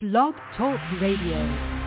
Blog Talk Radio.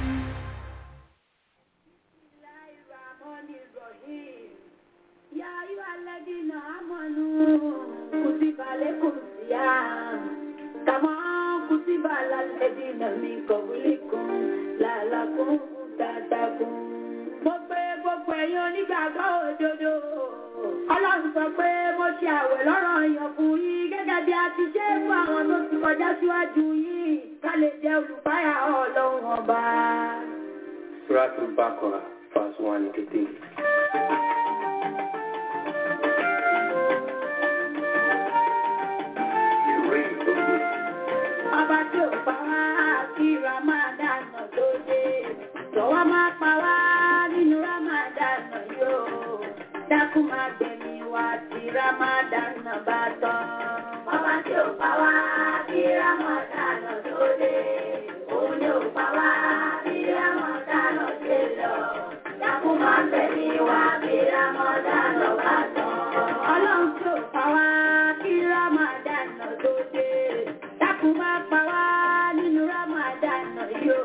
يا أيها الذين آمنوا كتب عليكم الصيام كما كتب على الذين من قبلكم لعلكم تتقون mo pé gbogbo ẹ̀yin onígbàgbọ́ òdodo ọlọ́run sọ pé mo ṣe àwẹ̀ lọ́rọ̀ èèyàn fún yín gẹ́gẹ́ bí a ti ṣe é fún àwọn tó ti kọjá síwájú yín ká lè jẹ́ olùbáyà ọlọ́run ọba. Suratul Baqarah, verse 183. ọba tí ò pa wá kí ramadan tó dé jọ̀wọ́ má pa wá nínú ramadan yóò dákun má gbẹ̀mí wá tí ramadan bá tán. ọba tí ò pa wá kí ramadan tó dé òun ni ò pa wá kí ramadan dé lọ dákun má gbẹ̀mí wá tí ramadan bá tán. ọlọ́run tí ò pa wá kí ramadan tó dé dákun má pa wá nínú ramadan yóò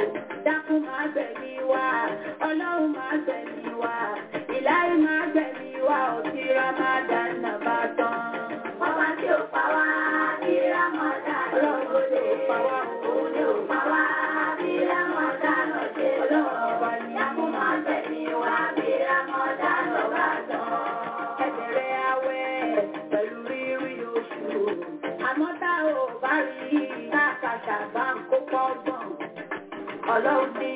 dákun má gbẹ̀mí wá ọlọ́run má gbẹ̀mí wá ìláyé má gbẹ̀mí wá òtí ramadan bá tán. ọba tí ò pa wá ní ramadan ọlọ́run lè pa wá òun lè pa wá ní ramadan ṣe lọ. dákun má gbẹ̀mí wá bí ramadan bá tán. ẹ̀bẹ̀rẹ̀ àwẹ̀ pẹ̀lú rírí oṣù àmọ́ tá ò bá rí káàkàṣà bá ń kó pọ́gbọ̀n ọlọ́run ní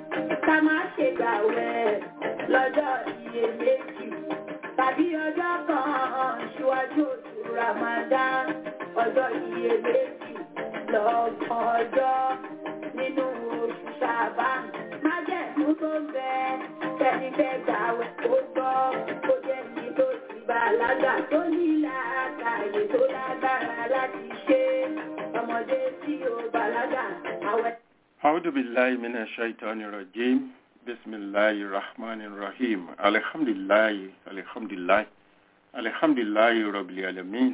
ká má ṣe gbàwẹ̀ lọ́jọ́ iyèméjì tàbí ọjọ́ kan ṣíwájú oṣù Ramadan ọjọ́ iyèméjì lọ́gbọ̀n ọjọ́ nínú oṣù Ṣàbán májẹ̀mú tó ń bẹ kẹ́ni fẹ́ gbàwẹ̀ tó gbọ́ kó jẹ́ ní tó ti bàlágà tó ní làákàyè tó lágbára láti ṣe ọmọdé tí ó bàlágà àwẹ̀. أعوذ بالله من الشيطان الرجيم بسم الله الرحمن الرحيم الحمد لله الحمد لله الحمد لله رب العالمين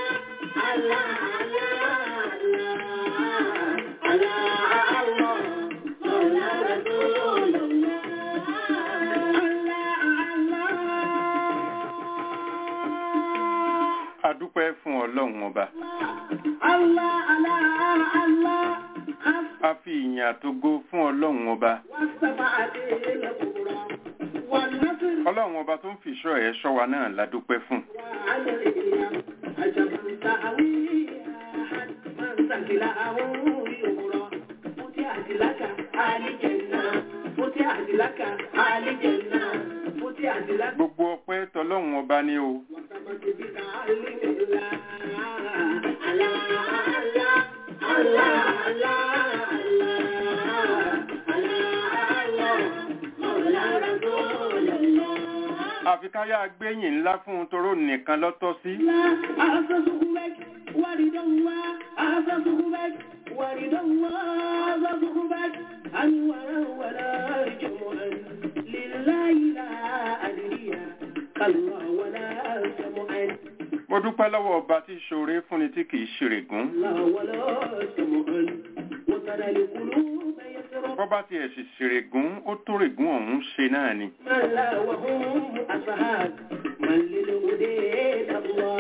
Allah ọba Allah, Allah, Allah, a fi ìyìn àtogo fún ọlọ́run ọba والسماء الكبرى والنصر ọlọ́run ọba tó ń fi ìṣọ́ ẹ̀ ṣọ́ wa náà la dúpẹ́ fún وعلى الإيام عجبا تأويها من سكله يغرى فتحت لك آل جنة فتحت لك آل جنة فتحت لك gbogbo ọpẹ́ tọlọ́run ọba ni o وسمت بك آل الله الله الله الله الله مولى رسول الله àfi káyà gbẹ̀yìn ńlá fún un toró nìkan lọ́tọ́ sí أعززهمك ورد الله أعززهمك ورد الله أعززهمك أنورا ولا جمعا لله لا أدري كالله ولا جمعا mo dúpẹ́ lọ́wọ́ ọba tí ṣoore fúnni tí kìí ṣèrègún الله ولا جمعا وترى القلوب يسرى bọ́bá tiẹ̀ sì ṣèrègún ó tó règún ọ̀hún ṣe náà ni من لا وهم أصحاب من للهدى الله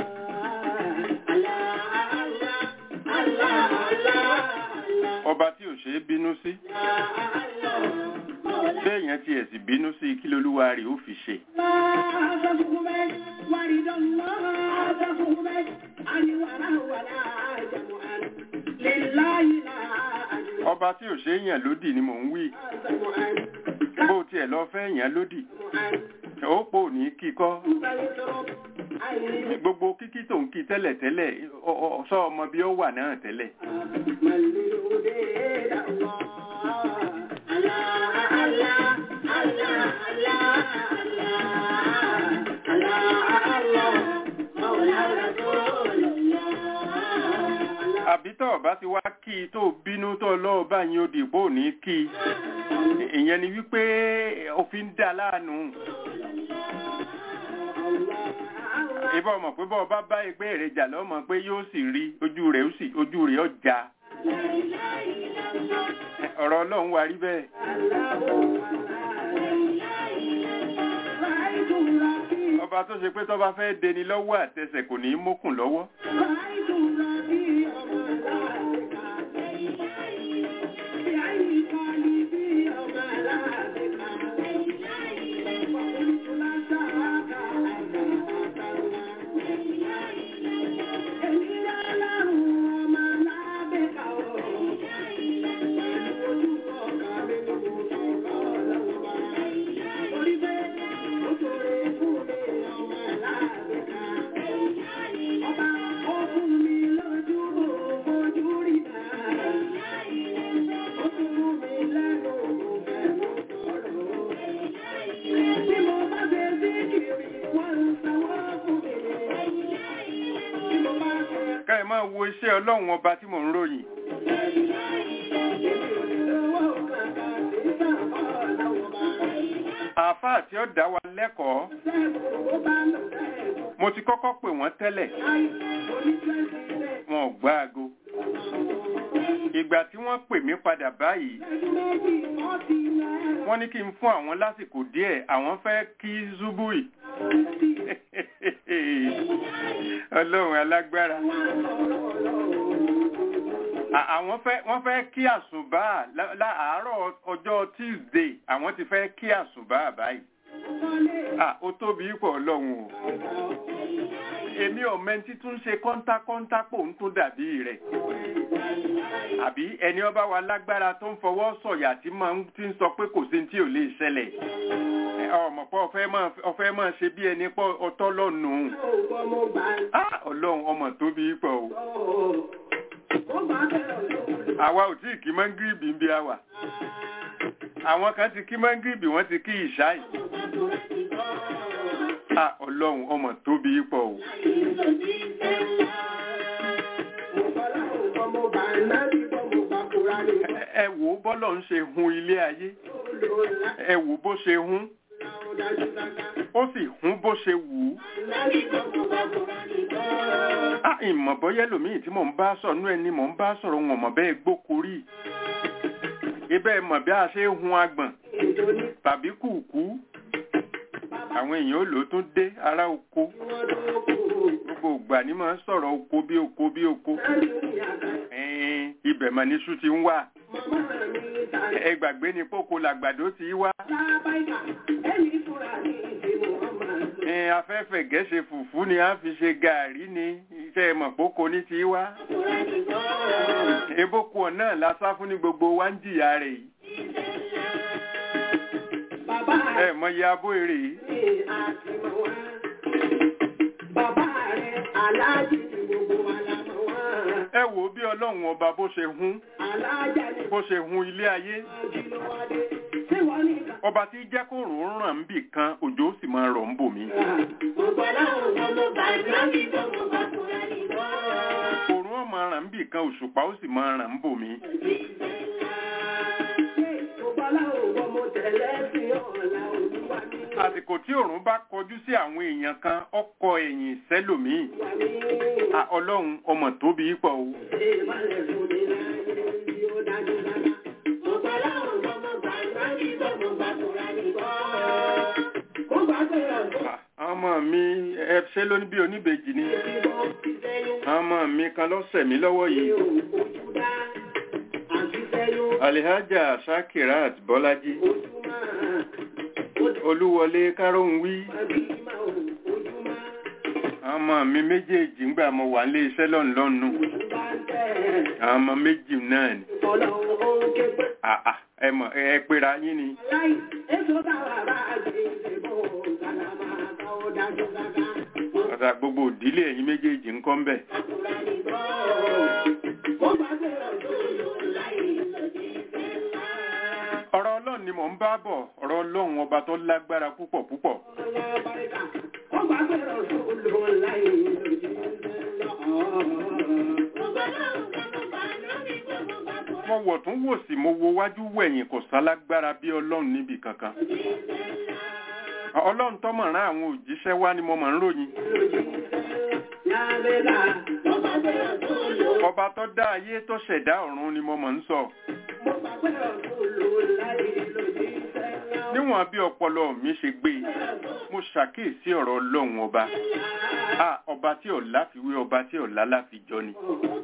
الله الله الله الله ọba tí ò ṣe é bínú sí béèyàn tiẹ̀ sì bínú sí kí lolúwa rẹ̀ ó fi ṣe ọba tí ò ṣe é yàn lódì ni mò ń wí bó tiẹ̀ lọ fẹ́ yàn lódì ó pò ní kíkọ́ gbogbo kíkí tó ń kí tẹ́lẹ̀ tẹ́lẹ̀ ọ- ọ- sọ ọmọ bí ó wà náà tẹ́lẹ̀ àbí tó ọba ti wá kí i tó bínú tó lọ́ọ́ bá yín ó dìbò ní kí i ìyẹn ni wípé òfin dá láàánú ìbá ọmọ pé bọ́ ọba bá ẹgbẹ́ ìrẹjà lọ́mọ pé yóò sì rí ojú rẹ̀ ó sì ojú rẹ̀ ọjà ọ̀rọ̀ ọlọ́run wà rí bẹ́ẹ̀ ọba tó ṣe pé tó bá fẹ́ deni lọ́wọ́ àtẹsẹ̀ kò ní í mókùn lọ́wọ́ ká ẹ máa wo iṣẹ́ ọlọ́run ọba tí mò ń ròyìn àáfàá tí ó dá wa lẹ́kọ̀ọ́ mo ti kọ́kọ́ pè wọ́n tẹ́lẹ̀ wọn ò gbá aago ìgbà tí wọ́n pè mí padà báyìí wọ́n ní kí n fún àwọn lásìkò díẹ̀ àwọn fẹ́ kí zubui ọlọ́run alágbára À- àwọn fẹ́ wọ́n fẹ́ kí àsùbá lá- láàárọ̀ ọjọ́ tuesday àwọn ti fẹ́ kí àsùbá báyìí à ó tóbi pọ̀ ọlọ́run o èmi ọ̀mẹ́ntí tún ṣe kọ́ńtákọ́ńtá pò ń tún dàbí rẹ̀ àbí ẹni ọba wa lágbára tó ń fọwọ́ sọ̀yà tí máa ń tí ń sọ pé kò sí tí ò lè ṣẹlẹ̀ Ẹ, ọmọ pọ̀ ọ̀fẹ́ máa ọ̀fẹ́ máa ṣe bí ẹni pọ̀ ọtọ́ lọ́nu Ah, ọlọ́run ọmọ tóbi pọ̀ o àwa ò tí ì kí mọ́ngírìbì ń bí a wà àwọn kan ti kí mọ́ngírìbì wọ́n ti kí ìṣáì Ah, ọlọ́run ọmọ tóbi pọ̀ o Ẹ- ẹ wò ó bọ́lọ̀ ń ṣe hun ilé ayé ẹ wò bó ṣe hun ó sì hun bó ṣe wù ú Ah, ìmọ̀ bọ́yẹ́ lòmíì tí mò ń bá sọ̀rọ̀ nú ẹni mò ń bá sọ̀rọ̀ wọn mọ̀ bẹ́ẹ̀ gbókorí ibẹ̀ mọ̀ bí a ṣe ń hun agbọ̀n tàbí kùkú àwọn èèyàn ó lò ó tún dé ará oko gbogbo gbogbo ìgbà ní máa ń sọ̀rọ̀ oko bí oko bí oko ẹ̀ẹ́n ibẹ̀ mà níṣu ti ń wà ẹ gbàgbé ni pókó làgbàdo ti wá ẹ̀ẹ́n afẹ́fẹ́ gẹ́ṣe fùfú ni a fi ṣe gàárì ni iṣẹ́ mọ̀ pókó ní ti wá ebókù náà la sá fún ní gbogbo wa ń jìyà rẹ̀ yìí ẹ mọ iye abó èrè yìí ẹ wò ó bí ọlọ́run ọba bó ṣe hún bó ṣe hun ilé ayé ọba tí jẹ́ kó rò ó ràn ń bì kan òjò sì máa rọ̀ ń bò mí. òrùn ó máa ràn ń bì kan òṣùpá ó sì máa ràn ń bò mí. àsìkò tí òrùn bá kọjú sí àwọn èèyàn kan ọkọ ẹ̀yìn sẹ́lòmíì À, ọlọ́run ọmọ tóbi pọ̀ o. À, ọmọ mi ẹ ṣe ló ní bí oníbejì ni ọmọ mi kan lọ́sẹ̀ mi lọ́wọ́ yìí alihaja shakirat bọ́lájí olúwọlé kárọ̀hún wí ọmọ mi méjèèjì ń gbà mo wà nílé iṣẹ́ lọ́nlọ́nu ọmọ méjì náà ni àà ẹ mọ̀ ẹ pera yín ni ọ̀tà gbogbo ìdílé ẹ̀yin méjèèjì ń kọ́ ń bẹ̀. ọ̀rọ̀ ọlọ́run ni mò ń bá bọ̀ ọ̀rọ̀ ọlọ́run ọba tó lágbára púpọ̀ púpọ̀. mo wọ̀ tún wò sí mo wo wájú wẹ̀yìn kò sálágbára bí ọlọ́run níbi kankan. ọlọ́run tó mọ̀ rán àwọn òjíṣẹ́ wá ni mo mọ̀ ń ròyìn. ọba tó dá ayé tó ṣẹ̀dá ọ̀run ni mo mọ̀ ń sọ. níwọ̀n bí ọpọlọ mi ṣe gbé mo ṣàkíyèsí ọ̀rọ̀ ọlọ́run ọba a ọba tí ò láfiwé ọba tí ò lálàfijọ ni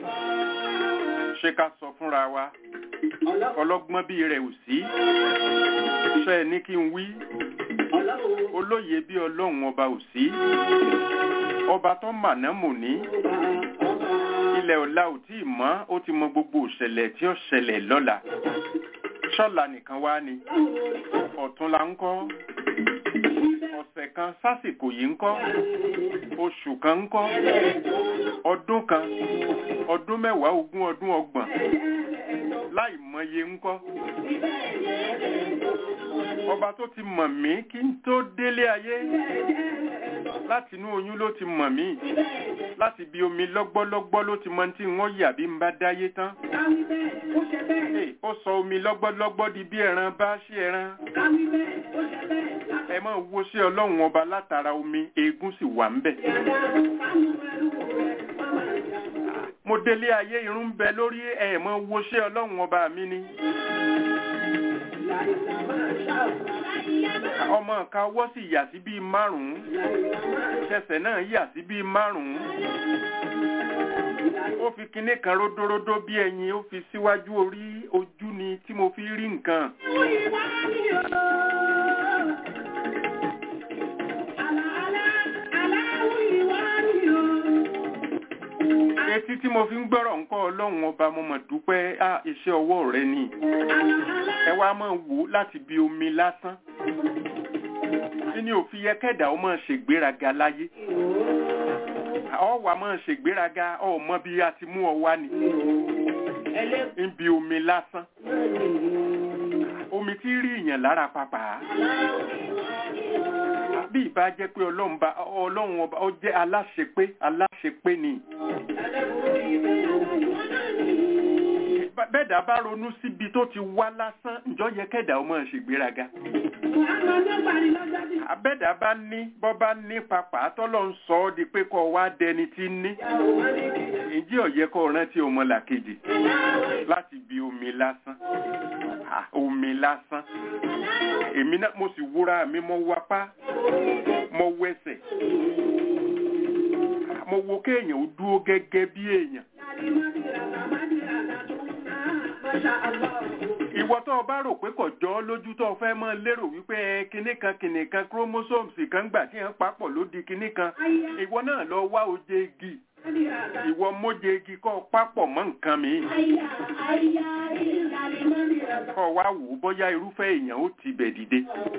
ṣé ká sọ fúnra wa ọlọ́gbọ́n bí rẹ̀ ò sí ṣe ẹ ní kí n wí olóye bí ọlọ́run ọba ò sí ọba tó màná mò ní ilẹ̀ ọ̀la ò tí ì mọ́ ó ti mọ gbogbo òṣẹ̀lẹ̀ tí ó ṣẹlẹ̀ lọ́la ṣọ́la nìkan wá ni ọ̀túnla ń kọ́ ọ̀sẹ̀ kan sásìkò yìí ń kọ́ oṣù kan ń kọ́ ọdún kan ọdún mẹ́wàá ogún ọdún ọgbọ̀n láì mọye ń kọ́ ọba tó ti mọ̀ mí kí n tó délé ayé láti inú oyún ló ti mọ̀ mí láti bí omi lọ́gbọ́lọ́gbọ́ ló ti mọ tí wọ́n yà bí n bá dáyé tán Hey, ó sọ omi lọ́gbọ́lọ́gbọ́ di bí ẹran bá ṣe ẹran ẹ máa wo sí ọlọ́run ọba látara omi eégún sì wà ń bẹ̀. mo délé ayé irun bẹ lórí ẹ máa wo sí ọlọ́run ọba mi ni. ọmọ kan ọwọ́ sì yà sí bíi márùn-ún ṣẹ̀ṣẹ̀ náà yà sí bíi márùn-ún ó fi kinní kan ródóródó bí ẹyin ó fi síwájú orí ojú ni tí mo fi rí nǹkan. etí tí mo fi ń gbọ́rọ̀ nǹkan ọlọ́run ọba mo mọ̀ dúpẹ́ á iṣẹ́ ọwọ́ rẹ ni ẹ wá máa wò ó láti bí omi lásán ní òfin yẹ kẹ́dà ó máa ṣègbéraga láyé ọ wà máa ṣègbéraga ọmọ bí a ti mú ọ wá ni níbi omi lásán omi tí rí ìyàn lára pàpà bí ìbá jẹ́ pé ọlọ́run bá ọlọ́run ọba ó jẹ́ aláṣepé aláṣepé ni bẹ́ẹ̀dá bá ronú síbi tó ti wá lásán ǹjọ́ yẹ kẹ́dà ó máa ṣègbéraga abẹ́dà bá ní bọ́ bá ní papà tọ́lọ̀ ń sọ ọ́ di pé kọ́ wá dẹni tí ń ní ìjí ọ̀yẹ́ kọ́ rántí ọmọlàkejì láti bi omi lásán omi lásán èmi náà mo sì wúra mi mo wapá mo wẹsẹ̀ mo wo kéèyàn ó dúró gẹ́gẹ́ bí èèyàn ìwọ tó o bá rò pé kò jọ ọ́ lójú tó o fẹ́ mọ́ lérò wípé ẹ, kinní kan kinní kan chromosomes kan gbà tí wọ́n papọ̀ ló di kinní kan ìwọ náà lọ wá oje igi ìwọ móje igi kọ́ ọ papọ̀ mọ́ nǹkan mi kọ́ ọ wá wò ó bóyá irúfẹ́ èèyàn ó ti bẹ̀ dìde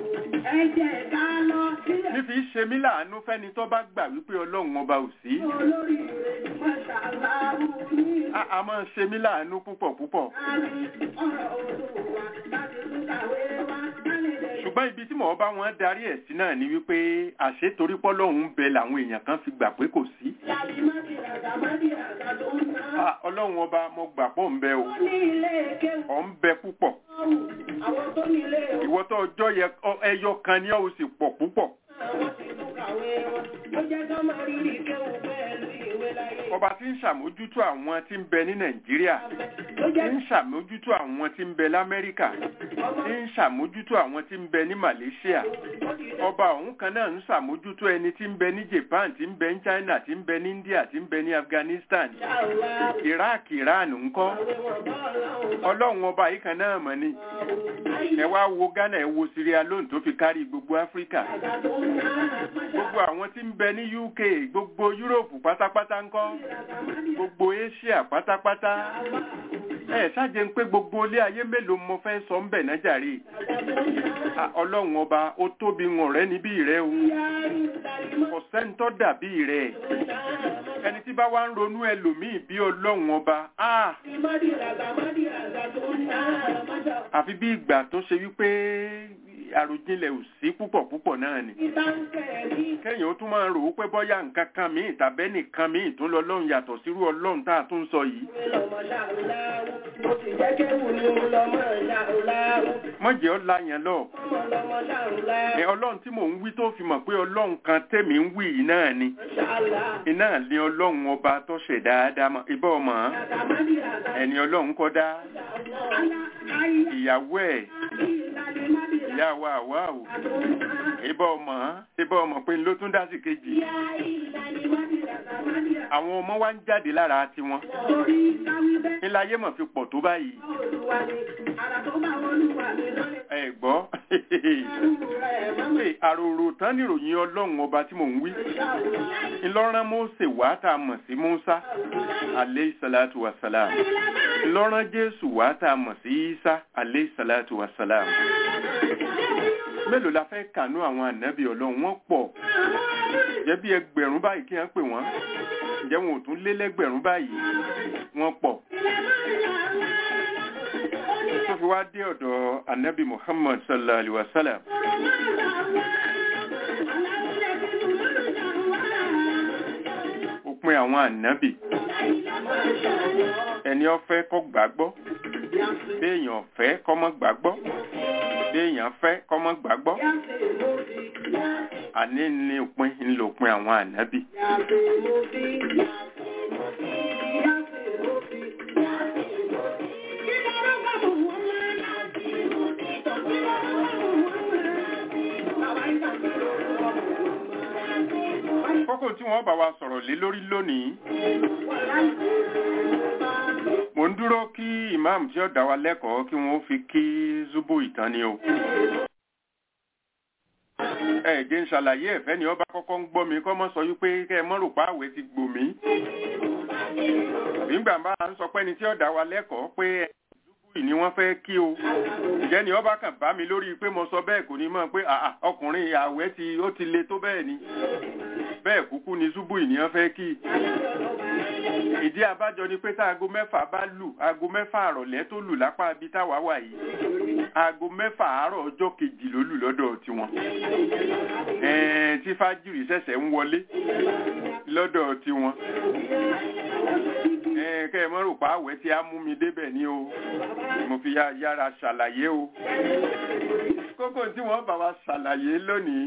nífi ṣe mí láàánú fẹ́ni tó bá gbà wípé ọlọ́run ọba ò sí a a máa ṣe mí láàánú púpọ̀ púpọ̀ ṣùgbọ́n ibi tí mò ń bá wọn darí ẹ̀ sí náà ni wípé àṣetorí pọ́lọ́hún ń bẹ làwọn èèyàn kan fi gbà pé kò sí Ah, ọlọ́run ọba mo gbà pọ̀ ń bẹ o ọ̀ ń bẹ púpọ̀ Àwọn tó nílé ìwọ tó ọjọ́ yẹ ọ- ẹyọ kan ni ó sì pọ̀ púpọ̀ àwọn sì tún kàwé wọn. Ó jẹ́ ká máa rí rí kéwù pẹ̀lú ìwé láyé. ọba tí ń ṣàmójútó àwọn tí ń bẹ ní nàìjíríà Ó tí jẹ́ ń ṣàmójútó àwọn tí ń bẹ lamẹ́ríkà tí ń ṣàmójútó àwọn tí ń bẹ ní malaysia ọba ọ̀hún kan náà ń ṣàmójútó ẹni tí ń bẹ ní japan tí ń bẹ ní china tí ń bẹ ní india tí ń bẹ ní afghanistan iraq iran ńkọ́ ọlọ́run ọba yìí kan náà mọ̀ ni ẹ wá wo ghana ẹ wo sierra leone tó fi kárí gbogbo áfíríkà gbogbo àwọn tí ń bẹ ní uk gbogbo europe pátápátá ńkọ́ gbogbo asia pátápátá ẹ ṣáàjẹ ń pé gbogbo ilé ayé mélòó mo fẹ́ sọ ń bẹ̀ náà jàre Ah, ọlọ́run ọba ó tóbi wọn rẹ níbí rẹ o kò sẹ́ńtọ́ dàbí rẹ ẹni tí bá wá ń ronú ẹlòmíì bí ọlọ́run ọba ah, àfi bí ìgbà tó ṣe wípé àròjinlẹ̀ ò sí púpọ̀ púpọ̀ náà ni kẹ́yìn ó tún máa rò ó pé bọ́yá nǹkan kan míì tàbẹ́ nìkan míì tún lọ lọ́run yàtọ̀ sírú ọlọ́run tá a tún ń sọ yìí mọ̀jẹ̀ ọ́ la yẹn lọ ẹ ọlọ́run tí mò ń wí tó fi mọ̀ pé ọlọ́run kan tèmi ń wí yìí náà ni iná ní ọlọ́run ọba tó ṣẹ̀dá ádámọ̀ ibà ọmọ ẹni ọlọ́run kọ́ dá ìyàwó ẹ̀ ìyá wa àwa o ibà ọmọ ibà ọmọ pé ló tún dá sí kejì àwọn ọmọ wa ń jáde lára tiwọn ńlá ayé mọ̀ fi pọ̀ tó báyìí ẹ gbọ́ pé àròrò tán níròyìn ọlọ́run ọba tí mò ń wí ńlọ́rán Mósè wá tá a mọ̀ sí Músá alayhi salatu wa salam ńlọ́rán Jésù wá tá a mọ̀ sí Ísá alayhi salatu wa salam mélòó la fẹ́ kànú àwọn ànábì ọlọ́run wọ́n pọ̀ jẹ́ bí ẹgbẹ̀rún báyìí kí wọ́n pè wọ́n ǹjẹ́ wọn ò tún lé lẹ́gbẹ̀rún báyìí wọ́n pọ̀ tó fi wá dé ọ̀dọ̀ ànábì Muhammad sallallahu alaihi wa sallam òpin àwọn ànábì ẹni ó fẹ́ kó gbàgbọ́ béèyàn fẹ́ kó má gbàgbọ́ béèyàn fẹ́ kó má gbàgbọ́ àní ní òpin ńlòpin àwọn ànábì. kókó tí wọ́n bá wa sọ̀rọ̀ lé lórí lónìí mo ń dúró kí imam tí ó dá wa lẹ́kọ̀ọ́ kí wọ́n fi kí zubo ìtàn ni o ẹ jẹ́ ń ṣàlàyé ẹ̀fẹ́ ni ọba kọ́kọ́ ń gbọ́ mi kọ́ mọ́ sọ wípé kẹ́ ẹ mọ́ rò pa àwẹ̀ ti gbò mí nígbà bá ń sọ pé ni tí ó dá wa lẹ́kọ̀ọ́ pé zubo ni wọ́n fẹ́ kí o ǹjẹ́ ni ọba kan bá mi lórí pé mo sọ bẹ́ẹ̀ kò ní mọ̀ pé àà ọkùnrin àwẹ̀ ti ó ti le tó bẹ́ẹ̀ ni bẹ́ẹ̀ kúkú ni zubo ìníyàn fẹ́ kí ìdí abájọ ni pé tá aago mẹ́fà bá lù aago mẹ́fà àrọ̀lẹ́ tó lù lápá ibi táwa wà yìí aago mẹ́fà àárọ̀ ọjọ́ kejì ló lù lọ́dọ̀ tiwọn ẹ̀ẹ́n tí fájìrì ṣẹ̀ṣẹ̀ ń wọlé lọ́dọ̀ tiwọn ẹ̀ẹ́n kẹ́ ẹ mọ́ rò pa àwẹ̀ tí a mú mi débẹ̀ ni o mo fi yá- yára ṣàlàyé o kókó tí wọ́n bá wa ṣàlàyé lónìí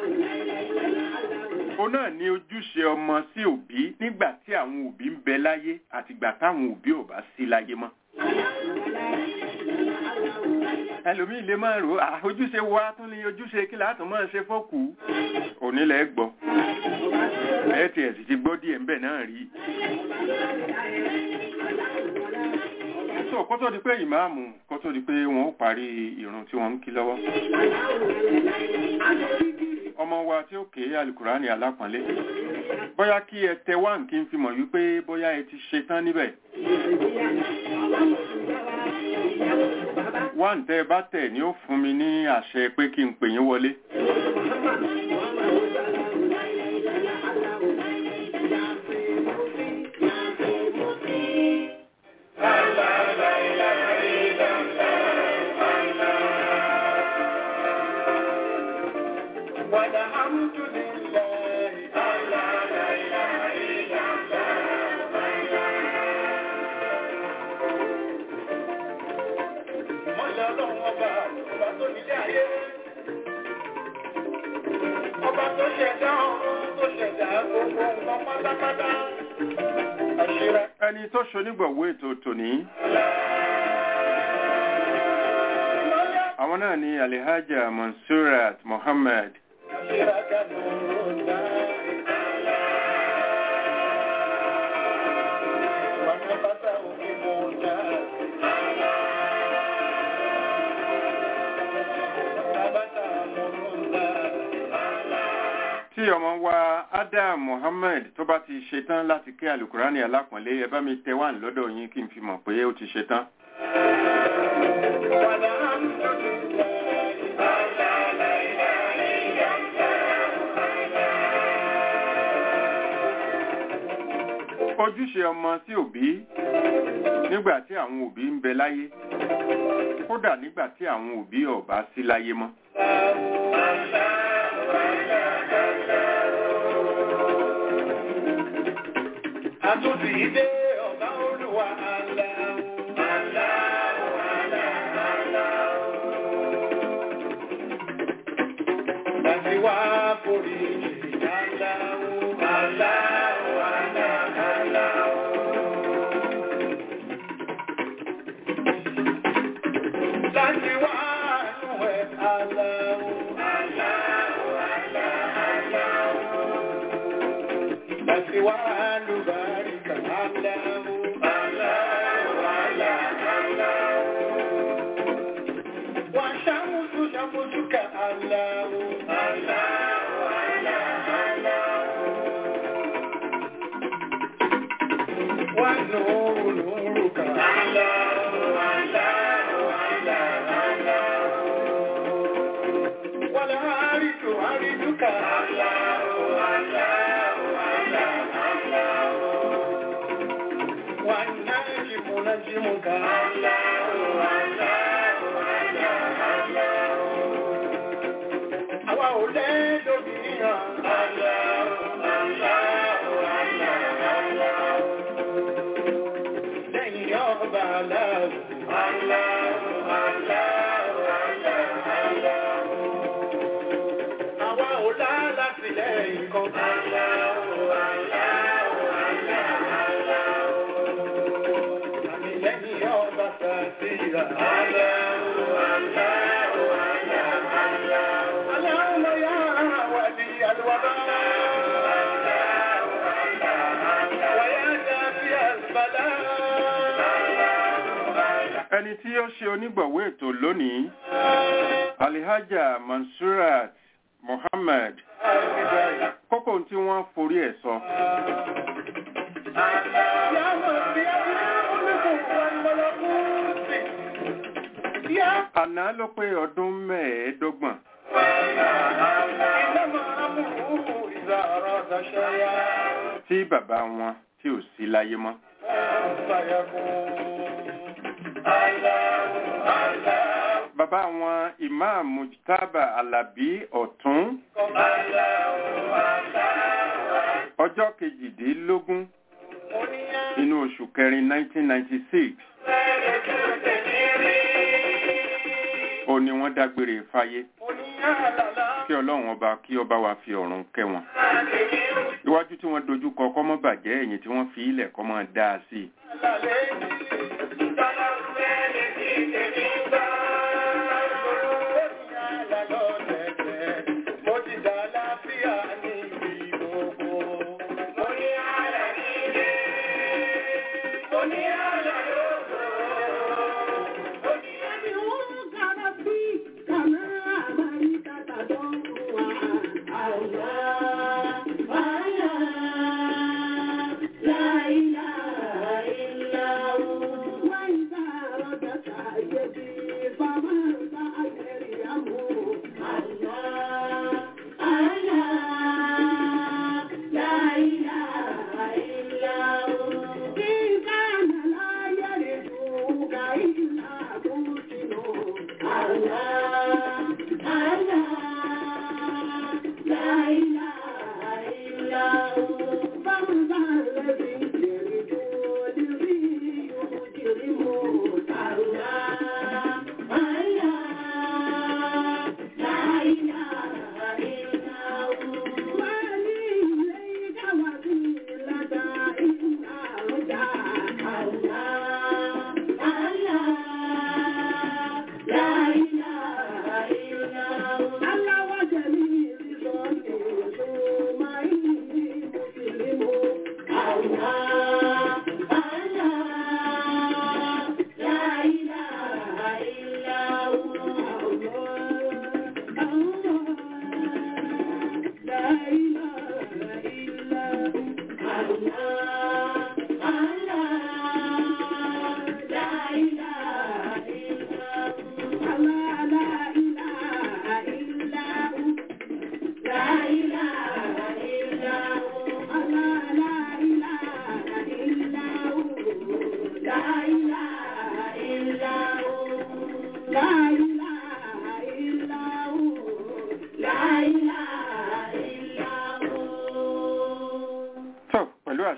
ó náà ní ojúṣe ọmọ sí òbí nígbà tí àwọn òbí ń bẹ láyé àtìgbà táwọn òbí ò bá sí láyé mọ́. ẹlòmíì lè máa rò "Ah, ojúṣe wa tún ní ojúṣe kí látún máa ṣe fọ́kù onílẹ̀ gbọ́ ẹ tiẹ̀ sì ti gbọ́ díẹ̀ ńbẹ̀ náà rí. so kó tó di pé ìmáàmù kó tó di pé wọn ó parí ìrun tí wọ́n ń kí lọ́wọ́. ọmọ wa tí ó ké alukurani alápọ̀nlé bóyá kí ẹ tẹ wá kí n fi mọ̀ wípé bóyá ẹ ti ṣe tán níbẹ̀. wá ń tẹ́ bá tẹ̀ ni ó fún mi ní àṣẹ pé kí n pè yín wọlé. والحمد لله على لا إله إلا الله Mọ́lẹ̀ ọlọ́run ọba ọba tó nílé ayé. Ọba tó ṣẹ̀dá ọ̀run tó ṣẹ̀dá gbogbo nǹkan pátápátá. Àṣírà ẹni tó ṣonígbọ̀wọ́ ètò tòní àwọn náà ni alihaja mansurat mohammed àṣírà kanu ròdà. Wàá bàtà òfin mọ̀ ọ́dà. Bàtà mọ̀ ọ́dà. tí ọmọ wa adam mohammed tó bá ti ṣetán láti ké alukurani alápọ̀nlé ẹ bá mi tẹ wá lọ́dọ̀ yín kí n fi mọ̀ pé ó ti ṣetán. ojúṣe ọmọ sí òbí nígbà tí àwọn òbí ń bẹ láyé kódà nígbà tí àwọn òbí ọ̀bá sí láyé mọ́. Àtúntì ìdé ọ̀gá olúwa aláwọ̀ aláwọ̀ aláwọ̀ aláwọ̀. Láti wá forí aláwọ̀ aláwọ̀ aláwọ̀ aláwọ̀. Láti wá nù ẹ̀ aláwọ̀ aláwọ̀ aláwọ̀. Láti wá lùbáríkà aláwọ̀ aláwọ̀ aláwọ̀. Wà ṣàmùsù ṣàmùsùkà aláwọ̀ aláwọ̀ aláwọ̀. Wà nùrù nùrùkà aláwọ̀ aláwọ̀ aláwọ̀. Wà láàrìtù àrìtùkà aláwọ̀ aláwọ̀ aláwọ̀. Wà nájìmù nájìmùkà aláwọ̀ aláwọ̀ aláwọ̀. Àwa ò lẹ́dọ̀bí hàn aláwọ̀ aláwọ̀ aláwọ̀. Lẹ́yìn ọba aláwọ̀ aláwọ̀ aláwọ̀ aláwọ̀. Àwa ò lá láti lẹ́yìn kan aláwọ̀ aláwọ̀ aláwọ̀. Àmì lẹ́yìn ọba sàtìrà aláwọ̀ aláwọ̀ aláwọ̀. اللهم يا ولي الوباء ويا دافع البلاء ẹni tí ó ṣe onígbọ̀wọ́ ètò lónìí alihaja mansurat mohammed kókó tí wọ́n forí ẹ̀ sọ يا من بيده الملك والملكوت يا àná ló pé ọdún mẹ́ẹ̀ẹ́dọ́gbọ̀n إنما أمره إذا أراد شيئا tí bàbá wọn tí ò sí láyé mọ́ bàbá wọn imam mujtaba alabi ọ̀tún ọjọ́ kejìdínlógún inú oṣù kẹrin 1996 ó ní wọ́n dágbére fáyé kí ọlọ́run ọba kí ọba wa fi ọ̀run kẹ́ wọn iwájú tí wọ́n dojú kọ kọ́mọ́ bàjẹ́ ẹ̀yìn tí wọ́n fi ilẹ̀ kọ́mọ́ dáa sí i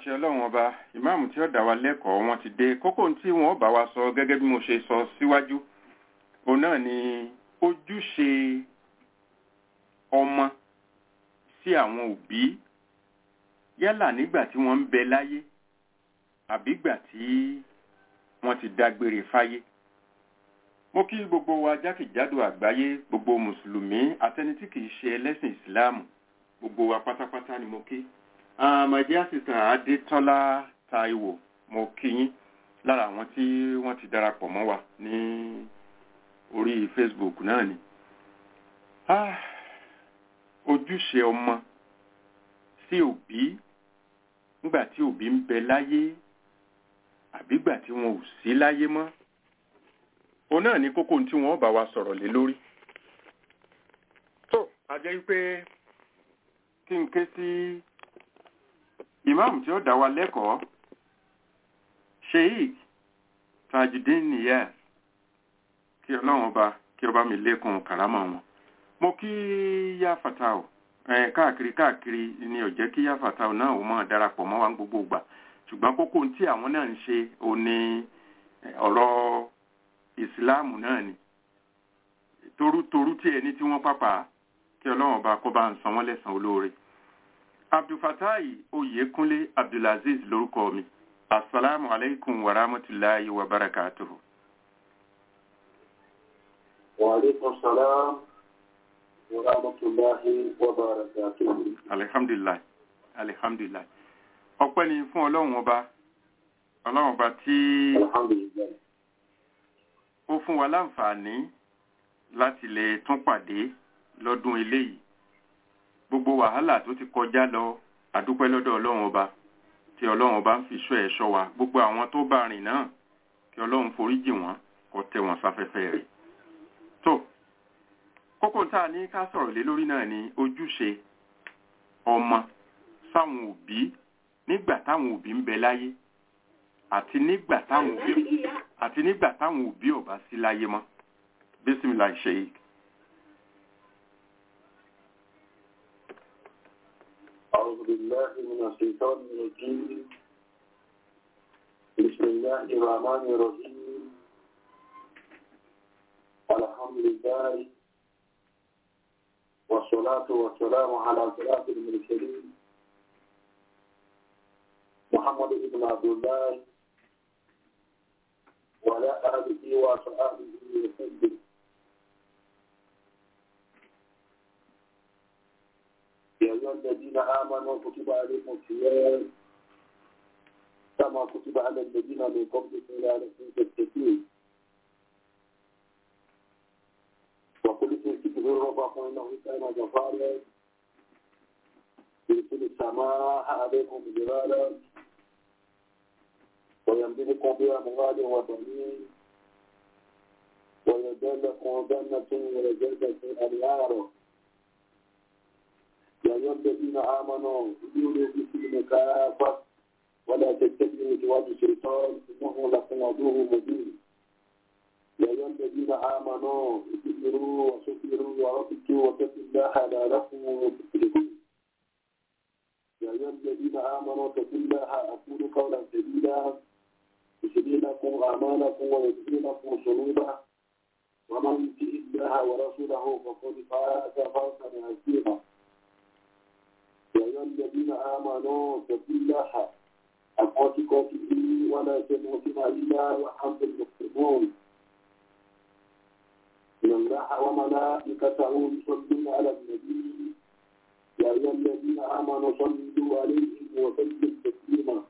àṣẹ ọlọ́run ọba ìmáàmù tí ó dá wa lẹ́kọ̀ọ́ wọn ti dé kókó tí wọ́n bá wa sọ gẹ́gẹ́ bí mo ṣe sọ síwájú òun náà ni ojúṣe ọmọ sí àwọn òbí yálà nígbà tí wọ́n ń bẹ láyé àbígbà tí wọ́n ti dágbére fáyé mo kí gbogbo wa jákèjádò àgbáyé gbogbo mùsùlùmí àtẹni tí kìí ṣe ẹlẹ́sìn ìsìláàmù gbogbo wa pátápátá ni mo kí my dear sister adétọ́lá taiwo mo kí yín lára àwọn tí wọ́n ti darapọ̀ mọ́ wa ní orí facebook náà ni ah, ojúṣe ọmọ sí òbí nígbà tí òbí ń bẹ láyé àbígbà tí wọn ò sí láyé mọ́ òun náà ní kókó tí wọ́n bá wa sọ̀rọ̀ lé lórí tó a jẹ́ pé kí n ké sí ìmáàmù tí ó dá wa lẹ́kọ̀ọ́ sheik tajudeen niyaz kí ọlọ́run ọba kí ọba mi lékun kàrámà wọn mo kí yá fatao ẹ káàkiri káàkiri ni ò jẹ́ kí yá fatao náà ó máa darapọ̀ mọ́ wa ní gbogbo ìgbà ṣùgbọ́n kókó tí àwọn náà ń ṣe ò ní ọ̀rọ̀ ìsìláàmù náà ni torútorú tí ẹni tí wọ́n pápá kí ọlọ́run ọba kó bá ń san wọ́n lẹ́san olóore abdulfatai oyekunle abdulaziz lórúkọ mi asalaamu alaikum wa rahmatulahi wa barakatuhu. wa alaikum salaam wa rahmatulahi wa barakatuhu. alihamdulilayi alihamdulilayi ọpẹ́ ni fún ọlọ́run ọba ọlọ́run ọba tí alhamdulilayi. ó fún wa láǹfààní láti lè tún pàdé lọ́dún eléyìí gbogbo wàhálà tó ti kọjá lọ àdúpẹ́ lọ́dọ̀ ọlọ́run ọba tí ọlọ́run ọba ń fi ṣọ́ ẹ̀ ṣọ́ wa gbogbo àwọn tó bá rìn náà kí ọlọ́run foríjì wọ́n kó tẹ́ wọn sáfẹ́fẹ́ rẹ̀ tó kókó tá a ní ká sọ̀rọ̀ lé lórí náà ni ojúṣe ọmọ sáwọn òbí nígbà táwọn òbí ń bẹ láyé àti nígbà táwọn òbí àti nígbà táwọn òbí ò bá sí láyé mọ́ bísímìlà sheik. أعوذ بالله من الشيطان الرجيم بسم الله الرحمن الرحيم الحمد لله والصلاة والسلام على صلاة المرسلين محمد بن عبد الله وعلى آله وصحبه وسلم يا أيها الذين آمنوا كتب عليكم الصيام كما كتب على الذين من قبلكم لعلكم تتقون وقل استغفروا ربكم إنه كان غفارا يرسل السماء عليكم جبالا ويمددكم بأموال وبنين ويجعل لكم جنة ويجعل لكم أنهارا يا أيها الذين آمنوا ادخلوا في السلم كافة ولا تتبعوا خطوات الشيطان إنه لكم عدو مبين يا أيها الذين آمنوا اصبروا وصبروا وربطوا واتقوا الله لعلكم تفلحون يا أيها الذين آمنوا اتقوا الله أقولوا قولا سديدا يسدي لكم أعمالكم ويغفر لكم ذنوبا ومن يطع الله ورسوله فقد فاز فوزا عظيما يا أيها الذين آمنوا اتقوا الله حق تقاته ولا تموتن إلا وأنتم مسلمون إن الله وملائكته يصلون على النبي يا أيها الذين آمنوا صلوا عليه وسلموا تسليما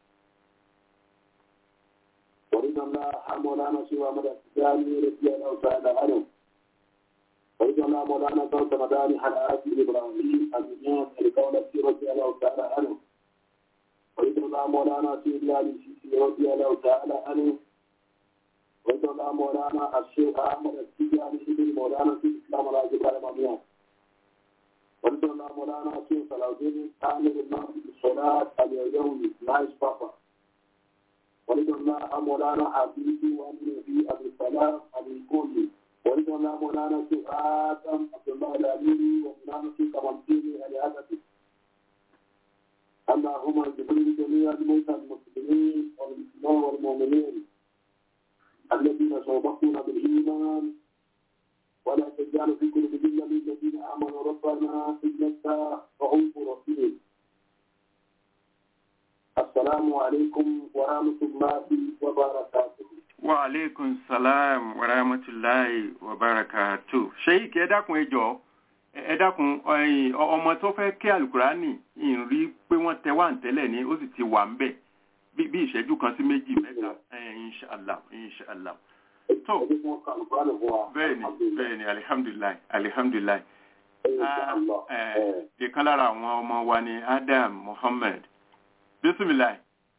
ورضى الله مولانا سوى مدى الثاني رضي الله تعالى عنه ورضى الله مولانا صوت مداني حلقات إبراهيم المنيان لقولة رضي الله تعالى عنه ورضى الله مولانا سيدنا السيسي رضي الله تعالى عنه ورضى الله مولانا الشيخ أحمد السيجاني ابن مولانا في الإسلام الراجب على مبيان ورضى الله مولانا الشيخ صلاح الدين عامر الإمام بالصلاة اليومي نايس بابا ورضى الله مولانا حبيبي وأمر في أبي السلام أبي كولي ورضى الله مولانا الشيخ آدم عبد الله الأميري ومولانا الشيخ كمالديني الهدفي اللهم اجبر جميع الموتى المسلمين والمسلمين والمؤمنين الذين سبقونا بالإيمان ولا تجعل في قلوبنا للذين آمنوا ربنا إنك رؤوف رحيم السلام عليكم ورحمة الله وبركاته wa aleykum salam wa rahmatulahi wa barakatu sheik ẹ dákun ẹ jọ̀ọ́ ẹ dákun ẹ̀yin ọmọ tó fẹ́ kí alukurani ìrí pé wọ́n tẹ wá ń tẹ́lẹ̀ ní ó sì ti wà ń bẹ̀ bí bí ìṣẹ́jú kan sí méjì mẹ́ta ẹ̀yin inshallah inshallah tó bẹ́ẹ̀ni bẹ́ẹ̀ni alihamdulilayi alihamdulilayi ìkan lára àwọn ọmọ wa ni adam muhammed bisimilayi.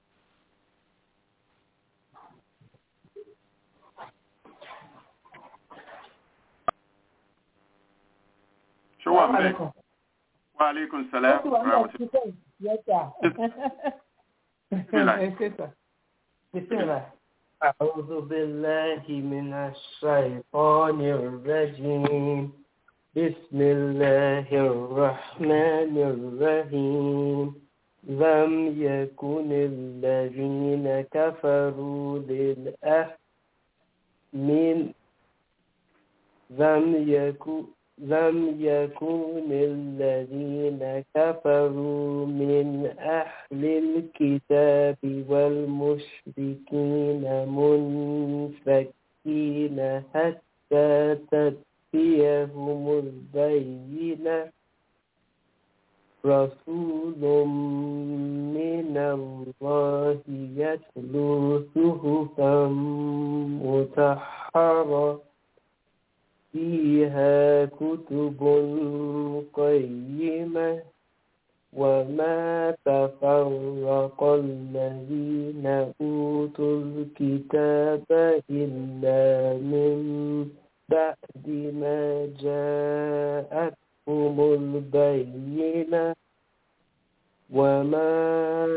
ṣé wà ń bẹ̀? wa aleykum salam wa rahmatulah. أعوذ بالله من الشيطان الرجيم بسم الله الرحمن الرحيم لم يكن الذين كفروا للأه من لم يكن لم يكن الذين كفروا من أهل الكتاب والمشركين منفكين حتى تأتيهم البينة رسول من الله يتلو صحفا مطهرة فيها كتب قيمة وما تفرق الذين أوتوا الكتاب إلا من بعد ما جاءتهم البينة وما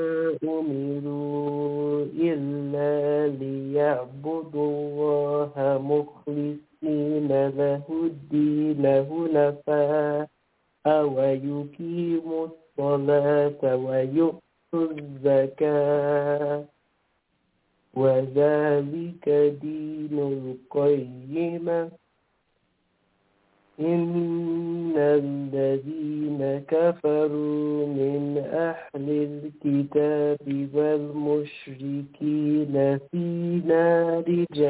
أمروا إلا ليعبدوا الله مخلصين المخلصين له الدين هنفاء ويقيموا الصلاة ويؤتوا الزكاة وذلك دين القيمة إن الذين كفروا من أهل الكتاب والمشركين في نار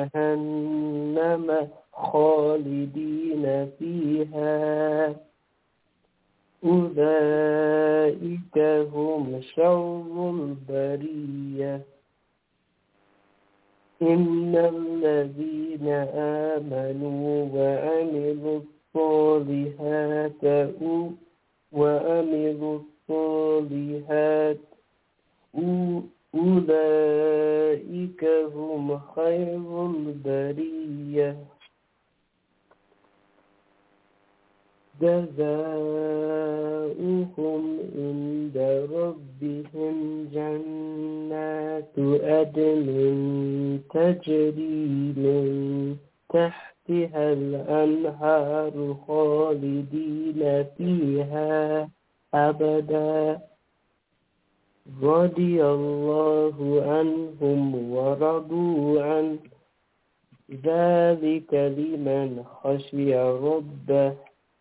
جهنم خالدين فيها أولئك هم شر البرية إن الذين آمنوا وعملوا الصالحات وعملوا الصالحات أولئك هم خير البرية جزاؤهم عند ربهم جنات أدن تجري من تحتها الأنهار خالدين فيها أبدا رضي الله عنهم ورضوا عنه ذلك لمن خشي ربه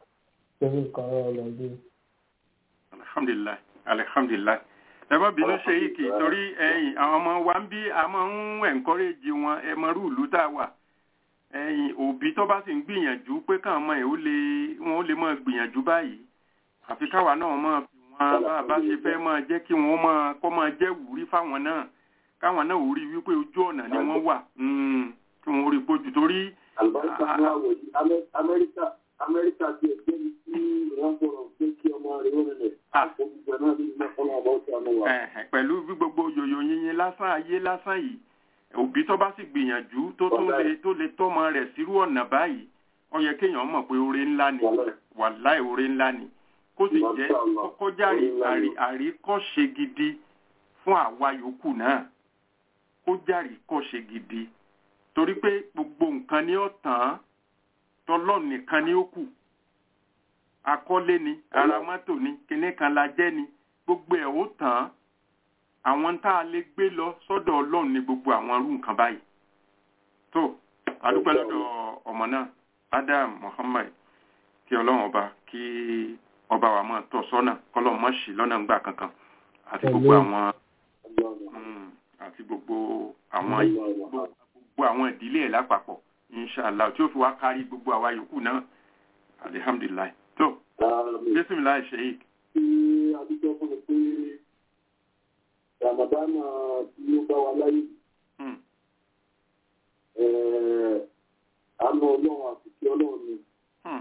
alhamdulilayi alhamdulilayi ẹ má bínú ṣe yìí kì í torí ẹ̀yin àwọn ọmọ wa ń bí a máa ń encourage wọn ẹ mọ rúùlù tá a wà ẹ̀yin òbí tó bá sì ń gbìyànjú pé káwọn ọmọ ẹ ó lè wọn ó lè máa gbìyànjú báyìí àfi káwa náà máa fi wọn bá a bá ṣe fẹ́ máa jẹ́ kí wọ́n máa kọ́ máa jẹ́ wúrí fáwọn náà káwọn náà ò rí wípé ojú ọ̀nà ni wọ́n wà kí wọ́n rí pójú torí. àlùbáríkà ní àwọ̀ yìí amẹ́ríkà amẹ́ríkà ti ẹ̀jẹ̀ ní tí wọ́n sọ̀rọ̀ pé kí ọmọ rẹ̀ ó rẹ̀ àkókò náà ní ilé ọ̀nà àbọ̀ ọ̀sẹ̀ àná wa. pẹ̀lú bí gbogbo yòyò yìnyín lásán ayé lásán yìí òbí tó bá sì gbìyànjú tó tún lè tó lè tọ́mọ rẹ̀ sírú ọ̀nà báyìí ó yẹ kéèyàn mọ̀ pé oore ńlá ni wàláì oore ńlá ni kó sì jẹ́ kọjá àríkọ́ṣe gidi fún àwa yòókù náà kó járe kọ́ṣe gidi torí pé gbogbo nǹkan ni ó tàn án tọlọ́ọ̀ nìkan ni ó kù akọ́lé ni ara mọ́tò ni kinní kan la jẹ́ ni gbogbo ẹ̀ ó tàn án àwọn tá a lè gbé lọ sọ́dọ̀ ọlọ́run ní gbogbo àwọn irú nǹkan báyìí tó adúpẹ́ lọ́dọ̀ ọmọ náà adam muhammad kí ọlọ́run ọba kí ọba wa máa tọ́ sọ́nà kọ́lọ́run má ṣì lọ́nà ńgbà kankan àti gbogbo àwọn mm, àti gbogbo àwọn gbogbo àwọn ìdílé ẹ̀ lápapọ̀ inshallah tí ó fi wá kárí gbogbo àwa yòókù náà alihamdulilayi tó bisimilayi sheik tí adúgbò fún mi pé ramadana tí ó bá wa láyé Mm, eh, àánú ọlọ́run àti kí ọlọ́run ni mm,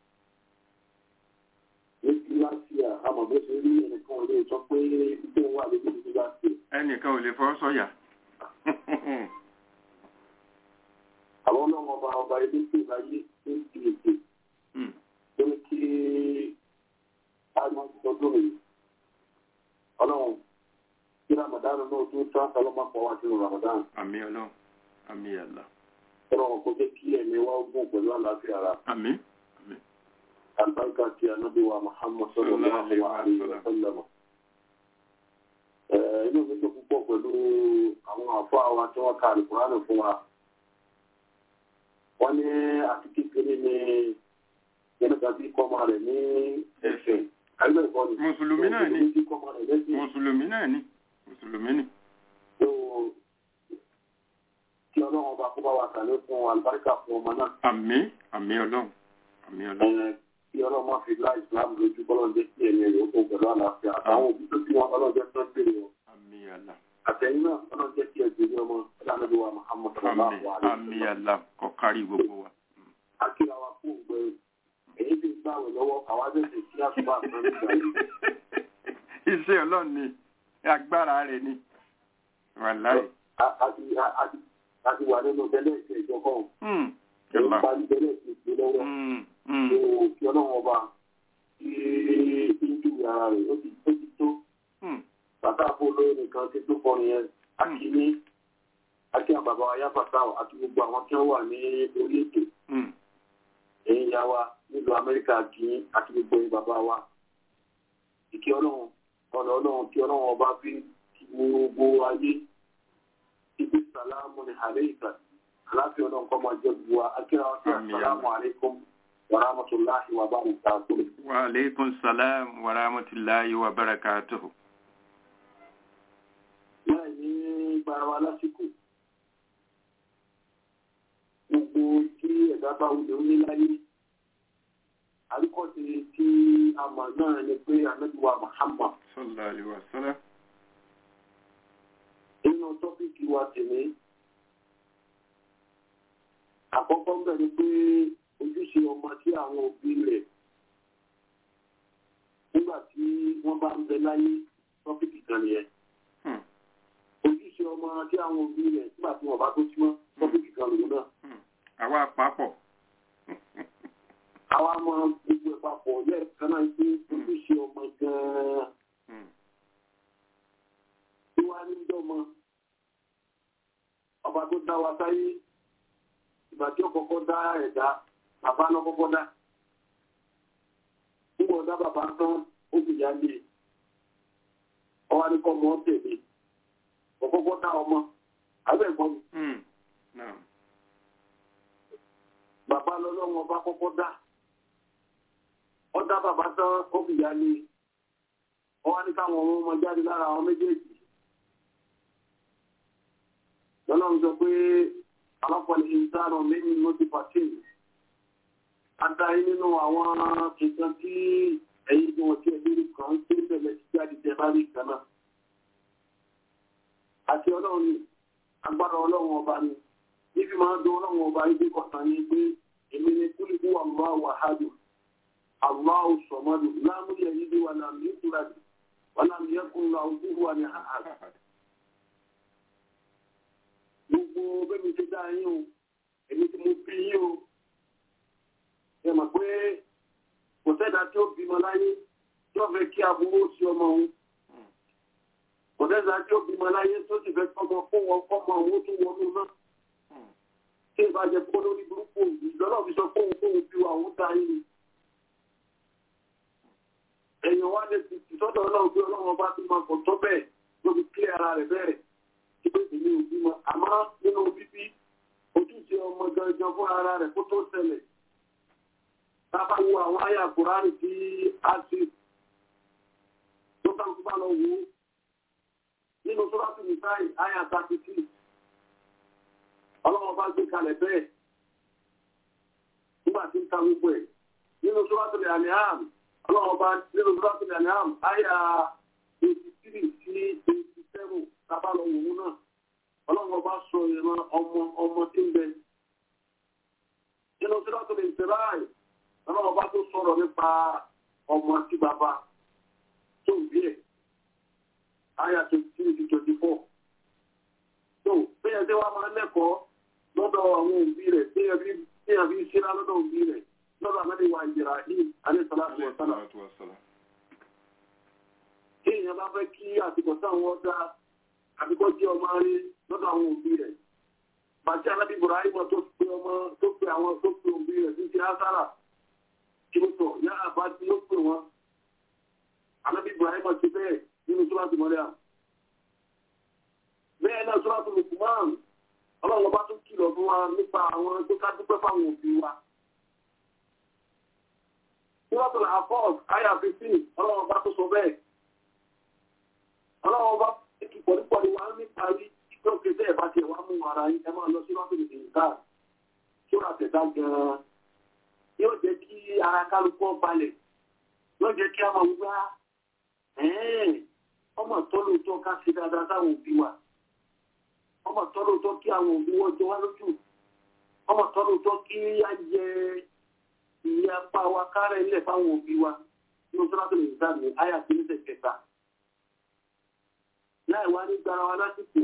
ní kí láti àmọ̀ bó ṣe rí ẹnìkan lè sọ pé tó wà lójú ní láti ẹnìkan ò lè fọ́ sọ́yà àwọn ọlọ́run ọba ọba ilé tó láyé tó ń fi ètò Mm, tó ń kí àmọ́ ìtọ́jú rẹ̀ ọlọ́run kí ramadana náà tó tán sálọ́mà pọ̀ wá sínú ramadana àmì ọlọ́run àmì àlá ọlọ́run kó jẹ́ kí ẹ̀mí wa gùn pẹ̀lú àlàáfíà ara àmì àmì albarka ti anabi wa muhammad sallallahu alaihi wa sallam Eh, inú mi tó púpọ̀ pẹ̀lú àwọn àfọ́ àwa tí wọ́n ka àlùkùránì fún wa wọ́n ní àti kékeré ní yẹnìkan bí kọ́mọ rẹ̀ ní ẹ̀sìn àgbẹ̀ ìkọ́ ni Mùsùlùmí náà ni. bí kọ́mọ rẹ̀ lẹ́sìn mùsùlùmí náà ni mùsùlùmí ni tó kí ọlọ́run ọba kó bá wa kàlẹ́ fún àlùbáríkà fún ọmọ náà àmì àmì ọlọ́run àmì ọlọ́run Eh, kí ọlọ́run má fi lá ìsìlámù lójú kọ́lọ́run jẹ́ kí ẹ̀mí rẹ̀ ó kó pẹ̀lú àlàáfíà àtàwọn òbí tó bí wọn ọlọ́run jẹ́ tó ń bèrè wọn. àmì àlá àtẹ̀yìn náà ọlọ́run jẹ́ kí ẹgbẹ́ ní ọmọ ìdánilẹ́bí wa muhammad àmì sallallahu alayhi àmì wa sallam. àlá kọ́ kárí gbogbo wa. akíra wa kú ògbẹ èyí ti gbàwé lọ́wọ́ àwa tẹ̀sí sí àtúbà kan nígbà yìí. iṣẹ́ ọlọ́run ni agbára rẹ̀ ni wàláì. A- a ti- a- a ti- a ti wà nínú tẹ́lẹ̀ ìṣe ìjọkọ̀ Mm, èyí Allah. parí tẹ́lẹ̀ ìṣe ìṣe lọ́wọ́. Mm, mm, Ó kí ọlọ́run ọba kí ìjú ara rẹ̀ ó ti ó ti tó. mm. bàtà àbúrò nìkan ti tó kọrin yẹn akíní akí àbàbà ayáfàtà àti gbogbo àwọn tí wọ́n wà ní orí ètò Mm. ẹ̀yìn ya wa nílùú amẹ́ríkà kí àti gbogbo ẹ̀yin bàbá wa ìkí ọlọ́run ọ̀nà ọlọ́run kí ọlọ́run ọba fi kí gbogbo ayé ibi sàlámù ní àlẹ́yìká aláfíà ọlọ́run kọ́ máa jẹ́ gbogbo wa akíra wa sí Àmín. àsàlámù àlékún wàràmàtúláhi wà bá nìta tó. wa aleykum salam wa rahmatulahi wa barakatuhu. láì ní gbára wa lásìkò gbogbo tí ẹ̀dá bá wulẹ̀ ó ní láyé àríkọ́sí tí a mọ̀ náà ni pé anábíwá Muhammad sallallahu alayhi wa sallam. nínú tọ́pìkì wa tèmi àkọ́kọ́ ń bẹ̀ ni pé ojúṣe ọmọ tí àwọn òbí rẹ̀ nígbà tí wọ́n bá ń bẹ láyé tọ́pìkì kan nìyẹn Hmm, ojúṣe ọmọ tí àwọn òbí rẹ̀ nígbà tí wọ́n bá tó símọ́ tọ́pìkì kan lòun náà hmm. àwa àpapọ̀. àwa mọ gbogbo ẹ̀ papọ̀ lẹ́ẹ̀kan náà pé ojúṣe ọmọ gan-an Hmm, tí wàá ní dọ́mọ ọba tó dá wa sáyé ìgbà tí ó kọ́kọ́ dá ẹ̀dá bàbá náà kọ́kọ́ dá nígbà ọ̀dá bàbá tán ó sì yá lé ọwọ́ ní kọ́ ọmọ tẹ̀lé ọ̀kọ́kọ́ dá ọmọ abẹ́ẹ̀kọ́ mi hmm. Naam. bàbá lọ́lọ́run ọba kọ́kọ́ dá ọ̀dá bàbá tán ó sì yá lé ọwọ́ ní káwọn ọmọ ọmọ jáde lára àwọn méjèèjì lọ́lọ́run sọ pé alápọ̀lẹ̀ ìsáàrọ̀ lẹ́yìn ló ti pàṣẹ adarí nínú àwọn nǹkan tí ẹ̀yin tí wọ́n ti ẹ̀mí kan ń tẹ́ bẹ̀rẹ̀ sí jáde tẹ bá rí kan náà àti ọlọ́run ni agbára ọlọ́run ọba ni níbi máa ń dún ọlọ́run ọba ibi kọ̀ọ̀kan ní pé èmi ni kúlùkù Allahu ahad Allahu samad lam yalid wa lam yulad wa lam yakun lahu kufuwan ahad gbogbo bẹ́mi ti dá yín o èmi tí mo bí yín o ẹ mọ̀ pé kò sẹ́dá tí ó bímọ láyé tí ó fẹ́ kí aburú sí ọmọ òun kò sẹ́dá tí ó bímọ láyé tó sì fẹ́ kọ́mọ fún wọn kọ́mọ òun tó wọnú náà tí ìbá jẹ kó lórí burúkú ìlọ́lọ́ fi sọ pé òun kóun bí wa òun dá yín ni èèyàn wá lè fi sọ́dọ̀ ọlọ́run bí ọlọ́run ọba ti máa kọ̀ tó bẹ́ẹ̀ tó fi kílẹ̀ ara rẹ̀ bẹ̀rẹ̀ tí pé èmi ò bímọ àmọ́ nínú bíbí ojúṣe ọmọ gangan fún ara rẹ̀ kó tó ṣẹlẹ̀ tábà wo àwọn àyà kùránì tí a ṣe tó bá ń bá lọ wò ó nínú sọ́dọ̀tì nìsáì àyà thirty six ọlọ́wọ́ bá gbé kalẹ̀ bẹ́ẹ̀ nígbà tí ń ta gbogbo ẹ̀ nínú sọ́dọ̀tì àníhàm ọlọ́wọ́ bá nínú sọ́dọ̀tì àníhàm àyà eighty three sí eighty seven tábà lọ wò ó náà ọlọ́wọ́ bá sọ ìran ọmọ ọmọ tí ń bẹ nínú sọ́dọ̀tì ìsirayì ọlọ́wọ́ bá tó sọ̀rọ̀ nípa ọmọ tí bàbá tó ń bí ẹ̀ àyà twenty three to twenty four. tó bẹ́ẹ̀ tí wàá máa lẹ́kọ̀ọ́ lọ́dọ̀ àwọn òbí rẹ̀ bẹ́ẹ̀ bí bẹ́ẹ̀ bí ṣíra lọ́dọ̀ òbí rẹ̀ lọ́dọ̀ àmọ́lé wa ìjìrà yìí alẹ́ sọlá tó wọ̀ sálà. kí èèyàn bá fẹ́ kí àsìkò táwọn dá àbíkọ́ jẹ́ ọmọ rí lọ́dọ̀ àwọn òbí rẹ̀. bàtí alábí Ibrahim tó pe ọmọ tó pe àwọn tó pe òbí rẹ̀ tí ń ṣe ására kí ló sọ yá àbá tí ó pè wọn. alábí Ibrahim ti bẹ́ẹ̀ nínú sọ́láṣí mọ́lẹ́à. Bẹ́ẹ̀ náà sọ́láṣí Lùkùmán, ọlọ́run bá tún kìlọ̀ fún wa nípa àwọn tó ká dúpẹ́ fáwọn òbí wa. Sọ́láṣí Làfọ́ọ̀s, Àyà 15, ọlọ́run bá tún sọ bẹ́ẹ̀. Ọlọ́run bá kí pọ̀lípọ̀lí wa ní parí tó kéde ẹ̀ bá tiẹ̀ wá mú ara yín, ẹ máa lọ sí Sọ́láṣí Lùkùmán. Sọ́ra tẹ̀dá gan-an. Yóò jẹ́ kí ara kálukọ́ balẹ̀. Yóò jẹ́ kí a máa wúwá ọmọ tọ́lótọ́ ká sí dáadáa sáwọn òbí wa ọmọ tọ́lótọ́ kí àwọn òbí wọ́n jọ wá lójú ọmọ tọ́lótọ́ kí á yẹ ìyá apá wa kárẹ̀ ilẹ̀ fáwọn òbí wa ní oṣù láti lè dá mi àyà sí ní tẹ̀kẹta láì wá ní gbára wa lásìkò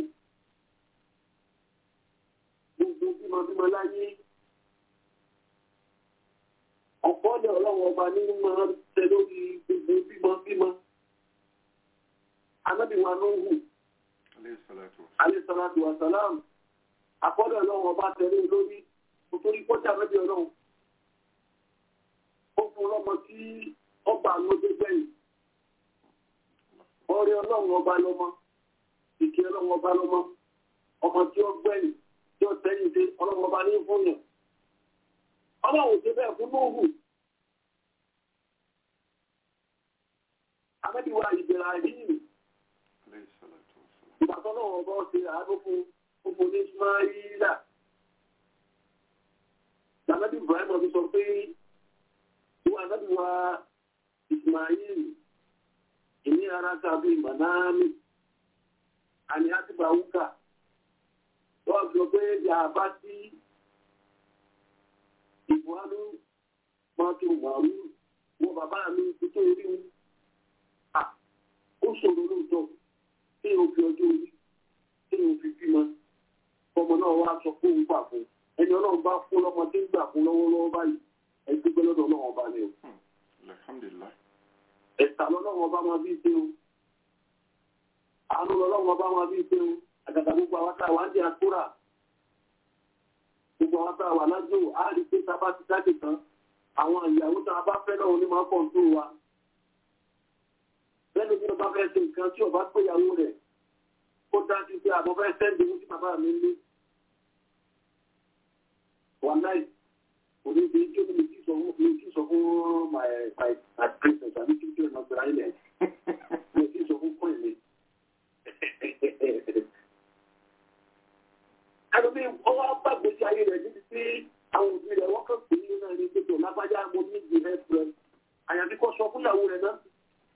gbogbo bímọ bímọ láyé ọ̀pọ̀ ọ̀dẹ̀ ọlọ́run ọba ní máa ń tẹ lórí gbogbo bímọ bímọ anábì wa Nuhu alayhisalatu wa salam àkọ́dọ̀ ọlọ́run ọba tẹ̀lé lórí nítorí kọjá mẹ́bí ọlọ́run ó fún ọlọ́mọ tí ọba lóde gbẹ̀yìn ọrẹ ọlọ́run ọba lọ́mọ ìkẹ́ ọlọ́run ọba lọ́mọ ọmọ tí ó gbẹ̀yìn tí ó tẹ́yìn dé ọlọ́run ọba ní fún yàn ọlọ́run ti bẹ́ẹ̀ fún Nuhu anábì wa Ibrahim ìgbàtọ́ náà wọ́n bọ́ ṣe àádọ́ fún fún ní Ismaila. Dàbẹ́bí Ibrahim ọdún sọ pé wọ́n àdábì wa Ismail ìní ara tàbí Manami àní àtìgbà wúkà. Wọ́n sọ pé yàbá sí ìbúhánú mọ́tò màálù wọ́n bàbá mi tó rí wọn. Ó ṣòro lóòótọ́ tí o fi ọjọ́ orí tí o fi bímọ ọmọ náà wá sọ fún òun gbà fún ẹni ọlọ́run bá fún lọ́mọ tí ń gbà fún lọ́wọ́lọ́wọ́ báyìí ẹgbẹ́ gbẹ́ lọ́dọ̀ ọlọ́run ọba ni o. ẹ̀sà lọ́lọ́run ọba máa bí ṣe o àánú lọ́lọ́run ọba máa bí ṣe o àgàgà gbogbo àwọn tá a wà ń di àkúrà gbogbo àwọn tá a wà lájò á rí pé tá a bá ti jáde tán àwọn ìyàwó tá a bá fẹ́ náà ní máa pọ̀ tó wa lẹ́nu bí ọba fẹ́ ṣe nǹkan tí ọba péyàwó rẹ̀ ó dájú pé àbọ̀ fẹ́ sẹ́ndì owó tí bàbá mi ní. wà láì òní bí kí ni mi ti sọ fún mi ti sọ fún my my my princess àbí kí n tí ò náà gbéra ilẹ̀ mi ti sọ fún coin mi. ẹnu bí ọwọ́ bàgbèsè ayé rẹ̀ níbi tí àwọn òbí rẹ̀ wọ́n kàn pé nínú ẹni pé tó lágbájá mo ní ìdí rẹ̀ pẹ̀lú àyàfi kọ́ sọ fúnyàwó rẹ̀ náà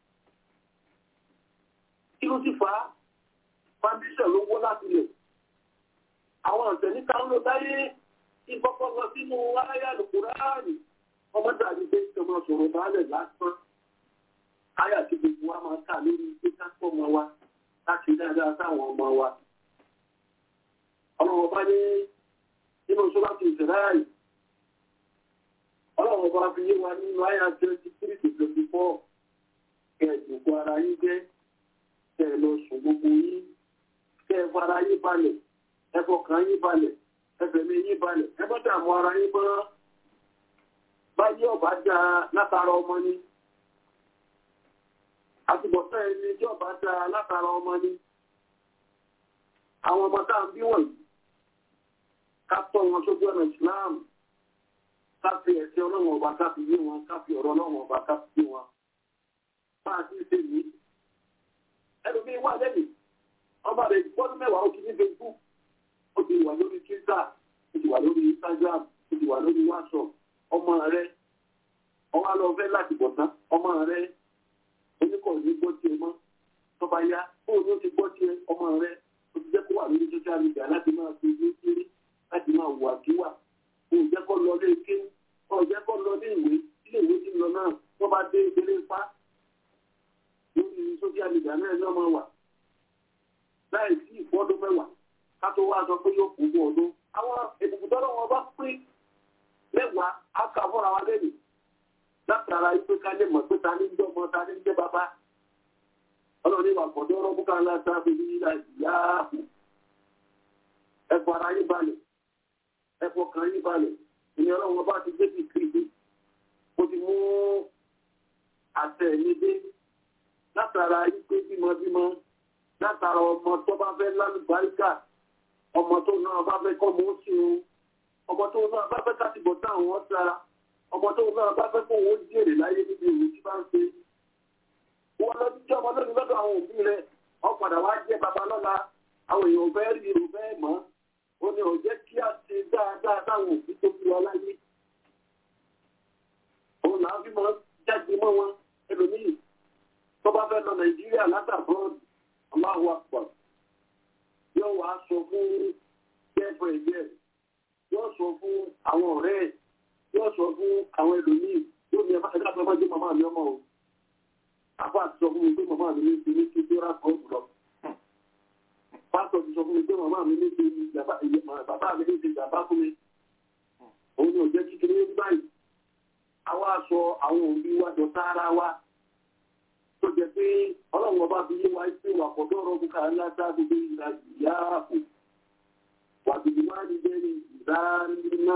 kí ló sì fà á foundation ló wọ́ láti lẹ̀. àwọn ọ̀sẹ̀ níta ń lọ dáyé ìfọ́pọ́ lọ sínú aráyà lùkùránì ọmọ dàbí pé kí ọmọ sọ̀rọ̀ báálẹ̀ lásán. Ayà tí gbogbo wa máa kà lórí pé ká pọ̀ ọmọ wa láti dáadáa sáwọn ọmọ wa. ọlọ́wọ́ bá ní nínú sọ́lá ti ìsẹ̀láyà ọlọ́wọ́ bá fi yé wa nínú ayà twenty three to twenty four kẹ̀ẹ́dùnkú ara yín jẹ́ kẹ́ ẹ lọ sùn gbogbo yín kẹ́ ẹ fara yín balẹ̀ ẹ fọkàn yín balẹ̀ ẹ fẹ̀mí yín balẹ̀ ẹ bá dààmú ara yín mọ́ báyé ọba dá látara ọmọ ni àtúbọ̀tán ẹni tí ọba dá látara ọmọ ni àwọn ọmọ tá à ń bí wọ̀nyí ká tọ́ wọn sójú ọ̀nà Islam ká fi ẹ̀sìn ọlọ́run ọba ká fi yé wọn ká fi ọ̀rọ̀ ọlọ́run ọba ká fi yé wọn máa ti ṣe yìí ẹlòmíín wà lẹ́yìn ọmọ rẹ̀ gbọ́dún mẹ́wàá ó ti ní Facebook ó ti wà lórí Twitter ó ti wà lórí Instagram ó ti wà lórí WhatsApp ọmọ rẹ̀ ọwọ́ lọ fẹ́ láti bọ̀ tán ọmọ rẹ̀ oníkọ̀ ní gbọ́ tiẹ̀ mọ́ tọ́ba yá fóònù ló ti gbọ́ tiẹ̀ ọmọ rẹ̀ ó ti jẹ́ kó wà lórí social media láti máa fi ní kiri láti máa wà kíwà kó jẹ́ kó lọ lé kéwù kó jẹ́ kó lọ lé ìwé ilé ìwé ti lọ náà tó bá dé ìdílé pa lórí social media náà ní ọmọ wà láì sí ìfọ́dún mẹ́wàá ká tó wá sọ pé yóò kú bọ́ ọdún àwọn èbùkún tọ́lọ́ wọn bá pín mẹ́wàá á kà fúnra wa lẹ́nu látara yìí pé ká lè mọ̀ pé ta ní ń jẹ́ ọmọ ta ní ń jẹ́ bàbá ọlọ́run ìwà kọ̀dọ̀ ọ̀rọ̀ búkà ńlá sáfẹ́ ní ìlà ìyá ààbò ẹ̀fọ́ ara yín balẹ̀ ẹ̀fọ́ kan yín balẹ̀ ìní ọlọ́run ọba ti gbé ti kiri ó ti mú àtẹ mi dé látara yìí pé bímọbímọ látara ọmọ tó bá fẹ́ lálùbáríkà ọmọ tó náà bá fẹ́ kọ́ mọ́ sí o ọmọ tó náà bá fẹ́ kátìbọ̀ táwọn ọ̀ sára ọmọ tó náà bá fẹ́ kó wọ́n jèrè láyé níbi ìwé tí bá ń ṣe wọ́n lọ sí ọmọ lónìí lọ́dọ̀ àwọn òbí rẹ̀ wọ́n padà wá jẹ́ baba lọ́la àwọn èèyàn fẹ́ rí irun fẹ́ mọ́ ó ní ọ̀jẹ́ kí á ṣe dáadáa táwọn òbí tó fi wọ́n láyé òun làá fi máa jáde mọ́ wọn ẹlòmíì tó bá fẹ́ lọ nàìjíríà látàbọ̀n aláwọ̀ àpọ̀ yóò wá sọ fún jẹ́fọ̀ ẹ̀jẹ̀ yóò sọ fún àwọn ọ̀rẹ́ ẹ̀ yóò sọ fún àwọn ẹlòmíì yóò ní ẹ̀ka ẹ̀ka ẹ̀ka jẹ́ màmá mi ọmọ o àbá ti sọ fún mi pé màmá mi ní ti ní ti tó rà kọ́ jùlọ pásítọ̀ ti sọ fún mi pé màmá mi ní ti bàbá mi ní ti bàbá fún mi òun ni ò jẹ́ kíkiri ní báyìí àwa sọ àwọn òbí wa jọ sára wa tó jẹ pé ọlọ́run ọba fi yé wa pé wà pọ̀ dọ́rọ̀ bùkà ńláta gbogbo ìlà ìyá àpò wà bìbí máa ní bẹ́ẹ̀ ìdáná.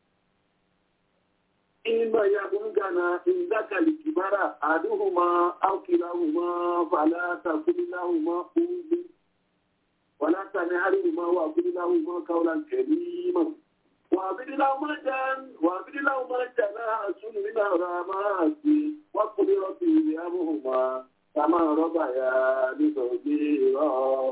Ìmọ̀ ya búrúgànà ìdákàlì kìbára àdúhùmá áùkìláhùmá fàlátà kúrìláhùmá oúnjẹ. Wàlátà ní àríwùmá wà kúrìláhùmá káwọ́lá kẹ̀límọ̀. وابد لهما جان وابد لهما جناح من الرحمات وقل ربي ارحمهما كما ربياني صغيرا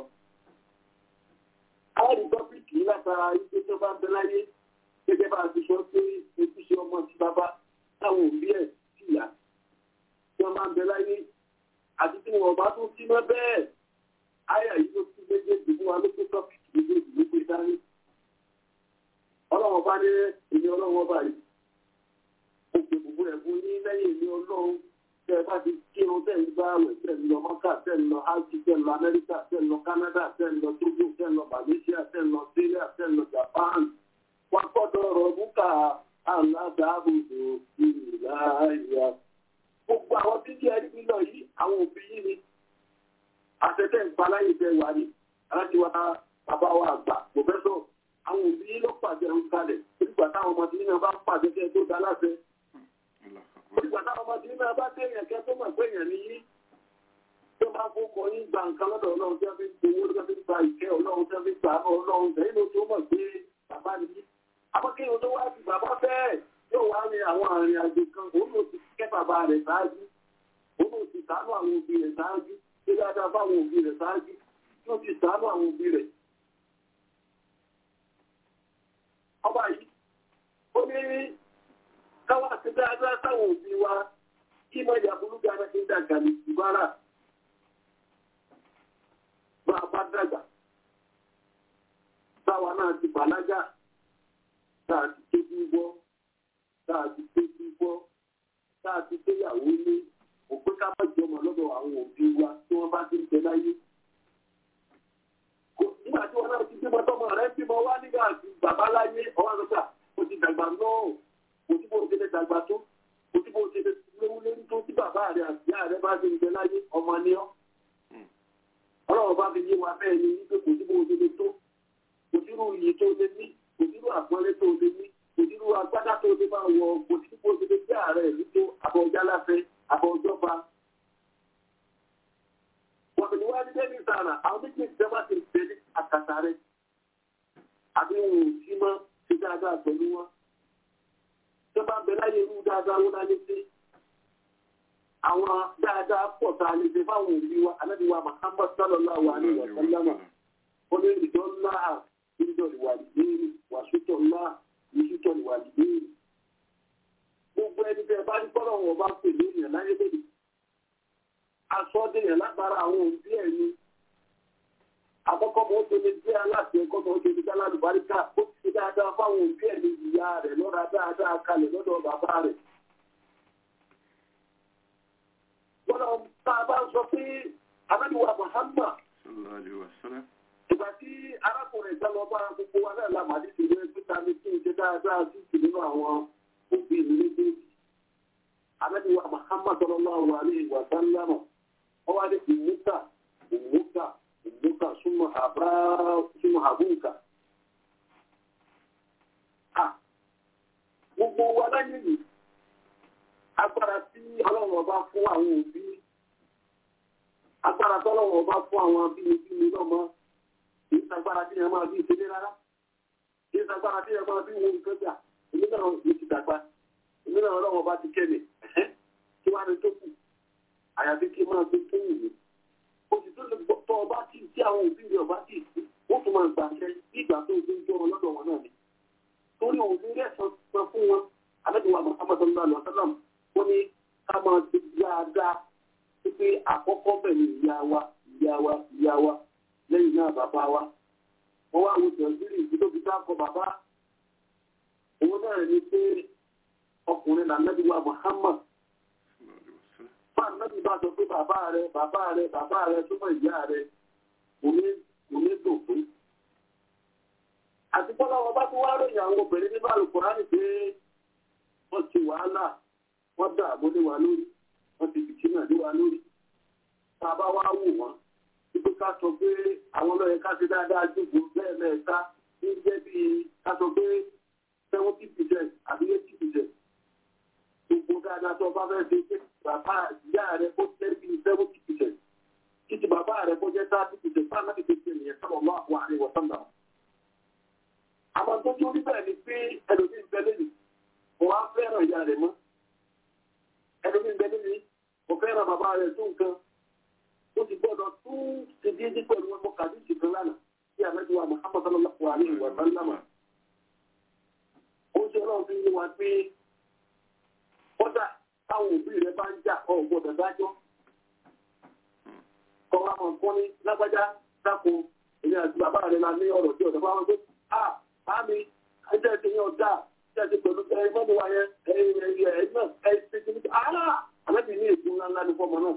àwọn rìpọ́bìkì látara ipé tó bá ń bẹ láyé gẹ́gẹ́ bá a ti sọ pé ojúṣe ọmọ sí bàbá táwọn òbí ẹ̀ sì yá tí wọ́n bá ń bẹ láyé àti tí wọ́n bá tún sí mọ́ bẹ́ẹ̀ àyà yìí ló tún méjèèjì fún wa ló tó tọ́pìkì méjèèjì ló gbé dání ọlọ́run bá ní èmi ọlọ́run bá yìí ó pè gbogbo ẹ̀fún ní lẹ́yìn èmi ọlọ́run tẹ́ ẹ bá ti kírun tẹ́ ń gbá àwẹ̀ tẹ́ ń lọ mọ́kà tẹ́ ń lọ ájì tẹ́ ń lọ amẹ́ríkà tẹ́ ń lọ kánádà tẹ́ ń lọ tógò tẹ́ ń lọ malaysia tẹ́ ń lọ syria tẹ́ ń lọ japan wọ́n gbọ́dọ̀ rọ̀ búkà aláàbàbòdò ìlàyà. gbogbo àwọn títí ẹni nílò yìí àwọn òbí yìí ni àtẹ̀tẹ̀ ń pa láyé tẹ́ wà ní aláti wa bàbá wa àgbà pòfẹ́sọ̀ àwọn òbí ló pàṣẹ ń kalẹ̀ nígbà táwọn ọmọ tí nínú bá pàṣẹ kẹ́ tó dá láṣẹ. nígbà táwọn ọmọ tí nínú bá tẹ̀yàn kẹ́ tó mọ̀ pé èèyàn ní yí tó bá fọkọ yín gba nǹkan lọ́dọ̀ ọlọ́run tí wọ́n fi ń gbowó tí wọ́n fi ń gba ìkẹ́ ọlọ́run tí wọ́n fi ń gbà ọlọ́run tẹ̀yìn ló tó mọ̀ pé bàbá ni yí. àmọ́kéyìn tó wá sí bàbá bẹ́ẹ̀ yóò wá ní àwọn àrìn àjò kan òun ló ti kẹ́ bàbá rẹ̀ ṣáájú òun ló ti ṣàánú àwọn òbí rẹ̀ ṣáájú ṣé dáadáa fáwọn òbí rẹ̀ ṣáájú yóò ti ṣàánú àwọn òbí rẹ̀ ọba yìí ó ní káwà sí dáadáa sáwọn òbí wa kí mọ ìyàbúrú dára ní dàgbà ní ìbára bá a bá dàgbà táwa náà ti bàlágà tá a ti tẹ́bí gbọ́ tá a ti tẹ́bí gbọ́ tá a ti tẹ́yàwó ní òpé ká má jọmọ lọ́dọ̀ àwọn òbí wa tí wọ́n bá ti ń bẹ láyé nígbà tí wọn náà ti bímọ tọmọ rẹ bímọ wá nígbà tí bàbá láyé ọwọ́ àgbà kò ti dàgbà náà kò tí bó ṣe lè dàgbà tó kò tí bó ṣe lè léwu lórí tó tí bàbá rẹ àti ìyá rẹ bá ṣe ń bẹ láyé ọmọ ni ọ́ ọlọ́run bá fi yé wa bẹ́ẹ̀ ni wípé kò tí bó ṣe lè tó kò tí rú iyì tó lè ní kò tí rú àpọ́nlé tó lè ní kò tí rú agbádá tó lè máa wọ kò tí bó ṣe lè jẹ́ ààrẹ ìlú tó àbọ̀já láfẹ́ àbọ̀jọba wọ̀bìnrin wá ní dẹ́bí sára àwọn méjèèjì tẹ́ bá ti tẹ̀lé àkàtà rẹ̀ dáadáa wọn láti ṣe àwọn dáadáa pọ̀ tá a lè ṣe fáwọn òbí wa anábì wa Muhammad sallallahu alaihi wa sallam ó ní ìjọ ńlá ìjọ ìwàlìdéèrè wàṣútọ̀ ńlá ìṣútọ̀ ìwàlìdéèrè gbogbo ẹni tẹ bá ní kọ́lọ̀ wọn bá pè ní èèyàn láyé lóde asọ́dẹ̀yàn lágbára àwọn òbí ẹ̀ ni àkọ́kọ́ mọ́ tó lè jẹ́ aláṣẹ ẹ̀kọ́ mọ́ tó lè jẹ́ alálùbáríkà ó ti ṣe dáadáa fáwọn òbí ẹ̀ ní ìyá rẹ̀ lọ́ra dáadáa kalẹ̀ lọ́dọ̀ bàbá rẹ̀. gbọ́dọ̀ tá a bá ń sọ pé abẹ́niwa Muhammad sallallahu alaihi wasallam. ìgbà tí arákùnrin ìta lọ bá gbogbo wa náà lámàdí ti rẹ títa ní kí n ṣe dáadáa sí ìsìn nínú àwọn òbí mi méjèèjì. abẹ́niwa Muhammad sallallahu alaihi wa sallam wọ́n wá ní ìmúta ìmúta ìmúta súnmọ́ àbá súnmọ́ àbúǹkà. gbogbo wa láyé yìí agbára tí ọlọ́run ọba fún àwọn òbí agbára tọ́lọ́run ọba fún àwọn abínibíni lọ́mọ kì í sagbára tí yẹn máa bí ìṣẹ́lẹ̀ rárá kì í sagbára tí yẹn máa bí wo nǹkan gbà èmi náà ló ti dàgbà èmi náà ọlọ́run ọba ti kẹ́mi kí wàá ní tó kù àyàfi kí n máa gbé tó wù mí oṣù tó lè tọ́ ọba tí tí àwọn òbí rẹ̀ ọba tí wọ́n tún máa gbà ṣe bí ìgbà tó ń jọ wọn lọ́dọ̀ wọn náà ni torí òun ní rẹ̀sán san fún wọn alẹ́dùnwà Muhammad sallallahu alaihi wa sallam wọ́n ní ká máa ti dáadáa pé àkọ́kọ́ bẹ̀ ní ìyá wa ìyá wa ìyá wa lẹ́yìn náà bàbá wa wọ́n wá wo tẹ̀síìrì ìdílóbi dákọ̀ bàbá òun náà ní pé ọkùnrin làmẹ́dùnwà Muhammad fún àmẹ́bí bá sọ pé bàbá rẹ bàbá rẹ bàbá rẹ súnmọ́ ìyá rẹ kò ní dùn fún àti bọ́lá wọn bá tún wá ròyìn àwọn obìnrin nínú àlùkùránì pé wọ́n ti wàhálà wọ́n dà àbólé wa lórí wọ́n ti bìtì náà lé wa lórí tá a bá wá wò wọ́n wípé ká sọ pé àwọn ọlọ́yẹ ká ṣe dáadáa jùlọ bẹ́ẹ̀ mẹ́ta ní jẹ́ bí ká sọ pé seventy percent àbí eighty percent gbogbo dáadáa tó bá fẹ́ ṣe pé bàbá ìyá rẹ kó jẹ́ bí seventy percent títí bàbá rẹ kó jẹ́ thirty percent fáwọn láti fi ṣe nìyẹn sábà wà wà ní wọ́sán náà àwọn tó tó rí bẹ́ẹ̀ ni pé ẹlòmí ń bẹ lẹ́nu kò wá fẹ́ràn ìyá rẹ̀ mọ́ ẹlòmí ń bẹ lẹ́nu kò fẹ́ràn bàbá rẹ̀ tó nǹkan ó ti gbọ́dọ̀ tún ti dín dín pẹ̀lú ọmọ kàdíṣì kan lánàá bí àmẹ́jọ wa Muhammad sallallahu alaihi wa sallam ó ṣe ọlọ́run fi yé wa pé kódà táwọn òbí rẹ̀ bá ń jà ọ̀ gbọ́dọ̀ dájọ́ kọ́ wa mọ̀ kọ́ ní lágbájá dáko èmi àti bàbá rẹ̀ la ní ọ̀rọ̀ tí ọ̀dọ̀ bá wọn gbé Àmì ẹjẹ́ ti yan ọ̀dà ẹjẹ́ ti pẹ̀lú ẹ mọ́mú wa yẹn ẹ̀yìn ẹ̀yìn ẹ̀yìn náà ẹ̀ ti ti ní àárá àlẹ́bí ní èdè ńlá ńlá ní fọ́mọ náà.